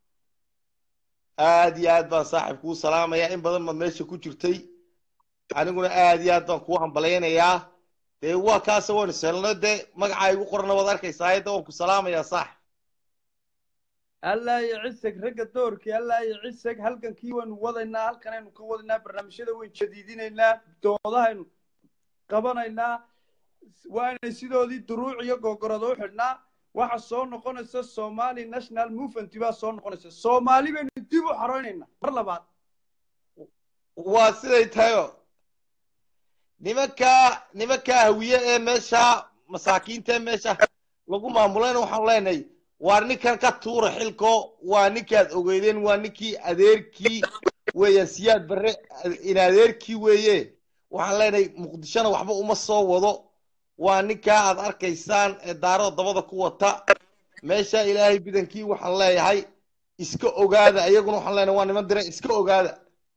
aad iyo aad baan saaxiib kuu salaamayaa in badan baad meesha ku jirtay aniguna aad iyo aad baan kuu hambalaynayaa dee waa kaasa waynu seelno dee magacaa igu qorana waad arkaysaa de waan ku salaamayaa saaxib allah iyo cisig ragga doorkii allah iyo cisig halgankii waynu wadaynaa halkanaynu ka wadaynaa barnaamijyada waynu jadiidinaynaa doodahaynu qabanaynaa waa inay sidoodii duruuc iyo gogorado u xidhnaa waxa soo noqonaysa somali national movement baa soo noqonaysa soomaali baynu dib u xoreynaynaa mar labaad waa siday tahayo nimankaa nimankaa hawiye ee meesha masaakiinta ee meesha lagu maamulayna waxaan leenahay waa ninkan ka tuura xilko waa ninkaad ogeydeen waa ninkii adeerkii weeyaan siyaad barre in adeerkii weeye waxaan leenahay muqdishona waxba uma soo wado waa ninkaa aad arkaysaan ee daarada dabada ku wata meesha ilaahay bidankii waxaan leeyahay iska ogaada iyaguna waxaan leenahay waa niman dire iska ogaada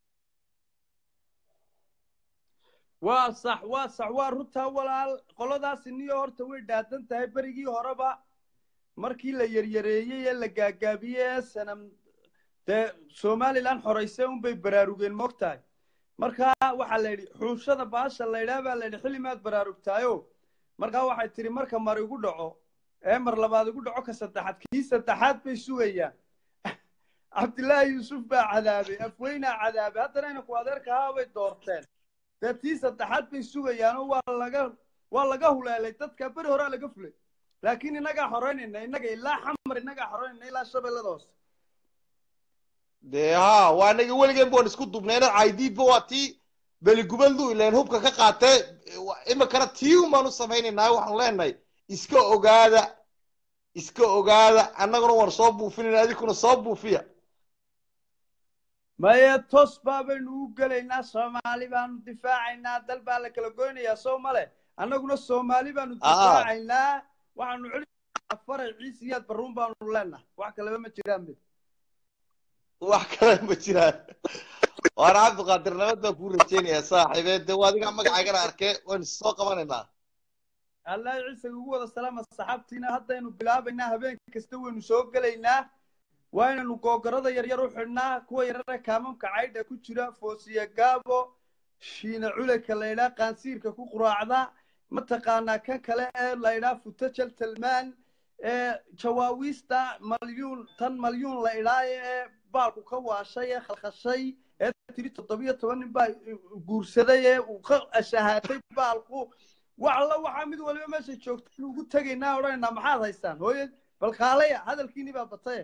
waa sax waa sax waa runtaa walaal qoladaasi niyo horta way dhaadan tahay berigii horeba markii la yaryareeyey ee la gaagaabiyey ee sanam dee somalilan xoraysay unbay baraarugeen moogtahay markaa waxaa la yidhi xuushada baasha la yidhaha baa la yidhi xilli maad baraarugtaayo markaa waxay tidhi marka mar igu dhaco ee mar labaad igu dhaco ka saddexaad kii saddexaad bay sugayaan cabdillaahi yuusuf baa cadaabay afweynaa cadaabay haddana inanku adeerkahaa bay doorteen dee tii saddexaad bay sugayaanoo waa laga waa laga huleelay dadka beri horaa laga fulay laakiin innagaa xoreynayna innaga ilaa xamar innagaa xoreynayna ilaa shabeellada hoose dee ha waa anaga weligeen baan isku dubnayna caydiidba waa tii beligubeldu ileen hubka ka qaatee iminkana tii un baan u samaynaynaa waxaanu leenahay iska ogaada iska ogaada annaguna waan soo buufinayna adinkuna soo buufiya maye tos baa baynu u gelaynaa soomaali baanu difaacaynaa dal baa la kala goynayaa soo male annaguna soomaali baanu difaacaynaa waxaanu celinaynaa faray ciise iyaad barruun baanu leenahay wax kaleba ma jiraan mid wax kale ma jiraan waana cabdiqaadir nabad baan kuu rajaynayaa saaxiibee dee waa adigaa magacaagana arkee waynu soo qabanaynaa allah ciise ugu wada salaama saxaabtiina haddaynu bilaabaynaa habeen kasta waynu soo gelaynaa waa inaynu googarada yaryar u xidhnaa kuwa yarare kaamamka caydha ku jira foosiya gaabo shiina culeka laydhaa qaansiirka ku quraacda mataqaanaa kan kale ee laydhaa futajal talmaan ee jawaawiista malyuun tan malyuun la idhaaye ee baalku ka waashay ee khalkhashay ee tiri toddobiyo toban nin baa guursaday ee uu ka ashahaatay baalku wax alla waxaa mid waliba meesha joogta inu ugu tegaynaa odhanaynaa maxaad haystaan hooye bal kaalaya hadalkiini baa bataye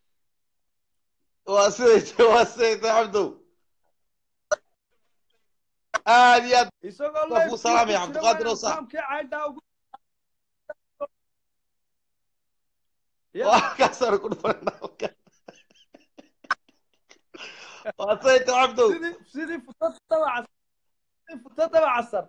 waa siday waa siday tahay cabdow aad iyo aad isagoo Waa kuu salaamaya, Cabdiqaadir oo sax. saamkii caydhaa ugu Ya. waa kaasaan ku dhufanaa waa siday tahay cabdow sidii sidii futada dabacas sidii futada dabacasar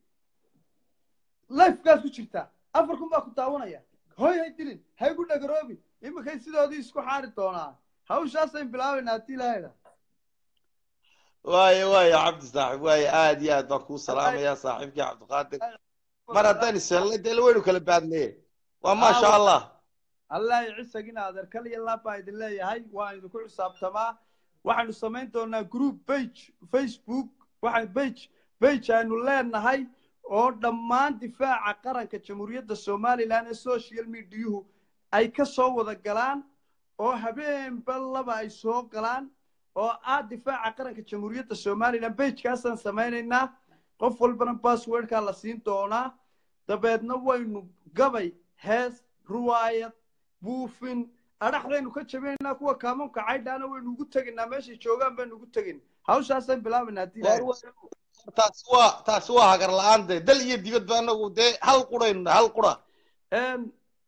lifekaas ku jirtaa afar kun baa ku daawanaya hoy hay dilin hay gu dhagaroobi iminkay sidoodii isku xaari doonaa hawshaasayn bilaabaynaa haddii ilaahayda waayo waayo cabdi saaxib waayo aad iyo aad baan kuu salaamayaa saaxiibkii cabdiqaadir mar haddaan ishelnay dee waynu kala baadnee waa maasha allah allah cisagina adeer kaliya laab baa idin leeyahay waa idinku xisaabtamaa waxaynu samayn doonaa group page facebook waxaan page page aynu leenahay oo dhammaan difaaca qaranka jamhuuriyadda somalilan ee social mediahu ay ka soo wada galaan oo habeenba laba ay soo galaan oo ah difaaca qaranka jamhuuriyadda somalilan bagekaasaan samaynaynaa qof walbana passwordkaa la siin doonaa dabeedna waynu gabay hees ruwaayad buufin adhaxdaynu ka jabaynaa kuwa kaamamka caydhaana waynu ugu tegaynaa meeshay joogaan baynu ugu tegin hawshaasaan bilaabaynaa haddii ilaahay taasi waa taasi waa hagar la-aan dee dal iyo dibadba anagu dee hal quraynu nahay hal qura Em,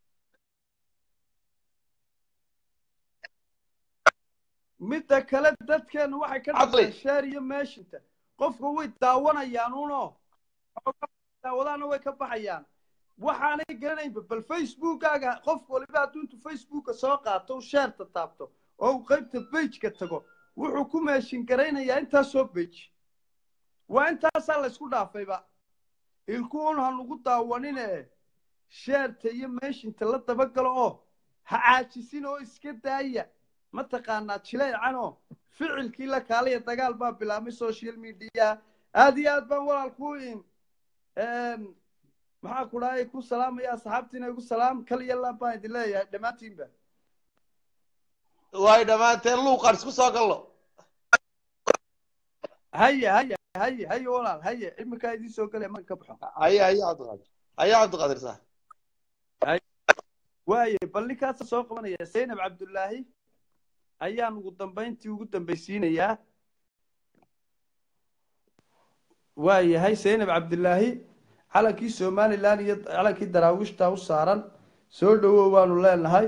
midda kale dadkeenu waxay ka Caqli. dhaseen sheer iyo meeshinta qofka way daawanayaan uno daawadaana way ka baxayaan waxaanay garanaynba bal facebookkaaga qof waliba hadduu intuu facebooka soo qaato u sheerta taabto oo uu qaybta bageka tago wuxuu ku meeshin garaynayaa intaasoo bage waa intaasaa laysku dhaafayba ilkuun hanugu daawanine sheerta iyo meeshinta la dabagalo oo ha caajisin oo iska daaya mataqaanaa jileecanoo ficilkii la kaalaya dagaal baa bilaabmay social media aad iyo aad baan walaal ku in maxaa ku dhahay ku salaamaya asxaabtiina igu salaam kal iyo laab baan idin leeyahay dhammaantiinba waayo dhammaanteen luuqaan isku soo gallo haye haye haye haye walaal haye iminkaa idiin soo galaya marka ka baxo haya haya cabdiqaadir haya cabdiqaadir sax waaye bal ninkaasa soo qabanaya zaynab cabdullaahi ayaan ugu dambayntii ugu dambaysiinayaa waa yahay zaynab cabdillaahi calankii somalilan iyo calankii daraawiishta u saaran soo dhowow waanu leenahay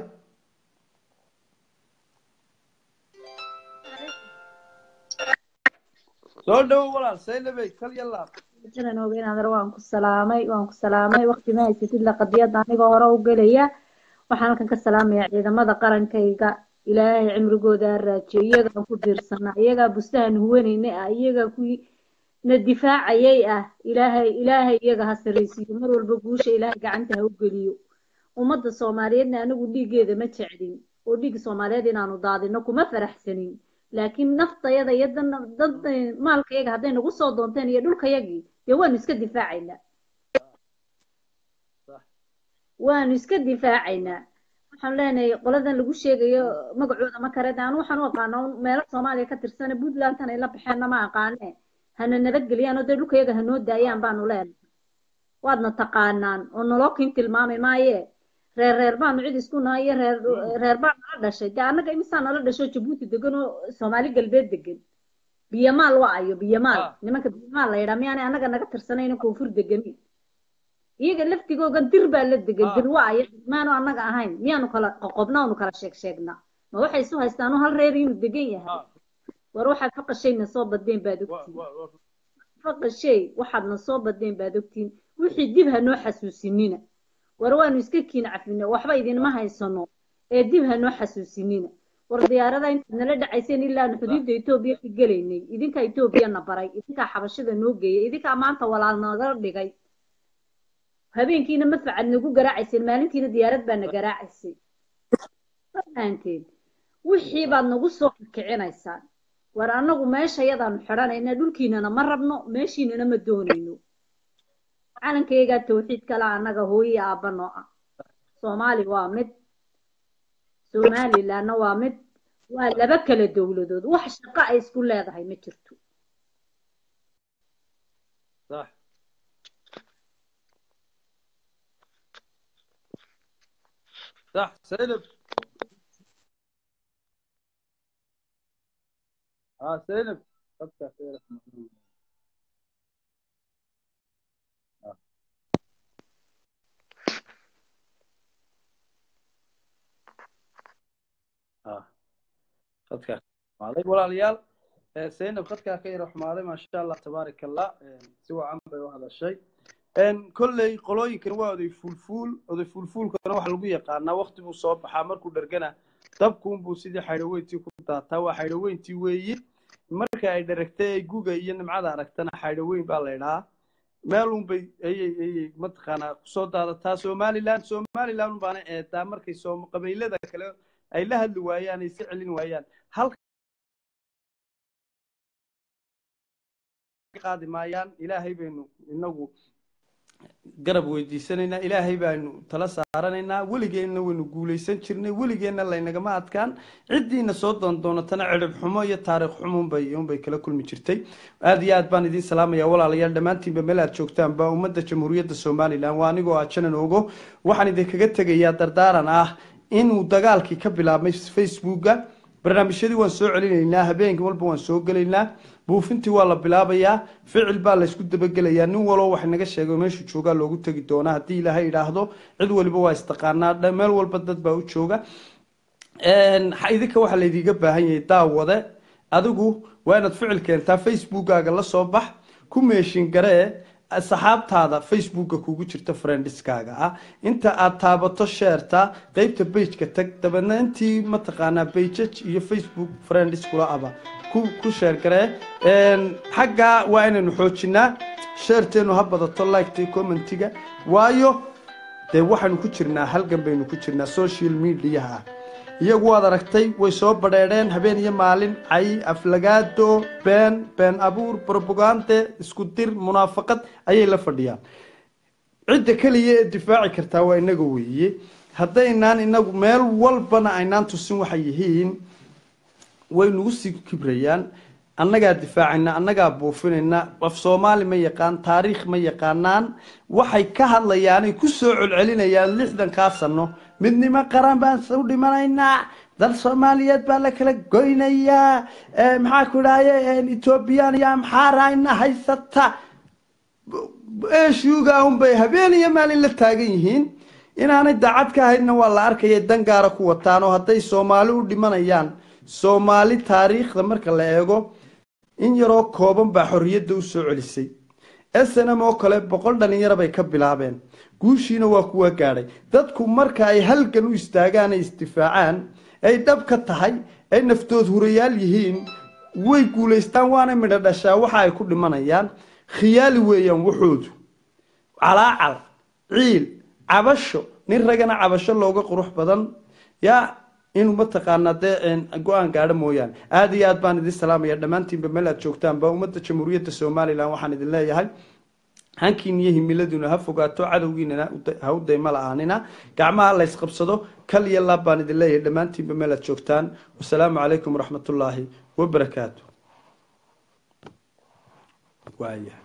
soo dhowow walaal zaynabey kal iyo laab jiran ogeyn adar waan ku salaamay waan ku salaamay waqti ma haysatid la qadiyada anigoo hore u gelaya waxaan halkan ka salaamayaa ciidamada qarankayga ilaahay cimrigooda ha raajiyo iyagaan ku diirsanaa iyagaa bustahan huwanayna ah iyagaa kuwii na difaacayay ah ilaahay ilaahay iyaga ha saraysiiyo mar walba guusha ilaahay gacanta ha u geliyo ummadda soomaaliyeedna anigu dhiiggeeda ma jeclin oo dhiigga soomaaliyeed inaanu daadino kuma faraxsanin laakiin naftayada iyo dan- dad maalkayaga hadday nagu soo doonteen iyo dhulkayagii dee waanu iska difaacaynaa waanu iska difaacaynaa waxaan leenahay qoladan lagu sheegayo magacooda ma kare de anu waxaan u aqaana un meelo soomaaliya ka tirsane puntlandtan ay la baxeenna ma aqaane hana nabadgeliyaan oo dee dhulkayaga hanoo daayaan baanu leenahay waadna taqaanaan oo nolokin tilmaami maaye reer reer baanu cid isku nahay iyo reer reer baa nala dhashay dee annaga imisaa nala dhasho jabuuti degan oo soomaali galbeed degan biyamaal waa ayo biyamaal Ah. nimanka biyamaal la yidhaa miyaanay annaga naga tirsanayna koonfur deganin iyaga laftigoogan dir baa la degan Ah. dir waa ayo maanu annaga ahayn miyaanu kala qoqobna anu kala sheeg sheegnaa ma waxay isu haystaan hal reer inuu degan yahay Ah. war waxaad faqashayna soo badeen baad ogtiin faqashay waxaadna soo badeen baad ogtiin wixii dib ha noo xasuusinina war waanu iska kiin cafina waxba idinma haysano ee dib ha noo xasuusinina war diyaarada intaad nala dhacayseen ilaa aan xuduudda etoobiya ka gelaynay idinkaa etoobiyana baray idinkaa xabashada noo geeyay idinkaa maanta walaal naga dhigay habeenkiina madfacaad nagu garaacayseen maalintiina diyaarad baa na garaacaysay fahanteen wixii baad nagu soo kicinaysaan war annagu meesha yadaanu xidhanayna dhulkiinana ma rabno meeshiinana ma doonayno calankaygaa tawxiid kala annaga hooye aabba noo ah soomaali waa mid somalilandna waa mid waa laba kala dowladood wax shaqo ay isku leedahay ma jirto صح صح سيلب اه سيلب فتح خير آه. اه خدك عليك ولا ريال سينب خدك خير وحمالي ما شاء الله تبارك الله سوى عمري وهذا الشيء ان كل قلوينكن waa oday fuulfuul oday fuulfuulkana waxa lagu yaqaanaa waqti buu soo baxaa markuu dhargana dabkuun buu sidii xaydhaweyntii ku daataa waa xaydhaweyntii weeyi marka ay dharagtay ay guga iyo nimcada aragtana xaydhaweyn baa la idhaa meelun bay ayay ayay mataqaanaa kusoo daadataa somaliland somaliland baana eedaa markay soo qabiilada kale ay la hadli waayaan ay si celin waayaan halka qaadi maayaan ilaahay baynu inagu garab weydiisanaynaa ilaahay baanu tala saaranaynaa weligeenna waynu guulaysan jirnay weligeenna laynagama adkaan ciddiina soo doondoonatana cirib xumo iyo taariikh xumo unbay unbay kala kulmi jirtay aad iyo aad baan idiin salaamaya walaalayaal dhammaantiinba meel aad joogtaan ba ummadda jamhuuriyadda somalilan waa anigoo ah janan ogo waxaan idinkaga tegayaa dardaaran ah inuu dagaalkii ka bilaabmay facebooka barnaamijyadii waan soo celinaynaa habeenkii walba waan soo gelaynaa buufintii waa la bilaabayaa ficil baa laysku dabagelayaa nin waloo wax naga sheego meeshu joogaa loogu tegi doonaa haddii ilaahay idhaahdo cid waliba waa istaqaanaa meel walba dad baa u jooga idinka waxaa laydiiga baahan yahay daawade adigu waa inaad ficil keentaa facebookaaga la soo bax ku meeshin garee saxaabtaada facebooka kugu jirta friendiskaaga ah inta aad taabato sheerta qeybta bageka tag dabeedna intii mataqaanaa bajaj iyo facebook friendis kula aba ku ku sheergaree xaggaa waa inaynu xoojinaa sheerteenu ha badato liketa commentiga waayo dee waxaynu ku jirnaa halgan baynu ku jirnaa social mediaha iyagu waad aragtay way soo badheedheen habeen iyo maalin cay aflagaado been been abuur brobagande isku dir munaafaqad ayay la fadhiyaan cidda keliya ee difaaci kartaa waa inaga weeye haddaynaan inagu meel walbana aynaan tusin waxay yihiin way nagu sii kibrayaan annagaa difaacayna annagaa buufinayna af soomaali ma yaqaan taariikh ma yaqaanaan waxay ka hadlayaanay ku soo celcelinayaan lixdankaa sano midnimo qaran baan u dhimanaynaa dal soomaaliyeed baa la kala goynayaa maxaa ku dhahaye ethoobiyan iyo amxaarayna haysata eeshuuga unbay habeen iyo maalin la taagan yihiin inaanay daacad ka ahaydna waa la arkaya dan gaara ku wataan oo hadday soomaali u dhimanayaan soomaali taariikhda marka la eego in yaroo kooban baa xorriyadda u soo celisay snm oo kale boqol dhalinyaro bay ka bilaabeen guushiina waa kuwa gaadhay dadku marka ay halgan u istaagaan ay isdifaacaan ay dhab ka tahay ay naftood hurayaal yihiin way guulaystaan waana midho dhashaa waxa ay ku dhimanayaan khiyaali weeyaan waxoodu calaacal ciil cabasho nin ragana cabasho looga qurux badan yaa inuu mataqaanaa dee go-aan gaadho mooyaane aada iyo aad baan idin salaamaya dhammaantiinba meel aad joogtaanba ummadda jamhuuriyadda somalilan waxaan idin leeyahay hankiin iyo himiladuna ha fogaato cadowgiinana ha u dayma la-aanina gacmaha la ysqabsado kal iyo laab baan idin leeyahay dhammaantiinba meel aad joogtaan wasalaamu calaykum waraxmatullaahi wabarakaatu waaya